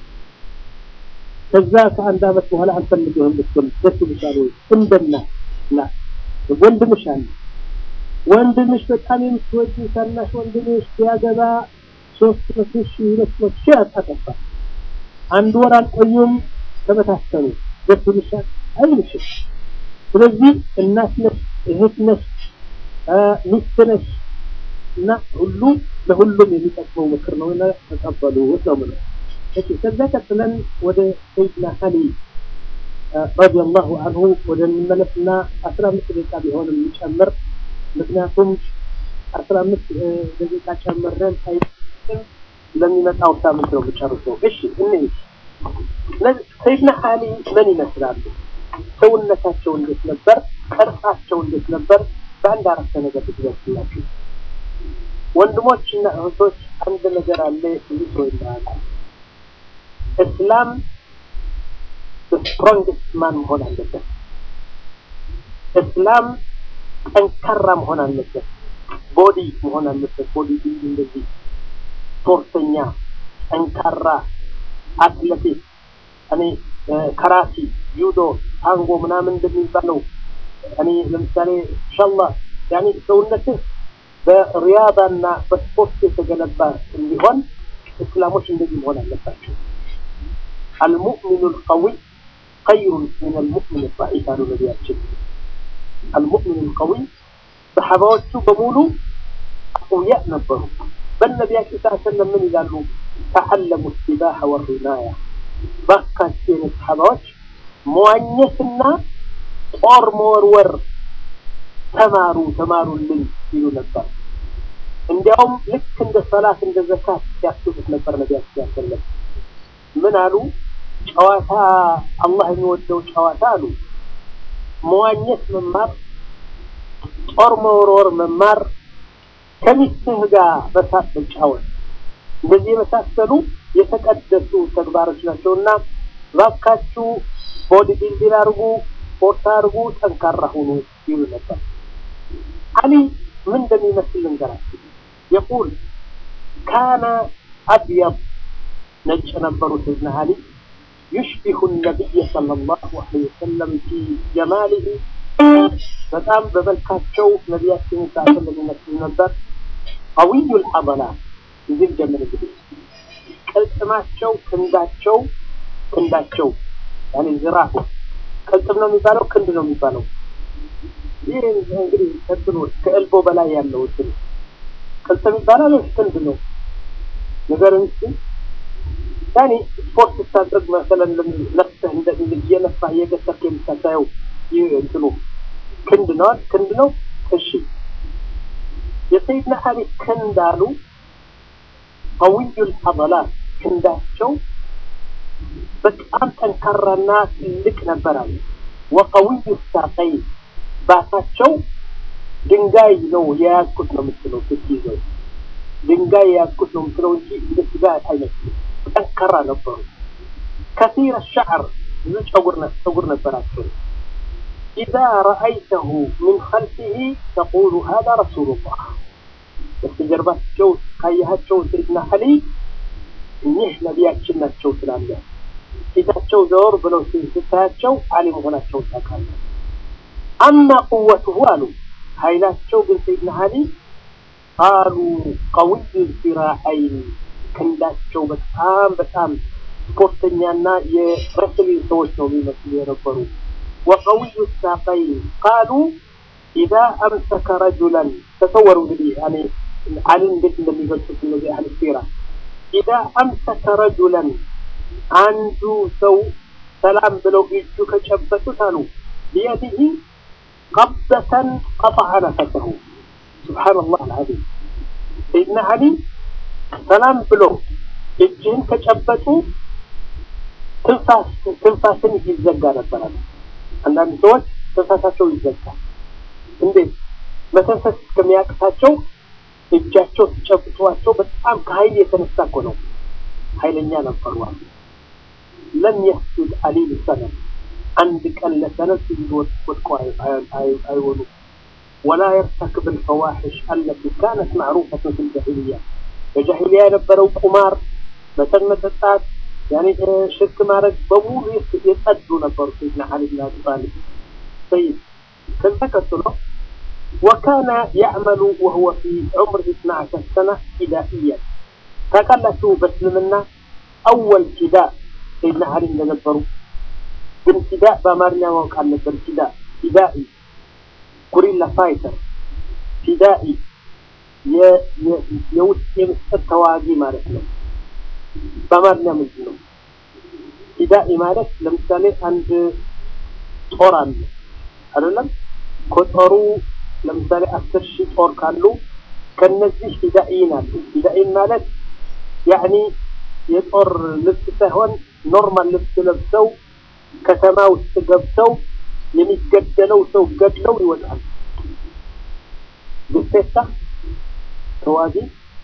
ከዛ ከአንድ አመት በኋላ አንፈልግህም ብትል ደስ ይልሻል ወይ እንደና ላ ወንድምሽ አለ ወንድምሽ በጣም የምትወጂ ታናሽ ወንድምሽ ሲያገባ ሶስት መቶ ሺህ ሁለት መቶ ሺህ አጣጠፋ አንድ ወር አልቆዩም ተበታተኑ ደስ ይልሻል አይልሽም ስለዚህ እናት ነሽ እህት ነሽ ሚስት ነሽ እና ሁሉ ለሁሉም የሚጠቅመው ምክር ነው እና ተቀበሉት ነው ምለው እሺ ከዛ ቀጥለን ወደ ሰይድና አሊ ረዲየላሁ አንሁ ወደ እንመለስና አስራ አምስት ደቂቃ ቢሆን የሚጨምር ምክንያቱም አስራ አምስት ደቂቃ ጨምረን ሳይጥም ለሚመጣው ሳምንት ነው የምጨርሰው እሺ እንሂድ ሰይድና አሊ ምን ይመስላሉ ሰውነታቸው እንዴት ነበር ቅርጻቸው እንዴት ነበር በአንድ አረፍተ ነገር ብትገልጽላችሁ ወንድሞችና እህቶች አንድ ነገር አለ ብዙ ሰው ይማራል እስላም ስትሮንግስት ማን መሆን አለበት እስላም ጠንካራ መሆን አለበት ቦዲ መሆን አለበት ቦዲ እንደዚህ ስፖርተኛ ጠንካራ አትሌቲክ እኔ ከራቲ ጁዶ ታንጎ ምናምን እንደሚባለው እኔ ለምሳሌ ኢንሻአላህ ያኔ ሰውነትህ በሪያዳና በስፖርት የተገነባ እንዲሆን እስላሞች እንደዚህ መሆን አለባቸው المؤمن القوي خير من المؤمن الضعيف قالوا نبياتهم المؤمن القوي صحابዎቹ በሙሉ أقوياء ነበሩ በነቢያችን ስ ሰለም ምን ይላሉ ተዓለሙ السباحة والرماية ባካቸው የሆኑ ሰሓባዎች መዋኘትና ጦር መወርወር ተማሩ ተማሩልን ይሉ ነበር። እንዲያውም ልክ እንደ ሰላት እንደ ዘካት ሲያስቡት ነበር ነቢያችን ያሰለም ምን አሉ? ጨዋታ አላህ የሚወደው ጨዋታ አሉ መዋኘት መማር፣ ጦር መወርወር መማር፣ ከሚስትህ ጋር በሳት መጫወት፣ እንደዚህ የመሳሰሉ የተቀደሱ ተግባሮች ናቸውና እባካችሁ ቦዲ ቢልዲንግ አድርጉ፣ ስፖርት አድርጉ፣ ጠንካራ ሁኑ ይሉ ነበር። አሊ ምን እንደሚመስል ልንገራችሁ። የቁል ካነ አብየድ ነጭ ነበሩ ሰይድና አሊ ዩሽቢሁ ነቢይ ሰለላሁ ዐለይሂ ወሰለም ፊ ጀማሊሂ በጣም በመልካቸው ነቢያችንን ሳሰለም ይመስሉ ነበር። ቀዊዩል ዐضላት እዚህ ጀምር እንግዲህ ቅልጥማቸው ክንዳቸው ክንዳቸው ያኔ ዝራሁ ቅልጥም ነው የሚባለው ክንድ ነው የሚባለው ይህ እንግዲህ ከእንትኑ ከእልቦ በላይ ያለው እንትን ቅልጥም ይባላል ወይስ ክንድ ነው ንገረኝ እስኪ ያኔ ስፖርት ስታደርግ መሰለን ነፍስህ እንደ እየነፋህ እየገሰርክ የምታሳየው ይህ እንትኑ ክንድ ነው ክንድ ነው እሺ የሰይድና አሊ ክንድ አሉ ቀዊዩል ዐضላት ክንዳቸው በጣም ጠንካራና ትልቅ ነበር አሉ ወቀዊዩ ሳቀይን ባታቸው ድንጋይ ነው የያዝኩት ነው የምትለው ስትይዘው ድንጋይ የያዝኩት ነው የምትለው እንጂ እንደ ስጋ አይመስልም ጠንካራ ነበሩ ከሲር ሸዕር ብዙ ጸጉር ጸጉር ነበራቸው ኢዛ ረአይተሁ ምን ኸልፊሂ ተቁሉ ሀዛ ረሱሉላህ በስተጀርባቸው ካየሃቸው ሰይድና አሊ እኚህ ነቢያችን ናቸው ትላለህ ፊታቸው ዘወር ብለው ስታያቸው አሊ መሆናቸውን ታውቃለህ አማ ቁወቱሁ አሉ ኃይላቸው ግን ሰይድና አሊ ቃሉ ቀዊዩ ዚራዐይን ክንዳቸው በጣም በጣም ስፖርተኛና የረስሊንግ ሰዎች ነው የሚመስሉ የነበሩ ወቀዊዩ ሳቀይን ቃሉ ኢዛ አምሰከ ረጁላን ተሰወሩ እንግዲህ እኔ አሊን እንዴት እንደሚገልጹት እነዚህ አህል ሲራ ኢዛ አምሰከ ረጁላን አንዱ ሰው ሰላም ብለው እጁ ከጨበጡት አሉ ቢየዲህ ቀበተን ቀጠዐ ነፈሰሁ ሱብሓነላህ አልዓዚም ሰይድና አሊ ሰላም ብሎ እጅህን ከጨበጡ ትንፋስን ይዘጋ ነበራል። አንዳንድ ሰዎች ትንፋሳቸው ይዘጋል። እንዴት? መተንፈስ እስከሚያቅታቸው እጃቸው ሲጨብጧቸው በጣም ከኃይል የተነሳ እኮ ነው። ኃይለኛ ነበሩ። ለም የስጁድ አሊ ሊሰነም አንድ ቀን ለሰነድ ስጁድ ወድቆ አይሆኑ ወላ የርተክብ ልፈዋሒሽ አለቲ ካነት ማዕሩፈትን ፊ ልጃሂልያ በጃሂልያ የነበረው ቁማር፣ መጠጥ መጠጣት፣ ያኔ ሽርክ ማድረግ በሙሉ የጸዱ ነበሩ። ሰይድና አሊ ብን አቢ ጣሊብ ሰይድ ከዛ ቀጥሎ ወካነ ያዕመሉ ወሁወ ፊ ዑምር ኢስና ዓሸር ሰነ ፊዳኢያን ታውቃላችሁ፣ በእስልምና አወል ፊዳ ሰይድና አሊ እንደነበሩ ግን ፊዳ በአማርኛ ማወቅ አልነበር። ፊዳ ፊዳኢ ጉሪላ ፋይተር ፊዳኢ የውስጥ የምስጢር ተዋጊ ማለት ነው። በአማርኛ ምንድን ነው ፊዳኢ ማለት? ለምሳሌ አንድ ጦር አለ አይደለም? ከጦሩ ለምሳሌ አስር ሺህ ጦር ካሉ ከነዚህ ፊዳኢን አሉ። ፊዳኢን ማለት ያዕኒ የጦር ልብስ ሳይሆን ኖርማል ልብስ ለብሰው ከተማ ውስጥ ገብተው የሚገደለው ሰው ገድለው ይወጣል። ግሴታ ተዋጊ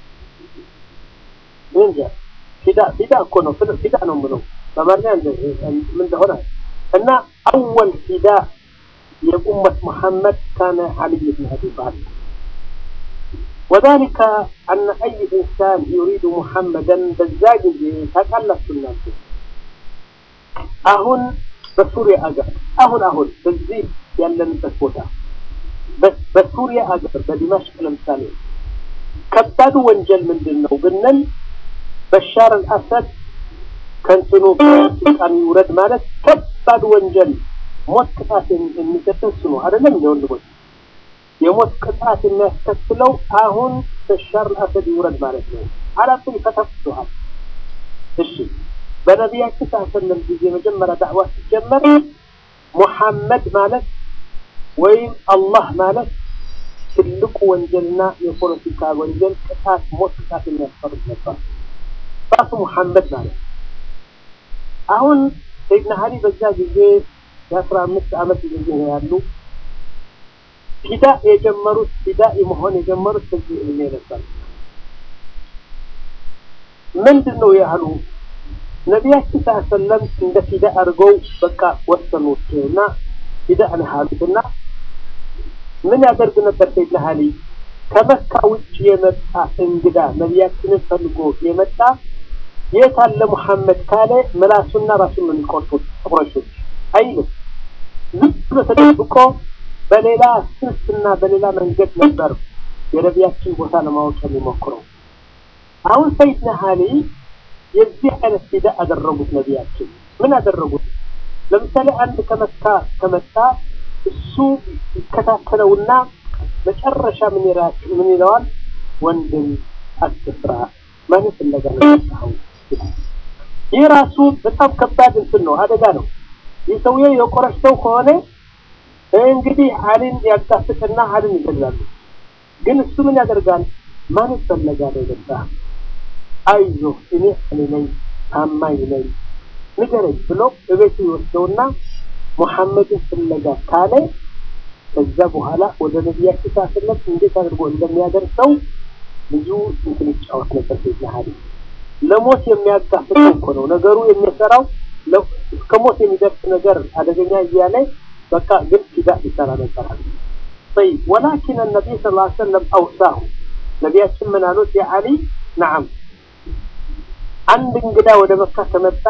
እንጃ ፊዳ ፊዳ እኮ ነው ፊዳ ነው የምለው በአማርኛ ምን እንደሆነ እና አወል ፊዳ የኡመት መሐመድ ካነ አልይ ብን አቢ ጣሊብ وذلك أن أي إنسان يريد محمدا በዛ ጊዜ ታውቃላችሁ እናንተ አሁን በሱሪያ አገር አሁን አሁን በዚህ ያለንበት ቦታ በሱሪያ አገር በዲማሽቅ ለምሳሌ ከባዱ ወንጀል ምንድን ነው ብንል በሻር አልአሰድ ከንትኑ ከስልጣን ይውረድ ማለት ከባድ ወንጀል ሞት ቅጣት የሚሰጥ እሱ ነው አይደለም እንደ ወንድሞች የሞት ቅጣት የሚያስከትለው አሁን በሻር አልአሰድ ይውረድ ማለት ነው አላቱን ይፈተፍቱሃል እሺ በነቢያችን ሰለም ጊዜ መጀመሪያ ዳዕዋ ሲጀመር ሙሐመድ ማለት ወይም አላህ ማለት ትልቁ ወንጀልና የፖለቲካ ወንጀል ቅጣት፣ ሞት ቅጣት የሚያስፈርድ ነበር። ራሱ ሙሐመድ ማለት አሁን ሰይድና አሊ በዛ ጊዜ የአስራ አምስት ዓመት ጊዜ ነው ያሉ ፊዳ የጀመሩት ፊዳ መሆን የጀመሩት በዚህ እድሜ ነበር። ምንድን ነው ያህሉ ነቢያችን ሰለም እንደ ፊዳ አድርገው በቃ ወሰኑት እና ፊዳ ነህ አሉትና ምን ያደርግ ነበር ሰይድና አሊ ከመካ ውጭ የመጣ እንግዳ ነቢያችንን ፈልጎ የመጣ የት አለ ሙሐመድ ካለ ምላሱና ራሱን ነው የሚቆርጡት ቁረሾች አይልም ዝም ብሎ ተደብቆ በሌላ ስልትና በሌላ መንገድ ነበር የነቢያችን ቦታ ለማወቅ የሚሞክረው አሁን ሰይድና አሊ የዚህ አይነት ፊዳ አደረጉት ነቢያችን ምን አደረጉት ለምሳሌ አንድ ከመካ ከመጣ እሱ ይከታተለውና መጨረሻ ምን ይላል ምን ይለዋል ወንድም አትፍራ ማን ፍለጋ ነው የመጣኸው ይህ ራሱ በጣም ከባድ እንትን ነው አደጋ ነው ይህ ሰውዬ የቆረሽ ሰው ከሆነ እንግዲህ አሊን ያጋፍጥና አሊን ይገድላሉ ግን እሱ ምን ያደርጋል ማን ፍለጋ ነው የመጣህ አይዞ እኔ እኔ ነኝ ታማኝ ነኝ ንገረኝ ብሎ እቤቱ ይወስደውና ሙሐመድን ፍለጋ ካለ ከዛ በኋላ ወደ ነቢያችን ሳስለት እንዴት አድርጎ እንደሚያደርሰው ብዙ እንትን ይጫወት ነበር ሰይድና አሊ ለሞት የሚያጋፍጠው እኮ ነው ነገሩ የሚሰራው እስከ ሞት የሚደርስ ነገር አደገኛ እያለ በቃ ግን ፊዳ ይሰራ ነበር طيب ولكن النبي صلى الله عليه وسلم أوصاه ነቢያችን ምን አሉት የአሊ ነዓም አንድ እንግዳ ወደ መካ ከመጣ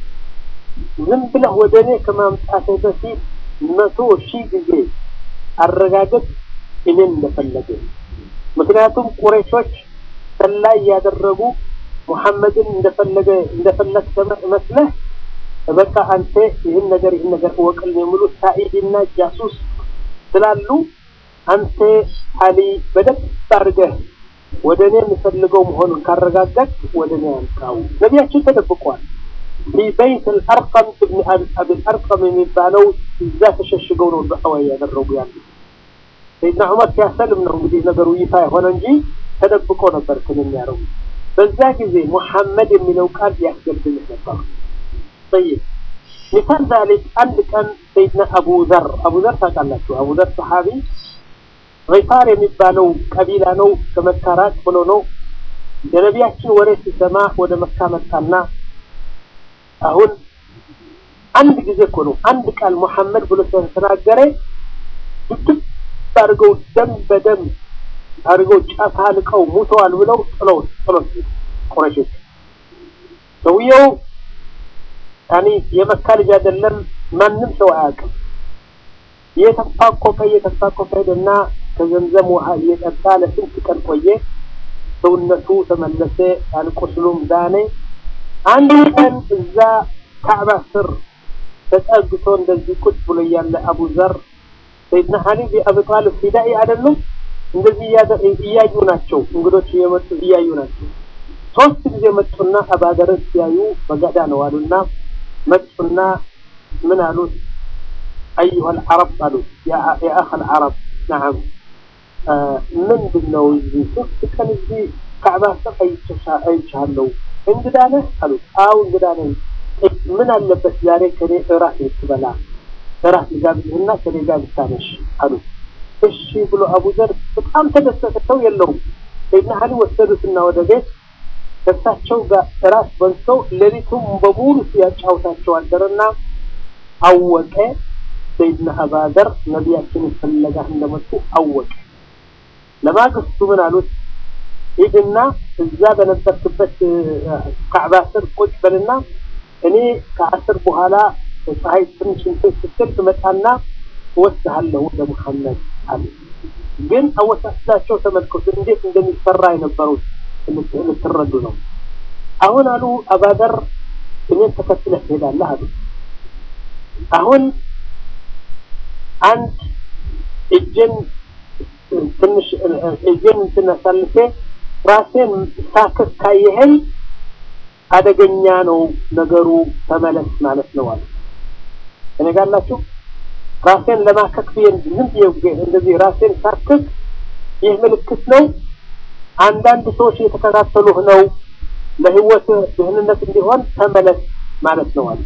ዝም ብለህ ወደ እኔ ከማምጣትህ በፊት መቶ ሺህ ጊዜ አረጋገጥ እኔን እንደፈለገ ምክንያቱም ቁረይሾች ሰላይ ያደረጉ ሙሐመድን እንደፈለገ እንደፈለግ መስለህ በቃ አንተ ይህን ነገር ይህን ነገር እወቅልን የሚሉ ሳኢድና ጃሱስ ስላሉ አንተ አሊ በደንብ አድርገህ ወደ እኔ የምፈልገው መሆኑን ካረጋገጥ ወደ እኔ ያምጣው ነቢያችን ተደብቋል في بيت الأرقم ابن أبي الأرقم የሚባለው እዛ ተሸሽገው ነው ዱዓዋ ያደረጉ ያሉ ሰይድና ዑመር ሲያሰልም ነው እንግዲህ ነገሩ ይፋ የሆነ እንጂ ተደብቆ ነበር ትን የሚያደርጉ በዛ ጊዜ ሙሐመድ የሚለው ቃል ያስገድልህ ነበር طيب مثال ذلك አንድ ቀን ሰይድና አቡ ዘር አቡ ዘር ታውቃላችሁ አቡ ዘር ሰሓቢ ሪፋር የሚባለው ቀቢላ ነው ከመካ ራቅ ብሎ ነው የነቢያችን ወሬ ሲሰማ ወደ መካ መጣና አሁን አንድ ጊዜ እኮ ነው አንድ ቃል ሙሐመድ ብሎ ስለተናገረ ድብድብ አድርገው ደም በደም አድርገው ጫፍ አልቀው ሙተዋል ብለው ጥለው ጥለው ቁረሾች ሰውየው ያኔ የመካ ልጅ አይደለም ማንም ሰው አያውቅም እየተፋቆቀ እየተፋቆቀ ሄደና ከዘምዘም ውሃ እየጠጣ ለስንት ቀን ቆየ ሰውነቱ ተመለሰ አልቆስሉም ዳነ አንድ ቀን እዛ ካዕባ ስር ተጠግቶ እንደዚህ ቁጭ ብሎ እያለ አቡ ዘር ሰይድና አሊ ቢአቢ ጣልብ ፊዳኢ አይደሉም እንደዚህ እያዩ ናቸው እንግዶች እየመጡ እያዩ ናቸው ሶስት ጊዜ መጡና አባደርን ሲያዩ በገዳ ነው አሉና መጡና ምን አሉት አዩሃ አልዓረብ አሉት የአኸ አልዓረብ ነዓም ምንድን ነው እዚህ ሶስት ቀን እዚህ ካዕባ ስር አይቻለሁ እንግዳ ነህ አሉት አው እንግዳ ነኝ ምን አለበት ዛሬ ከኔ እራት ልትበላ እራት ልጋብዝህና ከኔ ጋር ብታመሽ አሉት እሺ ብሎ አቡ ዘር በጣም ተደሰተ ሰው የለውም ሰይድና አሊ ወሰዱትና ወደ ቤት ከእሳቸው ጋር እራት በልተው ሌሊቱም በሙሉ ሲያጫውታቸው አደረና አወቀ ሰይድና አባዘር ነቢያችንን ፍለጋ እንደመጡ አወቀ ለማግስቱ ምን አሉት ሂድና እዛ በነበርክበት ካዕባ ስር ቁጭ በልና እኔ ከአስር በኋላ ፀሐይ ትንሽ እንትን ስትል ትመጣና እወስድሃለሁ ወደ ሙሐመድ አለ ግን አወሳስላቸው ተመልከቱ እንዴት እንደሚፈራ የነበሩት ልትረዱ ነው አሁን አሉ አባደር እኔን ተከትለህ ትሄዳለህ አሉ አሁን አንድ እጄን ትንሽ እጄን እንትን አሳልፌ ራሴን ሳክስ ካየኸኝ አደገኛ ነው ነገሩ ተመለስ ማለት ነው አለ እኔ ጋላችሁ ራሴን ለማከክ ብዬ ዝም ብዬ እንደዚህ ራሴን ሳክክ ይህ ምልክት ነው። አንዳንድ ሰዎች እየተከታተሉህ ነው። ለህይወት ደህንነት እንዲሆን ተመለስ ማለት ነው አለ።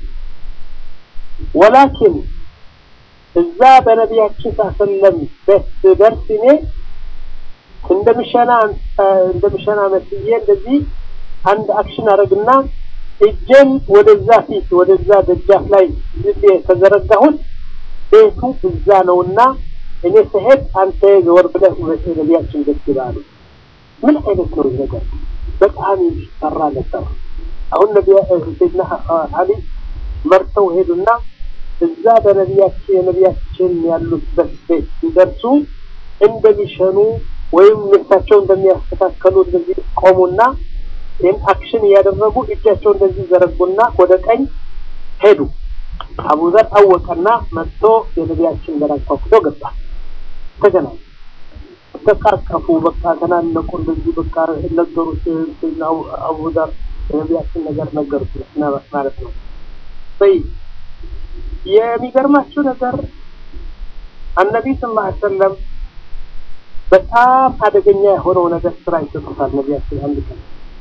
ወላኪን እዛ በነቢያችን ሳሰለም ቤት ደርስ እኔ እንደምሸና እንደምሸና መስዬ እንደዚህ አንድ አክሽን አደረግና እጄን ወደዛ ፊት ወደዛ ደጃፍ ላይ ዝቤ ተዘረጋሁት። ቤቱ እዛ ነውና እኔ ስሄድ አንተ ዘወር ብለህ ነቢያችን ደስ ይላሉ። ምን አይነት ነው ይህ ነገር? በጣም ይፈራ ነበር። አሁን ነቢያ ሰይድና አሊ መርተው ሄዱና እዛ በነቢያችን የነቢያችን ያሉበት ቤት ሲደርሱ እንደሚሸኑ ወይም ልብሳቸው እንደሚያስተካከሉ እንደዚህ ቆሙና ይህን አክሽን እያደረጉ እጃቸው እንደዚህ ዘረጉና ወደ ቀኝ ሄዱ። አቡዘር አወቀና መጥቶ የነቢያችን በር አንኳኩቶ ገባ። ተገናኙ፣ ተቃቀፉ፣ በቃ ተናነቁ። እንደዚህ በቃ ነገሩት። አቡዘር የነቢያችን ነገር ነገሩት ማለት ነው። በይ የሚገርማችሁ ነገር አነቢ ስላ ሰለም በጣም አደገኛ የሆነው ነገር ስራ ይሰጡታል። ነቢያችን አንድ ቀን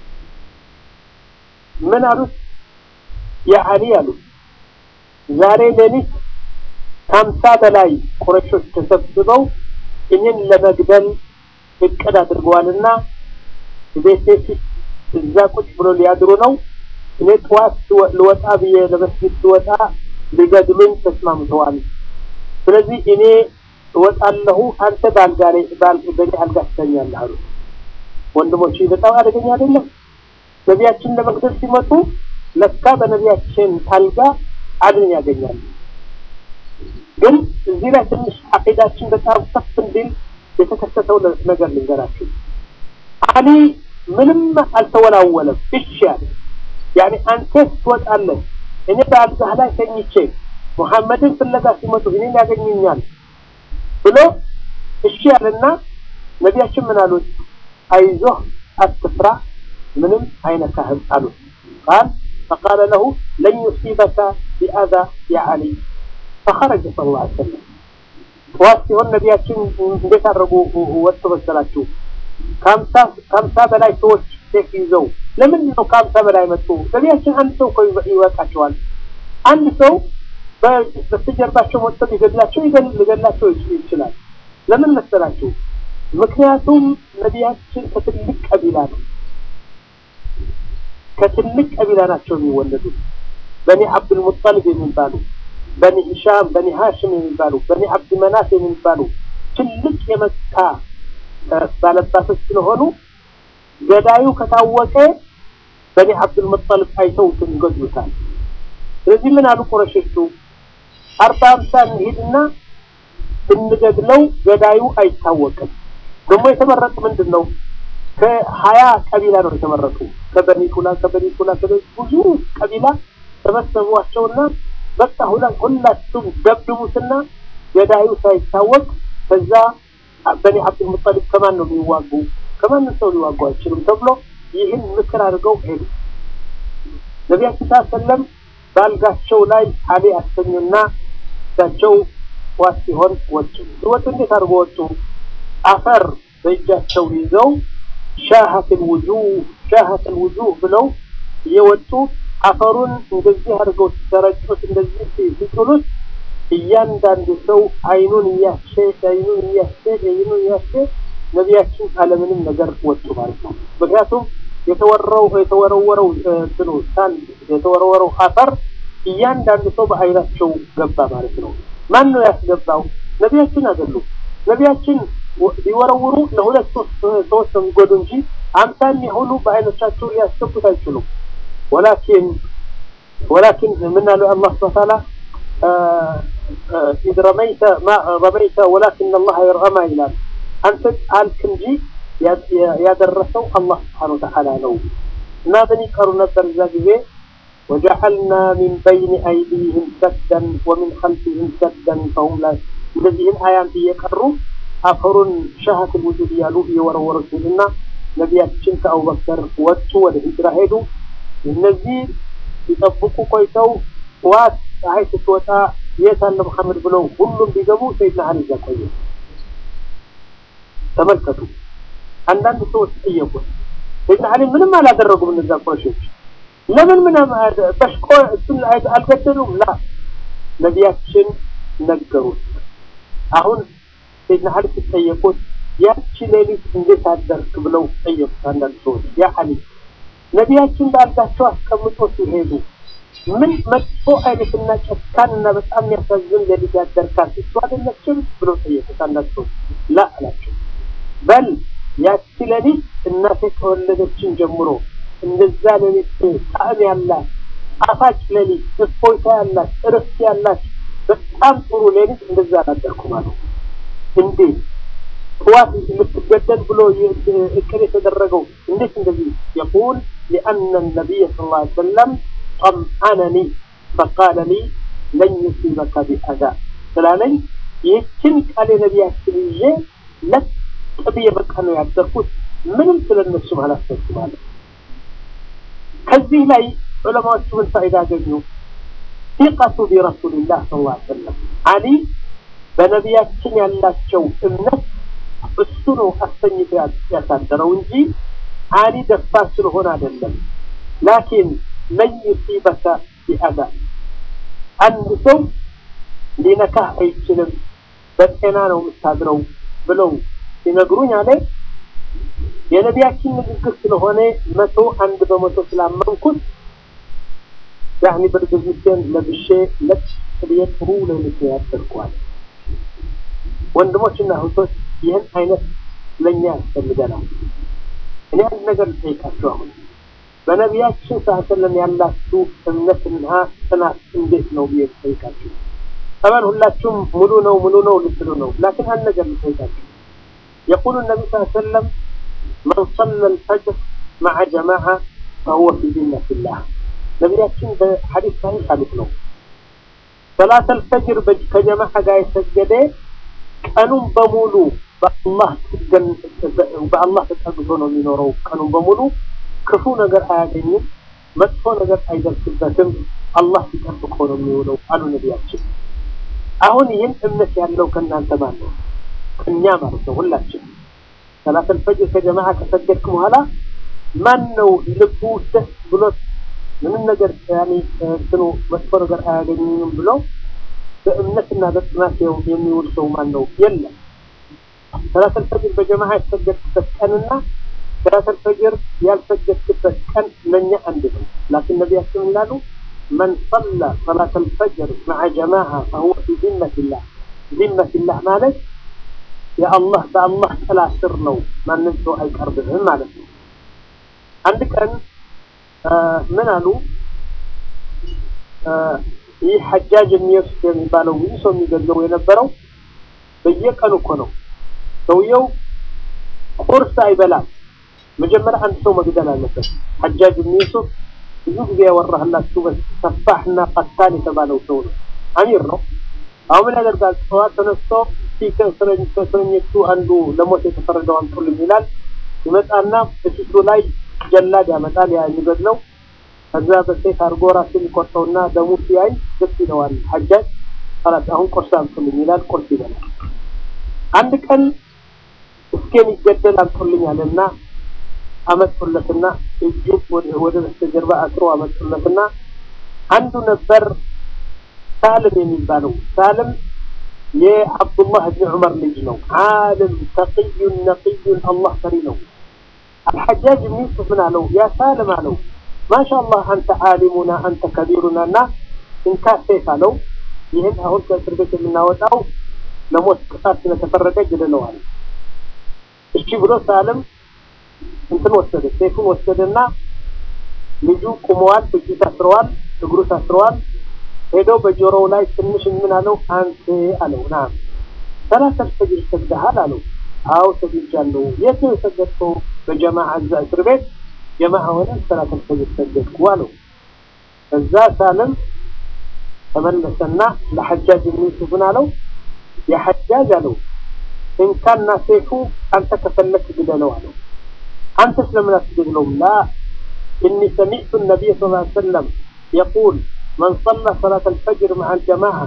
ምን አሉት? የአሊ አሉት ዛሬ ሌሊት ከሀምሳ በላይ ቁረሾች ተሰብስበው እኔን ለመግደል እቅድ አድርገዋልና ቤቴ ፊት እዛ ቁጭ ብሎ ሊያድሩ ነው። እኔ ጠዋት ልወጣ ብዬ ለመስጊድ ስወጣ ሊገድሉኝ ተስማምተዋል። ስለዚህ እኔ እወጣለሁ፣ አንተ በአልጋ ላይ በእኔ አልጋ ትተኛለህ አሉ። ወንድሞች በጣም አደገኛ አይደለም? ነቢያችን ለመግደል ሲመጡ ለካ በነቢያችን አልጋ አድን ያገኛሉ። ግን እዚህ ላይ ትንሽ አቂዳችን በጣም ከፍ እንዲል የተከሰተው ነገር ልንገራችሁ። አሊ ምንም አልተወላወለም። እሺ አለ። ያኔ አንተ ትወጣለህ፣ እኔ በአልጋህ ላይ ተኝቼ ሙሐመድን ፍለጋ ሲመጡ እኔን ያገኙኛል ብሎ እሺ ያለና ነቢያችን ምን አሉት? አይዞህ አትፍራ፣ ምንም አይነካህም አሉት። ቃል ፈቃለ ለሁ ለን ዩሲበከ ቢአዛ ያ አሊ ፈኸረጀ ሰለላሁ ዐለይሂ ወሰለም። ጠዋት ሲሆን ነቢያችን እንዴት አድርጉ ወጥቶ መሰላችሁ? ከሀምሳ በላይ ሰዎች ሴፍ ይዘው ለምንድን ነው ከሀምሳ በላይ መጡ? ነቢያችን አንድ ሰው እኮ ይበቃቸዋል። አንድ ሰው በስተጀርባቸው ወጥቶ ሊገድላቸው ሊገድላቸው ይችላል። ለምን መሰላችሁ? ምክንያቱም ነቢያችን ከትልቅ ቀቢላ ነው። ከትልቅ ቀቢላ ናቸው የሚወለዱት። በኒ አብዱል ሙጠሊብ የሚባሉ በኒ ሂሻም፣ በኒ ሃሽም የሚባሉ በኒ አብድ መናፍ የሚባሉ ትልቅ የመካ ባለባቶች ስለሆኑ ገዳዩ ከታወቀ በኒ አብዱል ሙጠሊብ አይተውትም ይገድሉታል። ስለዚህ ምን አሉ ቁረሾቹ? አርባ አምሳ እንሂድና ብንገድለው ገዳዩ አይታወቅም። ደግሞ የተመረጡ ምንድን ነው? ከሀያ ቀቢላ ነው የተመረጡ። ከበኒ ፉላን ከበኒ ፉላን ብዙ ቀቢላ ተመሰቧቸውና በቃ ሁላችሁም ደብድቡትና ገዳዩ ሳይታወቅ ከዛ በኒ አብዱል ሙጠሊብ ከማን ነው የሚዋጉ? ከማንም ሰው ሊዋጉ አይችሉም ተብሎ ይህን ምክር አድርገው ሄዱ። ነቢያችን ሰለም በአልጋቸው ላይ አሊ አስተኙና እሳቸው ዋት ሲሆን ወጡ። ሲወጡ እንዴት አድርጎ ወጡ? አፈር በእጃቸው ይዘው ሻሀትን ውጁህ ሻሀትን ውጁህ ብለው እየወጡ አፈሩን እንደዚህ አድርገው ሲተረጩት እንደዚህ ሲጥሉት እያንዳንዱ ሰው አይኑን እያሸ አይኑን እያሸ አይኑን እያሸ ነቢያችን አለምንም ነገር ወጡ ማለት ነው። ምክንያቱም የተወረው የተወረወረው እንትኑ ሳንድ የተወረወረው አፈር እያንዳንዱ ሰው በአይናቸው ገባ ማለት ነው። ማን ነው ያስገባው? ነቢያችን አይደሉም። ነቢያችን ሊወረውሩ ለሁለት ሶስት ሰዎች ነው የሚጎዱ እንጂ አምሳ የሚሆኑ በአይኖቻቸው ሊያስገቡት አይችሉም። ወላኪን ወላኪን ምን አለው አላህ ሱብሓነሁ ወተዓላ ኢዝ ረመይተ ማ ረመይተ ወላኪን አላህ የርአማ ይላል። አንተ ጣልክ እንጂ ያደረሰው አላህ ሱብሓነሁ ወተዓላ ነው። እና ምን ይቀሩ ነበር እዛ ጊዜ ወጀዐልና ሚን በይን አይዲህም ሰደን ወሚን ኸልፊህም ሰደን ፈሁም ላይ እንደዚህን አያም እየቀሩ አፈሩን ሻሀትን ውጁድ እያሉ እየወረወሩ ሲልና ነቢያችን ከአቡበከር ወጡ፣ ወደ ሂጅራ ሄዱ። እነዚህ ሲጠብቁ ቆይተው ጠዋት ፀሐይ ስትወጣ የት አለ መሐመድ ብለው ሁሉም ቢገቡ ሰይድና አሊ እዛ ቆየ። ተመልከቱ። አንዳንድ ሰዎች ጠየቁት፣ ሰይድና አሊ ምንም አላደረጉም እነዛ ቁረሾች ለምን ምንም በሽቆ እሱን አልገደሉም? ላ ነቢያችን ነገሩት። አሁን ሰይድና አሊ ሲጠየቁት ያቺ ሌሊት እንዴት አደርክ ብለው ጠየቁት። አንዳንድ ሰዎች ያ አሊ ነቢያችን በአልጋቸው አስቀምጦ ሲሄዱ ምን መጥፎ አይነትና ጨካንና በጣም የሚያሳዝን ሌሊት ያደርካል እሱ አይደለችም ብሎ ጠየቁት። አንዳንድ ሰዎች ላ አላቸው። በል ያቺ ሌሊት እናቴ ከወለደችን ጀምሮ እንደዛ ሌሊት ጣዕም ያላት ጣፋጭ ሌሊት፣ እፎይታ ያላት፣ እረፍት ያላት በጣም ጥሩ ሌሊት እንደዛ አላደርኩም አሉ። እንዴት ጠዋት ልትገደል ብሎ እቅድ የተደረገው እንዴት እንደዚህ የቁል ሊአነ ነቢይ ስ ላ ሰለም ጠምአነኒ ፈቃለ ሊ ለን ዩሲበከ ቢአዛ ስላለኝ ይህችን ቃል የነቢያችን ይዤ ለጥ ብዬ በቃ ነው ያደርኩት። ምንም ስለነሱም አላሰብኩም አለ። ከዚህ ላይ ዑለማዎቹ ምን ፋይዳ አገኙ? ሲቀቱ ቢረሱልላህ ስ ላ ሰለም አሊ በነቢያችን ያላቸው እምነት እሱ ነው አሰኝቶ ያሳደረው እንጂ አሊ ደፋር ስለሆነ አይደለም። ላኪን ለን ዩሲበከ ቢአዛ አንድ ሰው ሊነካህ አይችልም፣ በጤና ነው የምታድረው ብለው ሲነግሩኝ አለ የነቢያችን ንግግር ስለሆነ መቶ አንድ በመቶ ስላመንኩት ያኒ ብርድ ልብሴን ለብሼ ለጥ ብዬ ጥሩ ሌሊት ያደርገዋል። ወንድሞችና እህቶች ይህን አይነት ለእኛ ያስፈልገናል። እኔ አንድ ነገር ልጠይቃችሁ አሁን በነቢያችን ሰለም ያላችሁ እምነትና ጽናት እንዴት ነው ብዬ ልጠይቃችሁ። ጠበን ሁላችሁም ሙሉ ነው ሙሉ ነው ልትሉ ነው። ላኪን አንድ ነገር ልጠይቃችሁ የቁሉ ነቢ ስ ሰለም መን ሰለ ልፈጅር መዓ ጀማዓ ፈሁወ ፊ ዚመቲላህ ነቢያችን በሐዲስ ሳሂህ አሉት ነው ሰላት አልፈጅር ከጀማዓ ጋር የሰገደ ቀኑን በሙሉ በአላህ በአላህ ተጠግቶ ነው የሚኖረው። ቀኑን በሙሉ ክፉ ነገር አያገኝም፣ መጥፎ ነገር አይደርስበትም። አላህ ሲጠብቆ ነው የሚውለው አሉ ነቢያችን። አሁን ይህን እምነት ያለው ከእናንተ ማን ነው? እኛ ማለት ነው ሁላችን። ሰላት አልፈጅር ከጀማዓ ከሰገድክ በኋላ ማን ነው ልቡ ደስ ብሎት ምንም ነገር ያኔ እንትኑ መጥፎ ነገር አያገኝም ብሎ በእምነትና በጽናት የሚውል ሰው ማን ነው? የለም። ሰላት አልፈጅር በጀማዓ ያሰገድክበት ቀንና ሰላት አልፈጅር ያልሰገድክበት ቀን ለእኛ አንድ ነው። ላኪን ነቢያችን ይላሉ መን ሰላ ሰላት አልፈጅር መዓ ጀማዓ ፈሁወ ፊ ዚመቲላህ። ዚመቲላህ ማለት የአላህ በአላህ ጥላ ስር ነው፣ ማንም ሰው አይቀርብህም ማለት ነው። አንድ ቀን ምን አሉ ይህ ሐጃጅ የሚወስድ የሚባለው ብዙ ሰው የሚገድለው የነበረው በየቀኑ እኮ ነው። ሰውየው ቁርስ አይበላም። መጀመሪያ አንድ ሰው መግደል አለበት። ሐጃጅ የሚወስድ ብዙ ጊዜ ያወራህላችሁ ሰፋሕና ቀታል የተባለው ሰው ነው። አሚር ነው። አሁን ምን ያደርጋል? ጠዋት ተነስቶ ከእስረኞቹ አንዱ ለሞት የተፈረደው አምጡልኝ ይላል። ይመጣና በፊቱ ላይ ጀላድ ያመጣል። ያ የሚገድለው ከዛ በሴት አድርጎ ራሱን ይቆርጠውና ደሙ ሲያይ ደስ ይለዋል። ሐጃጅ ኸላስ አሁን ቁርስ አምጡልኝ ይላል። ቁርስ ይበላል። አንድ ቀን እስኬን ይገደል አምጡልኝ አለና አመጡለትና እጁ ወደ በስተጀርባ አስሮ አመጡለትና አንዱ ነበር ሳልም የሚባለው ሳልም የአብዱላህ እብን ዑመር ልጅ ነው። ዓለም ተቅዩን ነቅዩን አላህ ፈሪ ነው። አልሐጃጅ ብን ዩሱፍ ምን አለው? ያ ሳልም አለው ማሻአላህ አንተ ዓሊሙና አንተ ከቢሩና እና እንካ ሴፍ አለው። ይህን አሁን ከእስር ቤት የምናወጣው ለሞት ቅጣት ስለተፈረደ ግድለዋል። እሺ ብሎ ሳልም እንትን ወሰደ፣ ሴፉን ወሰደና ልጁ ቁመዋል፣ እጁ ታስረዋል፣ እግሩ ታስረዋል። ሄዶ በጆሮው ላይ ትንሽ ምን አለው? አንተ አለው ና ሰላት አልፈጅር ሰግደሃል አለው። አዎ ሰግጃለሁ። የት ነው የሰገድከው? በጀማዓ እዛ እስር ቤት ጀማዓ ሆነን ሰላት አልፈጅር ሰገድኩ አለው። እዛ ሳልም ተመለሰና ለሐጃጅ የሚሱፍን አለው የሐጃጅ አለው እንካና ሴፉ አንተ ከፈለክ ግደለው አለው። አንተ ስለምን አትገድለውም? ላ እኒ ሰሚዕቱ ነቢይ ስ ላ ሰለም የቁል من صلى صلاة الفجر مع الجماعة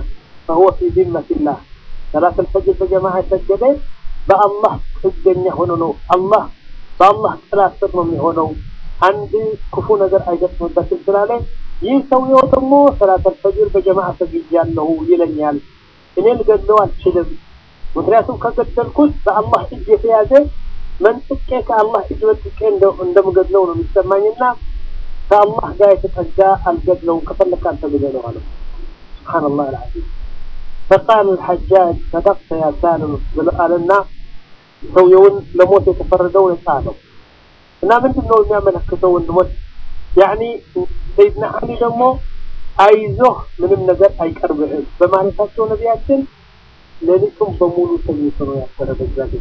فهو في ذمة الله صلاة الفجر بجماعة سجد በአላህ ጥገኛ ሆኖ ነው አላህ በአላህ ጥላ ስር ነው የሚሆነው አንድ ክፉ ነገር አይገጥምበትም ስላለ ይህ ሰውየው ደግሞ ሰላተል ፈጅር በጀማዓ ሰግጃለሁ ይለኛል እኔ ልገድለው አልችልም ምክንያቱም ከገደልኩት በአላህ እጅ የተያዘ መንጥቄ ከአላህ እጅ መንጥቄ እንደምገድለው ነው የሚሰማኝና ከአላህ ጋር የተጠጋ አልገድለውም ከፈለክ አንተ ግደለው አለው ስብሓንላህ አልዓዚም فقال الحجاج صدقت يا سالم قالنا ሰውየውን ለሞት የተፈረደው ነፃ ነው እና ምንድን ነው የሚያመለክተው ወንድሞች ያኒ ሰይድና አሊ ደግሞ አይዞህ ምንም ነገር አይቀርብህም በማለታቸው ነቢያችን ሌሊቱን በሙሉ ተኝቶ ነው ያሰረ በዛ ጊዜ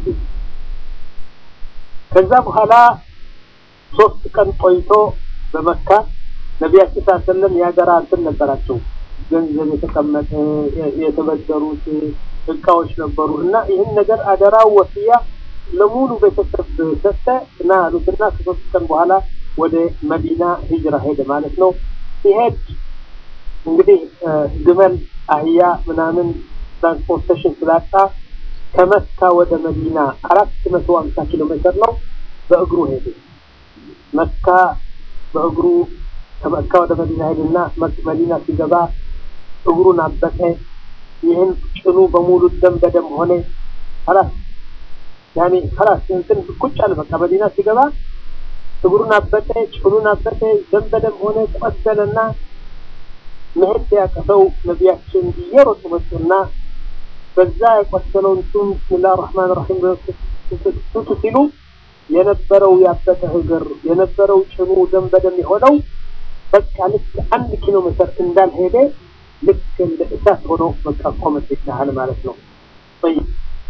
ከዛ በኋላ ሶስት ቀን ቆይቶ በመካ ነቢያችን ስ ሰለም ያገራ እንትን ነበራቸው ገንዘብ የተቀመጠ የተበደሩት እቃዎች ነበሩ እና ይህን ነገር አደራው ወስያ ለሙሉ ቤተሰብ ሰጠ እና አሉትና ከሶስት ቀን በኋላ ወደ መዲና ሂጅራ ሄደ ማለት ነው ሲሄድ እንግዲህ ግመል አህያ ምናምን ትራንስፖርቴሽን ስላጣ ከመካ ወደ መዲና አራት መቶ ሀምሳ ኪሎ ሜትር ነው በእግሩ ሄደ መካ በእግሩ ከመካ ወደ መዲና ሄድና መዲና ሲገባ እግሩን አበጠ ይህን ጭኑ በሙሉ ደም በደም ሆነ خلاص ያኔ خلاص እንትን ቁጭ አለ በቃ መዲና ሲገባ እግሩን አበጠ ጭኑን አበጠ ደም በደም ሆነ ቆሰለና መሄድ ያቀተው ነቢያችን እየሮጡ መጡና በዛ የቆሰለውን ሱም ብስሚላህ ራህማን ራሂም ቱቱ ሲሉ የነበረው ያበጠ እግር የነበረው ጭኑ ደም በደም የሆነው በቃ ልክ አንድ ኪሎ ሜትር እንዳልሄደ ልክ እንደ እሳት ሆኖ በቃ ቆመት ይቻላል ማለት ነው طيب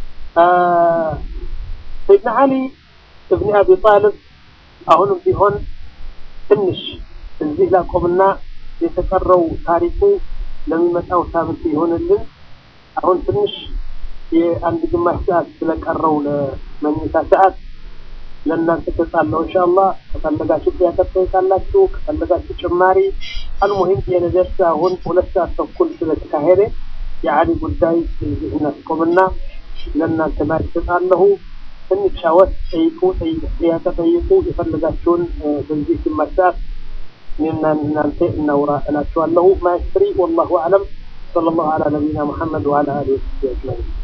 ሰይድና አሊ እብኒ አቢ ጣልብ አሁንም ቢሆን ትንሽ እዚህ ላቆምና የተቀረው ታሪኩ ለሚመጣው ሳምንት ይሆንልን አሁን ትንሽ የአንድ ግማሽ ሰዓት ስለቀረው ለመኝታ ሰዓት ለእናንተ ተጻለው ኢንሻአላህ ከፈለጋችሁ ጥያቄ ጠይቃላችሁ ከፈለጋችሁ ጭማሪ አልሙሂም የነደርስ አሁን ሁለት ሰዓት ተኩል ስለተካሄደ የአሊ ጉዳይ እዚህ እናስቆምና ለእናንተ ማለት ተጻለሁ እንጫወት ጠይቁ ጥያቄ ጠይቁ የፈለጋችሁን በዚህ ግማሽ ሰዓት እኔና እናንተ እናውራ እላችኋለሁ ማይስትሪ ወላሁ አለም صلى الله على نبينا محمد وعلى اله وصحبه اجمعين